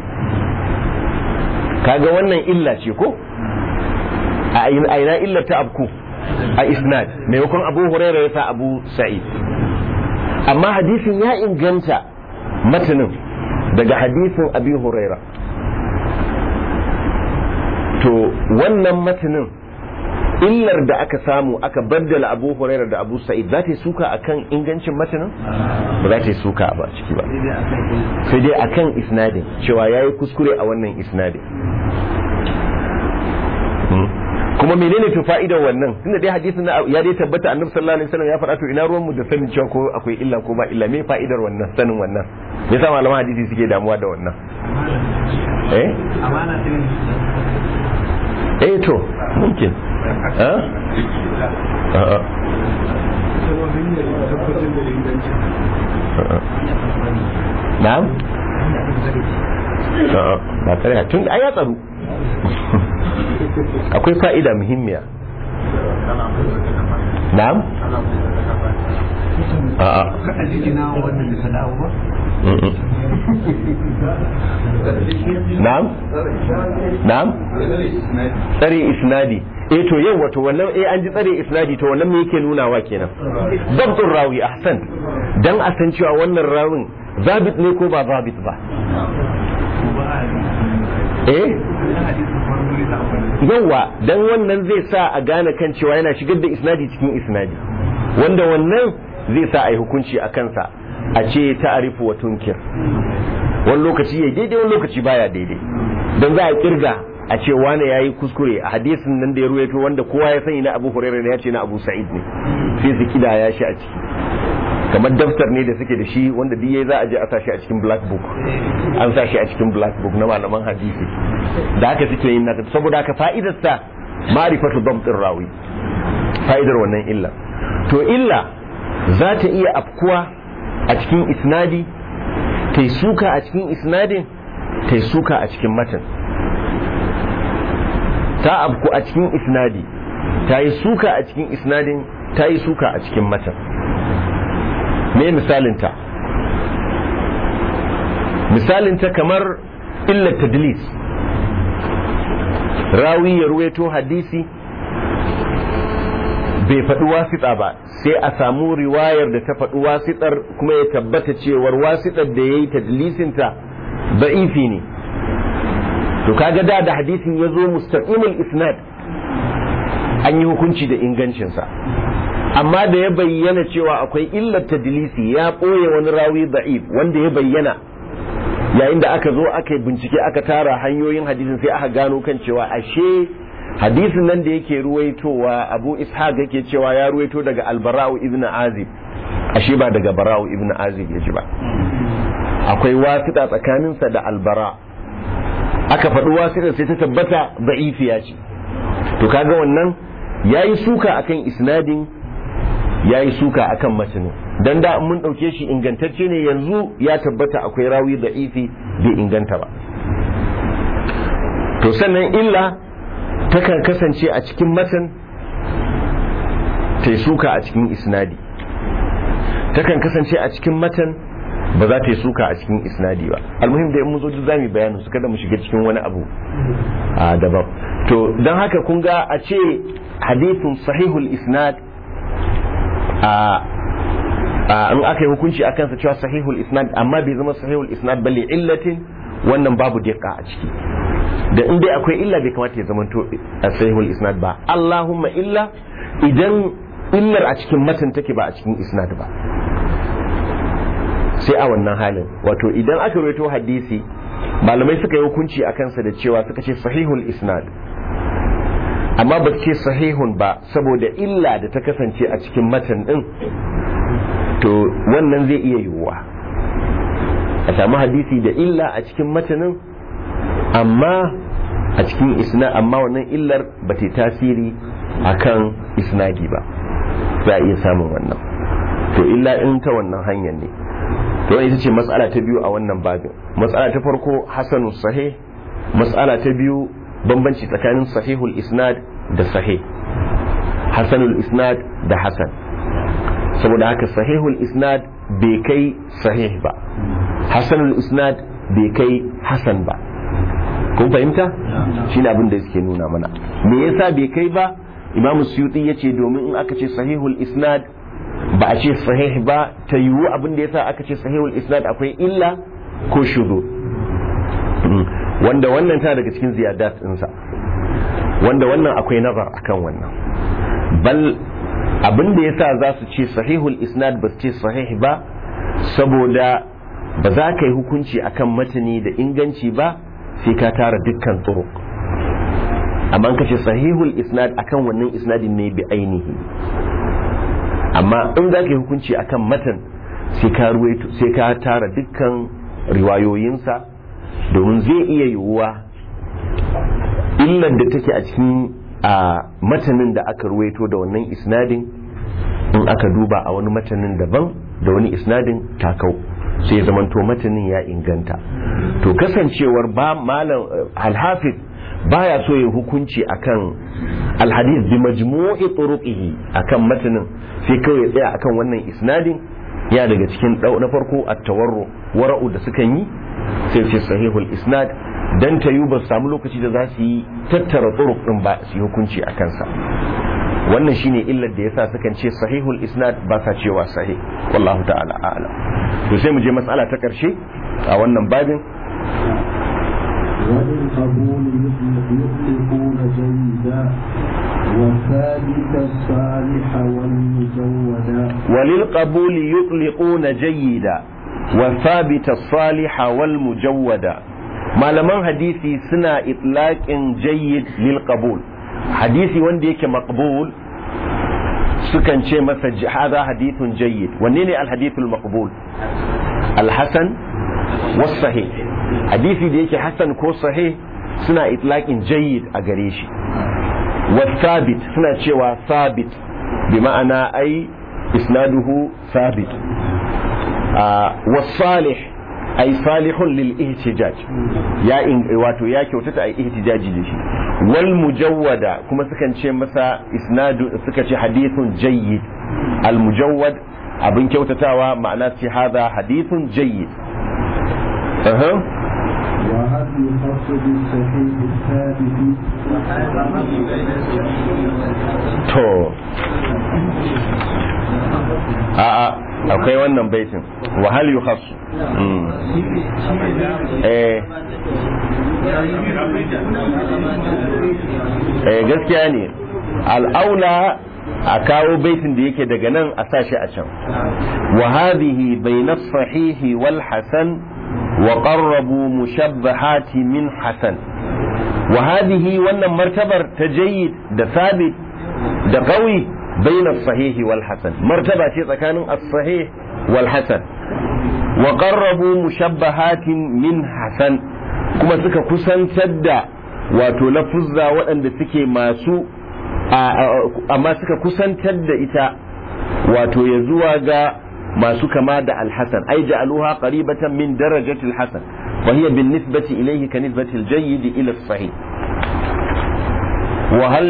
kaga wannan illa ce ko a ina illa ta abku a isnad maimakon abu huraira ya sa abu sa'id amma hadisin ya inganta matanin daga hadisin abi huraira to wannan matanin illar da aka samu aka baddala abu huraira da abu sa'id za ta yi suka akan ingancin matanin ba za ta yi suka ba ciki ba sai dai akan isnadin cewa ya yi kuskure a wannan isnadin kuma menene to fa'idar wannan tunda dai hadisin ya dai tabbata annabi sallallahu alaihi wasallam ya faɗa to ina ruwan mu da sanin cewa ko akwai illa ko ba illa me fa'idar wannan sanin wannan me yasa malaman hadisi suke damuwa da wannan eh amana eh to mumkin eh a'a na'am a'a ba tare tun ai ya tsaro akwai fa'ida muhimmiya na'am a'a na'am na'am tsare isnadi eh to yau wato wannan eh an ji tsare isnadi to wannan me yake nunawa kenan dabtun rawi ahsan dan a san cewa wannan rawin zabit ne ko ba zabit ba eh yawa dan wannan zai sa a gane kan cewa yana shigar da isnadi cikin isnadi wanda wannan zai sa a yi hukunci a kansa a ce ta'arifu wa tunkir wani lokaci ya daidai wani lokaci baya daidai don za a kirga a ce wane ya yi kuskure a hadisin nan da ya ruwaito wanda kowa ya sani na abu hurairu ne ya ce na abu sa'id ne sai su kida ya shi a ciki kamar daftar ne da suke da shi wanda duk za a je a sa shi a cikin black book an sa shi a cikin black book na malaman hadisi da haka suke yin naka saboda haka fa'idar sa ma'rifatu dabtir rawi fa'idar wannan illa to illa za ta iya afkuwa a cikin isnadi ta yi suka a cikin isnadin ta yi suka a cikin matan ta afku a cikin isnadi ta yi suka a cikin isnadin ta yi suka a cikin matan me misalinta misalinta kamar illar tadlis rawi ya ruweto hadisi bai faɗi wasiɗa ba sai a samu riwayar da ta faɗi wasiɗar kuma ya tabbata cewar wasiɗar da ya yi tadlisinta ba'ifi ne to kaga da da hadisin ya zo mustaqimul isnad an yi hukunci da ingancinsa amma da ya bayyana cewa akwai illar tadlisi ya ɓoye wani rawi da'if wanda ya bayyana yayin da aka zo aka bincike aka tara hanyoyin hadisin sai aka gano kan cewa ashe hadisin nan da yake ruwaitowa abu ishaq yake cewa ya ruwaito daga albara'u ibn azib ashe ba daga bara'u ibn azib ya ji ba akwai wasita tsakaninsa da albara aka faɗi wasita sai ta tabbata da'ifiya ce to kaga wannan yayi suka akan isnadin yayi suka akan matanin dan da mun ɗauke shi ingantacce ne yanzu ya tabbata akwai rawi da'ifi bai inganta ba to sannan illa takan kasance a cikin matan ta yi suka a cikin isnadi takan kasance a cikin matan ba za ta yi suka a cikin isnadi ba almuhim da mu zo duk zamu bayanin su kada mu shiga cikin wani abu a daban to don haka kun ga a ce hadithun sahihul isnad a in aka yi hukunci a kansa cewa sahihul isnad amma bai zama sahihul isnad bale illatin wannan babu diqa a ciki da in dai akwai illa bai kamata ya zamanto a sahihul isnad ba Allahumma illa idan illar a cikin matan take ba a cikin isnad ba sai a wannan halin wato idan aka rawaito hadisi malamai suka yi hukunci a kansa da cewa suka ce sahihul isnad amma ba ce sahihun ba saboda illa da ta kasance a cikin matan din to wannan zai iya yiwuwa a samu hadisi da illa a cikin matanin amma a cikin isna amma wannan illar ba ta tasiri akan isnadi ba za a iya samun wannan to illa in ta wannan hanyar ne to ita ce matsala ta biyu a wannan babin matsala ta farko hasanu sahih matsala ta biyu bambanci tsakanin sahihul isnad da sahih hasanul isnad da hasan saboda haka sahihul isnad bai kai sahih ba hasanul isnad bai kai hasan ba kun fahimta shi ne abin da suke nuna mana me yasa bai kai ba imam suyuti ya ce domin in aka ce sahihul isnad ba a ce sahih ba ta yiwu abin da yasa aka ce sahihul isnad akwai illa ko shudu wanda wannan ta daga cikin ziyadat ɗinsa wanda wannan akwai nazar akan wannan bal abin da yasa za su ce sahihul isnad ba su ce sahih ba saboda ba za ka yi hukunci akan matani da inganci ba sai ka tara dukkan turuq amma ka ce sahihul isnad akan wannan isnadin ne bi ainihi amma in za ka yi hukunci akan matan sai ka ruwaito sai ka tara dukkan riwayoyinsa domin zai iya yiwuwa illar da take a cikin a matanin da aka ruwaito da wannan isnadin in aka duba a wani matanin daban da wani isnadin takau sai zamanto matanin ya inganta to kasancewar ba malam alhafiz baya so yin hukunci akan alhadith bi majmu'i turuqihi akan matanin sai kawai ya tsaya akan wannan isnadin ya daga cikin na farko at-tawarru wara'u da sukan yi sai ce sahihul isnad dan ta ba su samu lokaci da za su yi tattara turuq din ba su yi hukunci a kansa wannan shine illar da yasa sukan ce sahihul isnad ba sa cewa sahih wallahu ta'ala a'lam to sai mu je matsala ta karshe a wannan babin وللقبول يطلقون جيدا وثابت الصالح والمزودا وللقبول يطلقون جيدا وثابت الصالح والمجودا malaman hadisi suna itlaqin jayyid lil qabul hadisi wanda yake maqbul sukan ce masa hadha hadithun jayyid wanne ne al hadithul maqbul al hasan was sahih hadisi da yake hasan ko sahih suna itlaqin jayyid a gare shi was sabit suna cewa sabit bi ma'ana ai isnaduhu sabit was salih ai salihun lil ihtijaj ya wato ya kyautata ai ihtijaji da shi wal mujawwada kuma sukan ce masa isnadu suka ce hadithun jayyid al mujawwad abin kyautatawa ma'ana ce hada hadithun jayyid aha وهل يخص بالصحيح الثابت to a'a akwai wannan baitin wahal yu khassu eh eh gaskiya ne al'aula a kawo baitin da yake daga nan a sashi a can wa hadhihi bayna sahihi wal hasan wa qarrabu mushabbahati min hasan wa hadhihi wannan martabar ta jayyid da sabit da qawi بين الصحيح والحسن مرتبة tsakanin الصحيح والحسن وقربوا مشبهات من حسن kuma suka kusantar da wato lafuzza waɗanda suke masu amma suka kusantar da ita wato ya zuwa ga masu kama da alhassan ai ja'aluha qaribatan min darajatil hasan wa hiya bin nisbati ilayhi ka nisbati al-jayyid ila as-sahih wa hal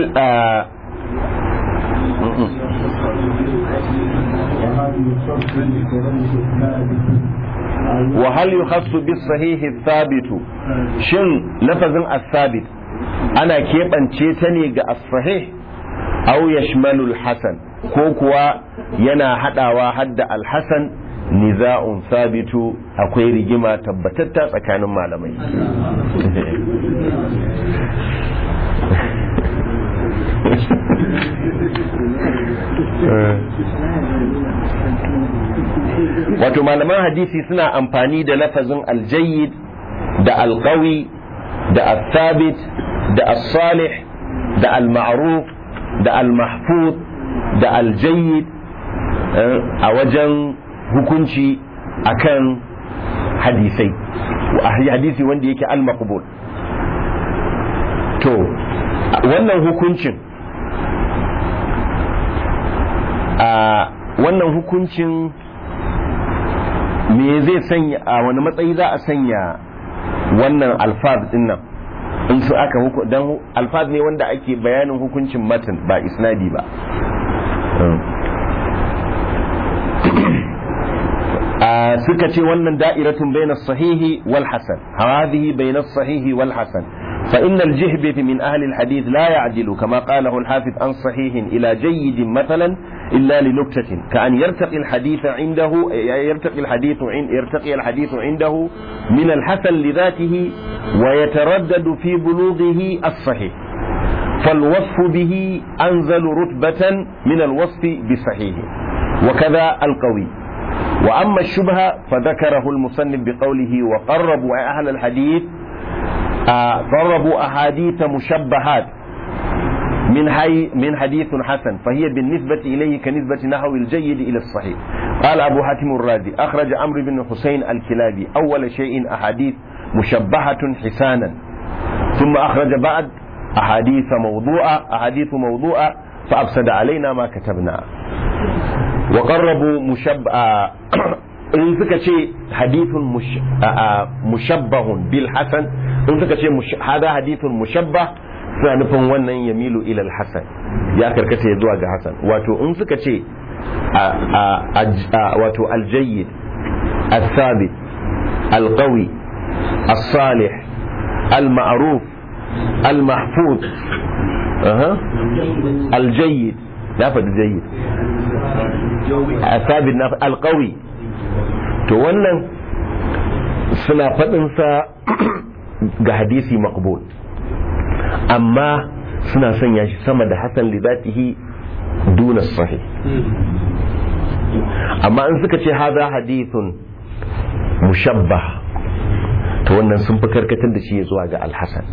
وهل يخص بالصحيح الثابت شن لفظ الثابت أنا كيف أنشيتني الصحيح أو يشمل الحسن كوكوا ينا حدا واحد الحسن نزاع ثابت akwai rigima tabbatatta tsakanin malamai wato malaman hadisi suna amfani da lafazin aljayyid da alqawi da al-thabit da al-salih da al-ma'ruf da al-mahfuz da aljayyid a wajen hukunci akan hadisai hadisi wanda yake al-maqbul to wannan hukuncin a wannan hukuncin me zai sanya a wani matsayi za a sanya wannan alfaz din nan in su aka huku dan alfaz ne wanda ake bayanin hukuncin matan ba isnadi ba suka ce wannan da'iratun bainas sahihi wal hasan hadhihi bainas sahihi wal hasan فإن الجهبذ من أهل الحديث لا يعدل كما قاله الحافظ عن صحيح إلى جيد مثلا إلا لنكتة كأن يرتقي الحديث عنده يرتقي الحديث عند يرتقي الحديث عنده من الحسن لذاته ويتردد في بلوغه الصحيح فالوصف به أنزل رتبة من الوصف بصحيح وكذا القوي وأما الشبهة فذكره المصنف بقوله وقربوا أهل الحديث آه قربوا أحاديث مشبهات من حي من حديث حسن فهي بالنسبة إليه كنسبة نحو الجيد إلى الصحيح قال أبو حاتم الرازي أخرج عمرو بن حسين الكلابي أول شيء أحاديث مشبهة حسانا ثم أخرج بعد أحاديث موضوعة أحاديث موضوعة فأفسد علينا ما كتبنا وقربوا مشب in suka ce hadithun mushabbahun bil hasan in suka ce hada hadithun mushabbah suna nufin wannan yamilu ilal hasan ya karkata ya zuwa ga hasan wato in suka ce wato aljayyid al-thabit al-qawi al-salih al-ma'ruf al-mahfuz al-jayyid na faɗi jayyid al-thabit na al-qawi to wannan suna faɗinsa ga hadisi maqbul amma suna sanya shi sama da hasan lidatihi duna sahih amma in suka ce haza hadithun mushabbah to wannan sun fi karkatar da shi zuwa ga alhassan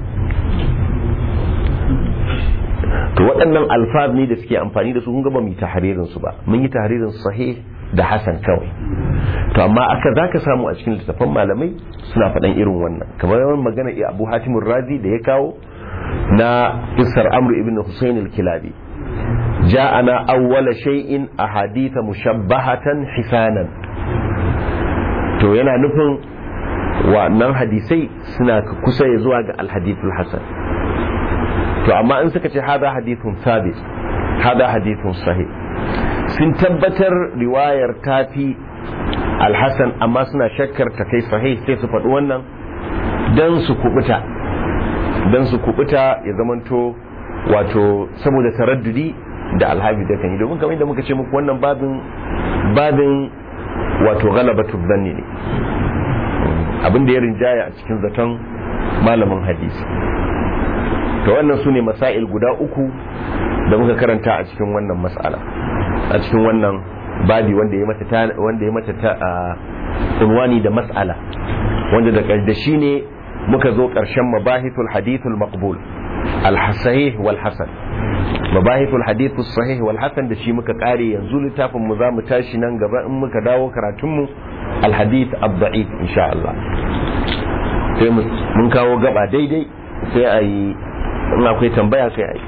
to waɗannan alfaz ne da suke amfani da su kun gaba mu yi tahririn su ba mun yi tahririn sahih da hasan kawai to amma aka zaka samu a cikin littattafan malamai suna faɗan irin wannan kamar yawan magana ya abu hatimun razi da ya kawo na isar amru ibn husayn al-kilabi ja'ana awwala shay'in ahaditha mushabbahatan hisanan to yana nufin wannan hadisai suna kusa ya zuwa ga alhadithul hasan to amma in suka ce hada hadithun sabit hada hadithun sahih sun tabbatar riwayar tafi alhassan amma suna shakkar ta kai sahih sai su faɗi wannan don su kubuta don su kubuta ya zamanto wato saboda taraddudi da alhabi da kan yi domin kamar da muka ce muku wannan babin babin wato galabatu zanni ne abin da ya rinjaya a cikin zaton malamin hadisi to wannan su ne masail guda uku da muka karanta a cikin wannan mas'ala a cikin wannan babi wanda ya mata wanda ya mata ta unwani da mas'ala wanda da da shi ne muka zo ƙarshen mabahithul hadithul maqbul al-sahih wal hasan mabahithul hadithul sahih wal hasan da shi muka kare yanzu littafin mu zamu tashi nan gaba in muka dawo karatun mu al-hadith ad-da'if insha Allah sai mun kawo gaba daidai sai a yi in akwai tambaya sai a yi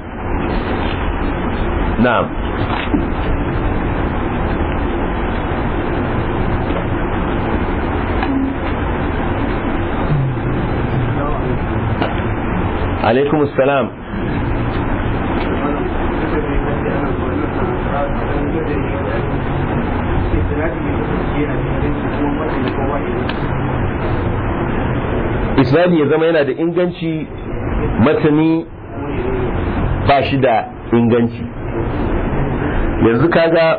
na'am alaikum assalam isnadi ya zama yana da inganci matani ba shi da inganci yanzu kaga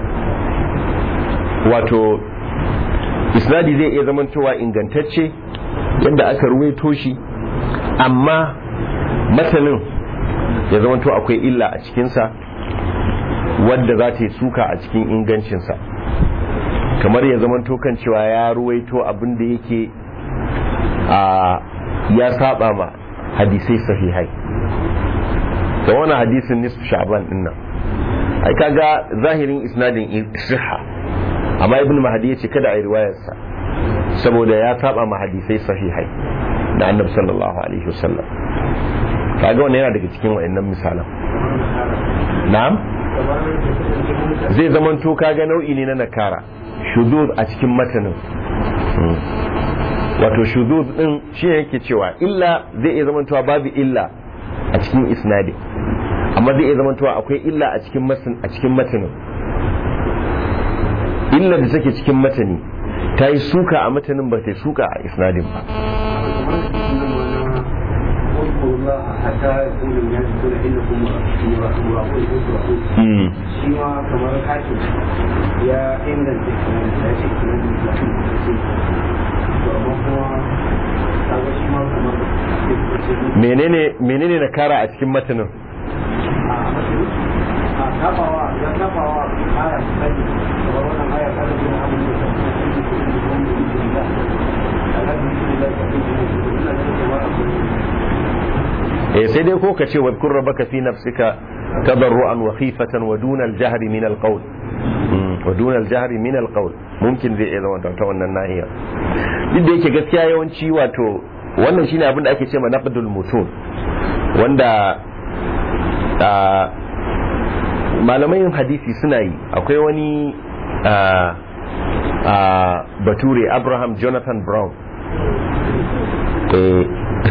wato isnadi zai iya zamantowa ingantacce yadda aka ruwaito shi amma matanin ya zamanto akwai illa a cikinsa wadda za ta yi suka a cikin ingancinsa kamar ya zamanto kan cewa ya ruwaito abin da yake a ya saba ma hadisai sahihai da wani hadisin nisfu sha'ban din nan ai kaga zahirin isnadin siha amma ibn mahdi yace kada ai riwayarsa saboda ya saba ma hadisai sahihai da annabi sallallahu alaihi wasallam kaga wannan yana daga cikin wayannan misalan na'am zai zamanto kaga nau'i ne na nakara shuzuz a cikin matanin wato shuzuz din shi yake cewa illa zai iya zamantowa babu illa a cikin isnadi amma zai iya zamantowa akwai illa a cikin matan a cikin matanin illa da take cikin matani ta yi suka a matanin ba ta yi suka a isnadin ba واتقوا الله حتى يقول الناس يقول انكم مراقون مراقون mm. shi ma kamar hakim ya inganta kinan ya ce kinan da ya ce to amma kuma kaga shi ma kamar menene menene na kara a cikin matanin a tabawa ya tabawa aya ta ne kamar wannan aya ta ne na abin da ta ce shi ko da wani da ya alhamdulillah ka ce ina da kamar abin eh sai dai ko ka ce wadkur rabbaka fi nafsika tadarruan wa khifatan wa duna al-jahr min al-qawl Mm, wa duna al-jahr min al-qawl mumkin zai iya zama ta wannan nahiya duk da yake gaskiya yawanci wato wannan shine abin da ake cewa naqdul mutun wanda a malamai hadisi suna yi akwai wani a a bature Abraham Jonathan Brown eh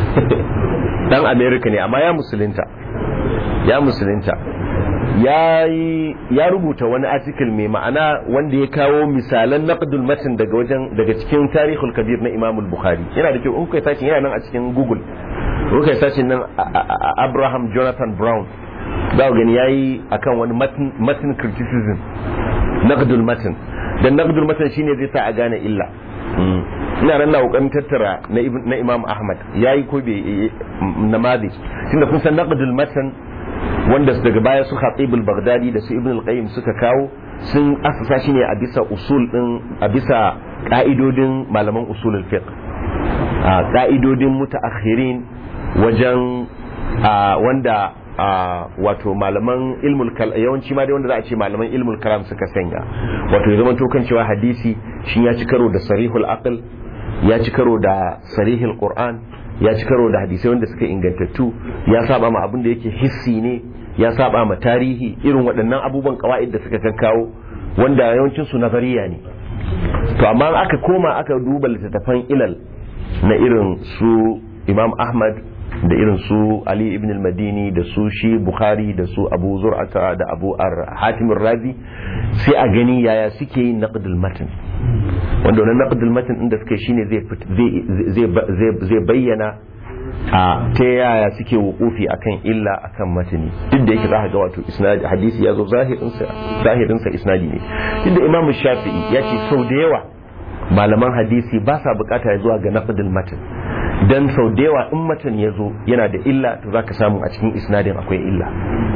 dan america ne amma ya musulunta ya musulunta ya yi ya rubuta wani article mai ma'ana wanda ya kawo misalan naqdul matan daga wajen daga cikin tarihul kabir na imam bukhari yana da kyau in kai sace yana nan a cikin google in kai sace nan a- a- a- abraham jonathan brown za ku gani yayi akan wani matan matan criticism naqdul matan dan naqdul matan shine zai sa a gane illa Mm. ina nan na kokarin tattara na Ibn- na imam ahmad yayi ko bai namadi tunda kun san naqdul matan wanda su daga baya su khatibul baghdadi da su ibn al-qayyim suka kawo sun asasa shi ne a bisa usul din a bisa ka'idodin malaman usulul fiqh a ka'idodin mutaakhirin wajen a wanda a wato malaman ilmul kal yawanci ma dai wanda za a ce malaman ilmul kalam suka sanya wato ya zama to kan cewa hadisi shin ya ci karo da sarihul aql ya ci karo da sarihul qur'an ya ci karo da hadisai wanda suka ingantattu ya saba ma abin da yake hissi ne ya saba ma tarihi irin waɗannan abubuwan kawa'id da suka kawo wanda yawancin su nazariya ne to amma aka koma aka duba littattafan ilal na irin su imam ahmad da irin su ali ibn al-madini da su shi bukhari da su abu zur'ata da abu hatim razi sai a gani yaya suke yin naqdul matan wanda wannan naqdul matan din da suke shine zai zai zai bayyana a ta yaya suke wukufi akan illa akan matani duk da yake zaka ga wato isnadi hadisi ya zo zahirin sa zahirin sa isnadi ne duk da imamu shafi'i ya ce sau da yawa malaman hadisi ba sa bukata ya zuwa ga naqdul matan dan sau da yawa in matan ya zo yana da illa to zaka samu a cikin isnadin akwai illa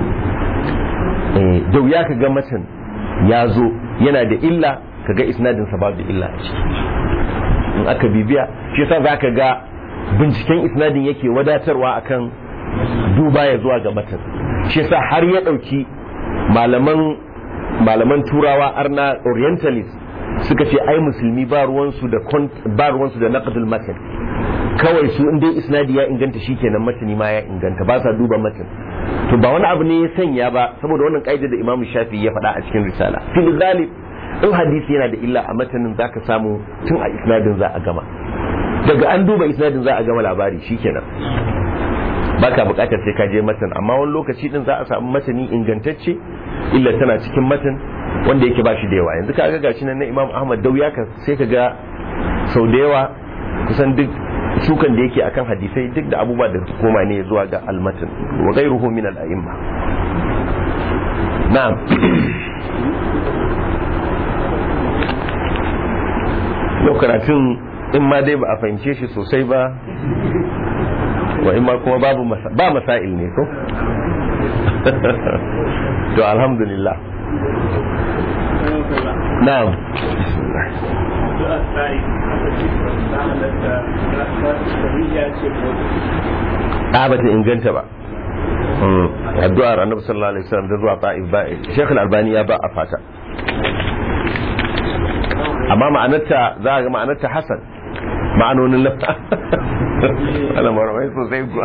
eh da wuya ka ga matan ya zo yana da illa ka ga isnadin sa babu illa a ciki in aka bibiya shi yasa zaka ga binciken isnadin yake wadatarwa akan duba ya zuwa ga matan shi yasa har ya dauki malaman malaman turawa arna orientalist suka ce ai musulmi ba ruwansu da ba ruwansu da naqdul matan kawai su in dai isnadi ya inganta shikenan matani ma ya inganta ba sa duba matan to ba wani abu ne ya sanya ba saboda wannan kaida da imamu shafi ya faɗa a cikin risala fil ghalib in hadisi yana da illa a matanin zaka samu tun a isnadin za a gama daga an duba isnadin za a gama labari shikenan baka bukatar sai ka je matan amma wani lokaci din za a samu matani ingantacce illa tana cikin matan wanda yake ba shi da yawa yanzu ka ga gashi nan na Imam Ahmad Dauya ka sai ka ga sau da yawa kusan duk sukan da yake akan hadisai duk da abubuwa da koma ne zuwa ga almatan wa ghayruhu min al-a'imma na'am yau karatun in ma dai ba a fahimce shi sosai ba wa in ma kuma babu ba masail ne ko to alhamdulillah na'am a ba ta inganta ba addu'ar annabi sallallahu alaihi wasallam da zuwa ta'if ba Sheikh al-Albani ya ba a fata amma ma'anarta za a ga ma'anarta hasan ma'anonin lafa ana maramai sosai kuwa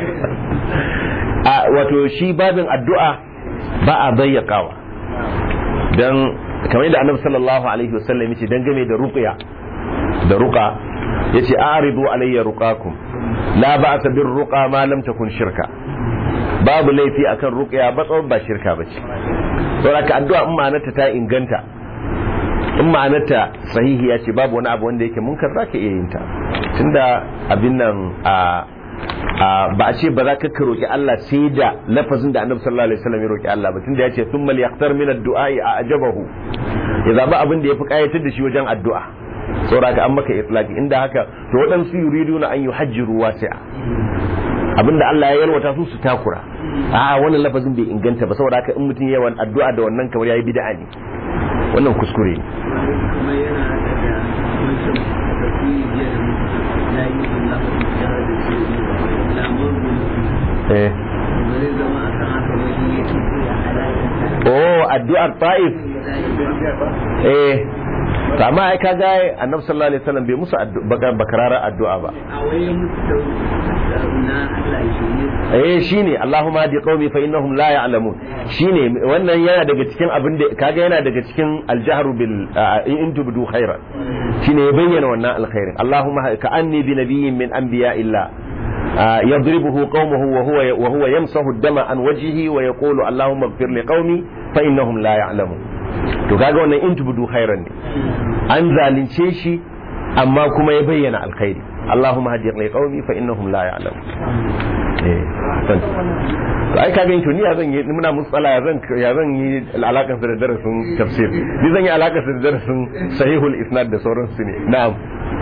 a wato shi babin addu'a ba a bayyakawa don kamar yadda annabi sallallahu alaihi wasallam yace dangane da ruqya da ruqa yace a'ridu alayya ruqakum la ba'sa bir ruqa ma lam takun shirka babu laifi akan ruqya ba tsawon ba shirka bace saboda ka addu'a in ma'anarta ta inganta in ma'anarta sahihi ya ce babu wani abu wanda yake munkar zaka iya yin ta tunda abin nan a a, ba a ce ba za ka ka roki Allah sai da lafazin da Annabi sallallahu alaihi wasallam ya roki Allah ba tunda ya ce thumma liyaqtar min ad-du'a a ajabahu ya zaba abin da yafi kayatar da shi wajen addu'a saboda ka an maka itlaqi inda haka to waɗansu yuriduna an yuhajjiru wasi'a abinda Allah ya yalwata su su takura a wannan lafazin bai inganta ba saboda haka in mutum yawan addu'a da wannan kamar yayi bid'a ne wannan kuskure ne kuma yana da wancan tafsiri jiya da muka na yi Allah ya da ce lamar mulki eh ba zai zama a kan haka wani yake ya halaka oh addu'ar ta'if eh to amma ai kaga annabi sallallahu alaihi wasallam bai musu addu'a bakarara addu'a ba a wayan mutu na Allah ya shirye eh shine Allahumma hadi qaumi fa innahum la ya'lamun shine wannan yana daga cikin abin da kaga yana daga cikin aljahru bil in tubdu khairan shine ya bayyana wannan alkhairin Allahumma ka anni bi nabiyyin min anbiya illa يضربه قومه وهو وهو يمسح الدم عن وجهه ويقول اللهم اغفر لقومي فانهم لا يعلمون to kaga wannan in tubdu khairan ne an zalunce shi amma kuma ya bayyana alkhairi Allahumma hadi li qaumi fa innahum la ya'lamun eh san to ai kaga to ni ya zan yi muna musala ya zan ya zan yi alakan da darasin tafsir ni zan yi alakan da darasin sahihul isnad da sauransu ne na'am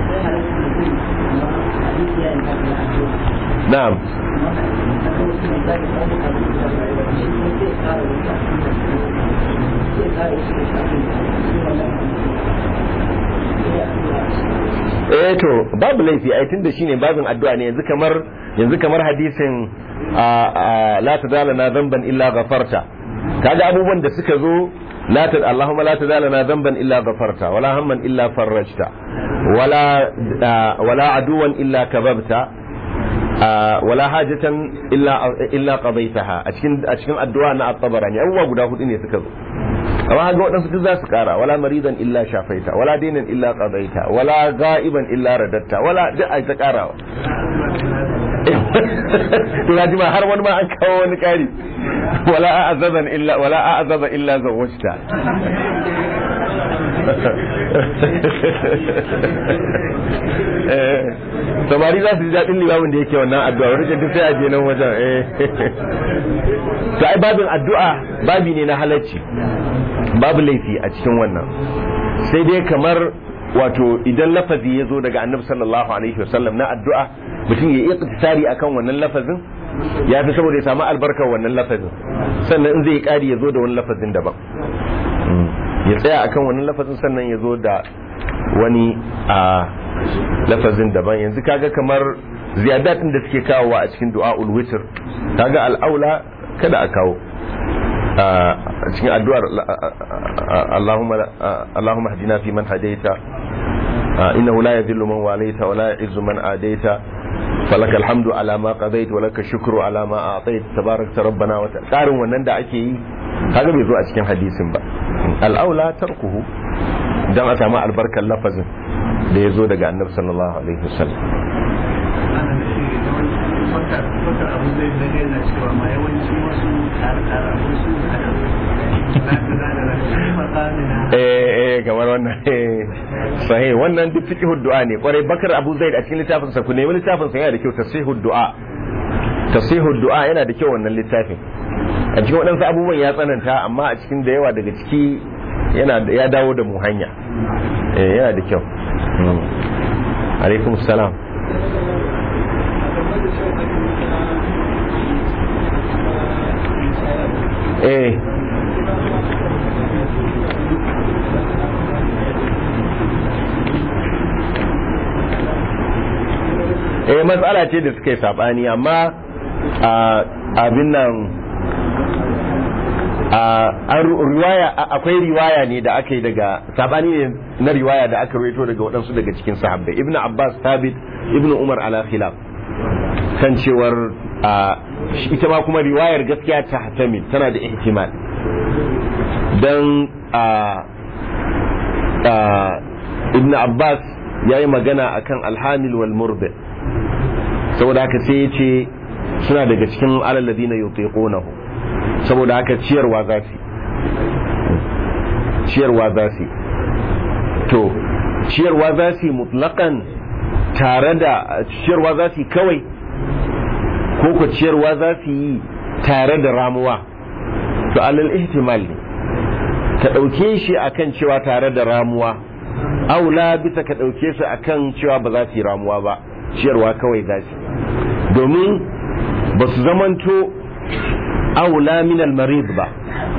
na'am eh to babu laifi ai tunda shine babin addu'a ne yanzu kamar yanzu kamar hadisin la tadalana dhanban illa ghafarta kaga abubuwan da suka zo la ta Allahumma la tadalana dhanban illa ghafarta wala hamman illa farajta wala wala aduwan illa kababta wala hajatan illa illa qadaitaha a cikin a cikin addu'a na at-tabarani abubuwa guda hudu ne suka zo amma ga waɗansu duk za su ƙara wala maridan illa shafaita wala dinan illa qadaita wala ga'iban illa radatta wala duk ai ta ƙarawa to na jima har wani ma an kawo wani ƙari wala a'azaban illa wala a'azaba illa zawajta samari za su ji daɗin limamin da yake wannan addu'a wani duk sai a je nan wajen eh to ai babin addu'a babi ne na halacci babu laifi a cikin wannan sai dai kamar wato idan lafazi ya zo daga annabi sallallahu alaihi wasallam na addu'a mutum ya yi iktisari akan wannan lafazin ya fi saboda ya samu albarkar wannan lafazin sannan in zai kari ya zo da wani lafazin daban ya tsaya akan wannan lafazin sannan ya zo da wani a lafazin daban yanzu kaga kamar ziyadatin da suke kawowa a cikin du'a'ul witr kaga al'aula kada a kawo a cikin addu'ar Allahumma hadina fi man hadaita innahu la yadhillu man walaita wa la yu'izzu man adaita فلك الحمد على ما قضيت ولك الشكر على ما اعطيت تبارك ربنا وتعالى قارن wannan da ake yi kaga bai zo a cikin hadisin ba al-aula tarkuhu dan a samu albarkar lafazin da ya zo daga annabi sallallahu alaihi wasallam Bakar abu zai daga yana cewa ma yawanci wasu tsare-tsare wasu eh eh kamar wannan sahih wannan duk fiqh du'a ne kwarai bakar abu zaid a cikin littafin sa ku nemi littafin sa yana da kyau tasihud du'a tasihud du'a yana da kyau wannan littafin a cikin waɗansu abubuwan ya tsananta amma a cikin da yawa daga ciki yana ya dawo da mu hanya eh yana da kyau alaikum salam eh eh matsala ce da suka yi sabani amma abin nan riwaya akwai riwaya ne da aka yi daga sabani ne na riwaya da aka rawaito daga waɗansu daga cikin sahabbai ibn abbas thabit ibn umar ala khilaf kan cewar ita ma kuma riwayar gaskiya ta hatamil tana da ihtimal don ibn abbas ya yi magana akan alhamil wal murdi saboda haka sai ya ce suna daga cikin alalladina yutiqunahu saboda haka ciyarwa za su ciyarwa za su to ciyarwa za su mutlaqan tare da ciyarwa za su kawai ko ko ciyarwa za su yi tare da ramuwa to alal ihtimal ne ka ɗauke shi akan cewa tare da ramuwa aula bisa ka ɗauke su akan cewa ba za su yi ramuwa ba ciyarwa kawai za su domin ba su zamanto aula min almarid ba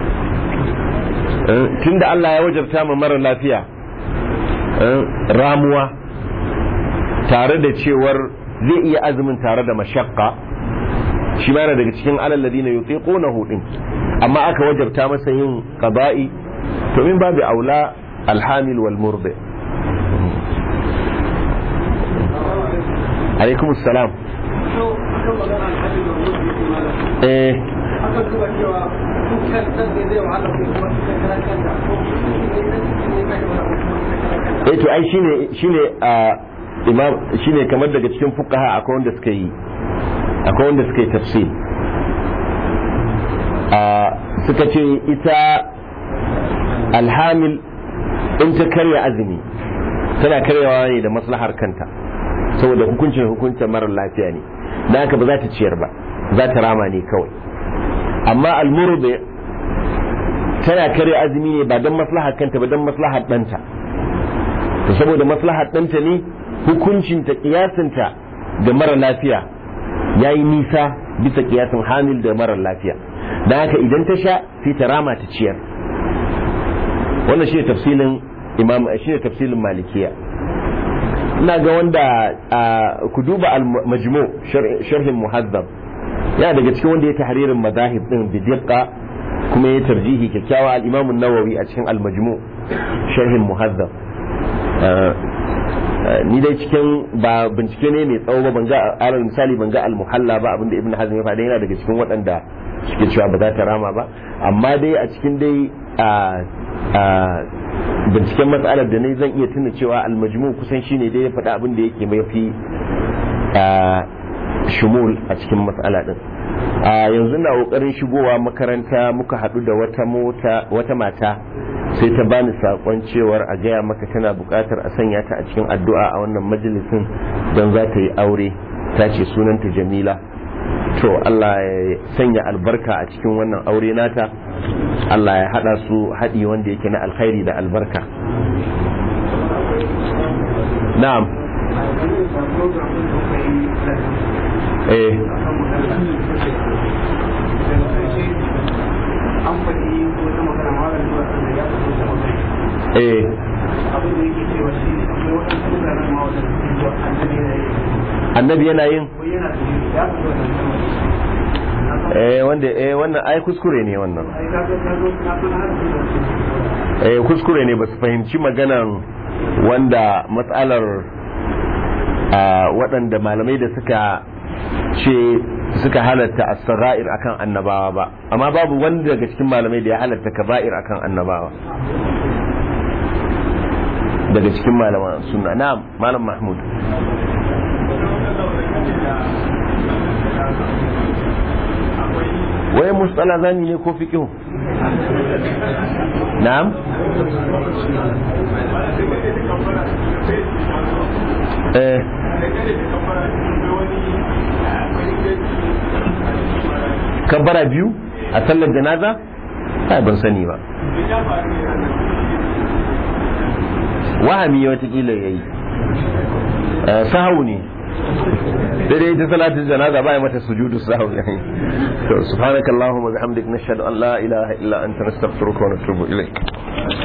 tunda Allah ya wajabta ma mara lafiya ramuwa tare da cewar zai iya azumin tare da mashakka shi ma yana daga cikin alal ladina yutiqunahu din amma aka wajabta masa yin qada'i to min babu aula alhamil wal murdi alaikum assalam eh aka duba cewa dukkan san da zai wahala ko kuma karan kanta ko shi ne san ne kai wani eh to ai shine shine a imam shine kamar daga cikin fuqaha akwai wanda suka yi akwai wanda suka yi tafsir a suka ce ita alhamil in ta karya azumi tana karyawa ne da maslahar kanta saboda hukuncin hukuncin marar lafiya ne da haka ba za ta ciyar ba za ta rama ne kawai amma almurbe tana karya azumi ne ba don maslahar kanta ba don maslahar ɗanta to saboda maslahar ɗanta ne hukuncinta kiyasinta da mara lafiya ya yi nisa bisa kiyasin hamil da mara lafiya don haka idan ta sha sai ta rama ta ciyar wannan shi ne tafsilin imam shi ne tafsilin malikiya ina ga wanda ku duba al-majmu sharhin muhazzab yana daga cikin wanda ya tahririn madahib din bi diqqa kuma ya tarjihi kyakkyawa al-imam an-nawawi a cikin al-majmu sharhin muhazzab ni dai cikin ba bincike ne mai tsawo ba ban ga alal misali ban ga al-muhalla ba abinda ibn hazm ya faɗa yana daga cikin waɗanda suke cewa ba za ta rama ba amma dai a cikin dai binciken matsalar da ne zan iya tuna cewa almajmu kusan shine dai ya faɗa abin da yake mai fi shumul a cikin matsala din a yanzu na kokarin shigowa makaranta muka haɗu da wata mota wata mata sai ta bani sakon cewar a gaya maka tana buƙatar a sanya ta a cikin addu'a a wannan majalisin don za ta yi aure ta ce sunanta jamila to Allah ya sanya albarka a cikin wannan aure nata Allah ya hada su haɗi wanda yake na alkhairi da albarka na'am eh an faɗi wata magana malam zuwa da ya faɗi wata magana eh abin da yake cewa shi ne akwai waɗansu mutanen ma wanda suke zuwa annabi annabi yana yi yana yin ko yana da ya faɗi wannan kalmar eh wanda eh wannan ai kuskure ne wannan ai ka ga ka zo ka san har su eh kuskure ne ba su fahimci maganan wanda matsalar a waɗanda malamai da suka ce suka halatta as-sara'ir akan annabawa ba amma babu wanda daga cikin malamai da ya halatta kaba'ir akan annabawa daga cikin malaman sunna na'am malam mahmud wai mustala zani ne ko fiqh na'am eh kabbara biyu a sallar janaza ai ban sani ba wahami watakila ya yi sahawu ne dai ta salatin janaza ba ya mata sujudu sahawu ya yi to subhanakallahumma bihamdik nashhadu an la ilaha illa anta nastaghfiruka wa natubu ilayk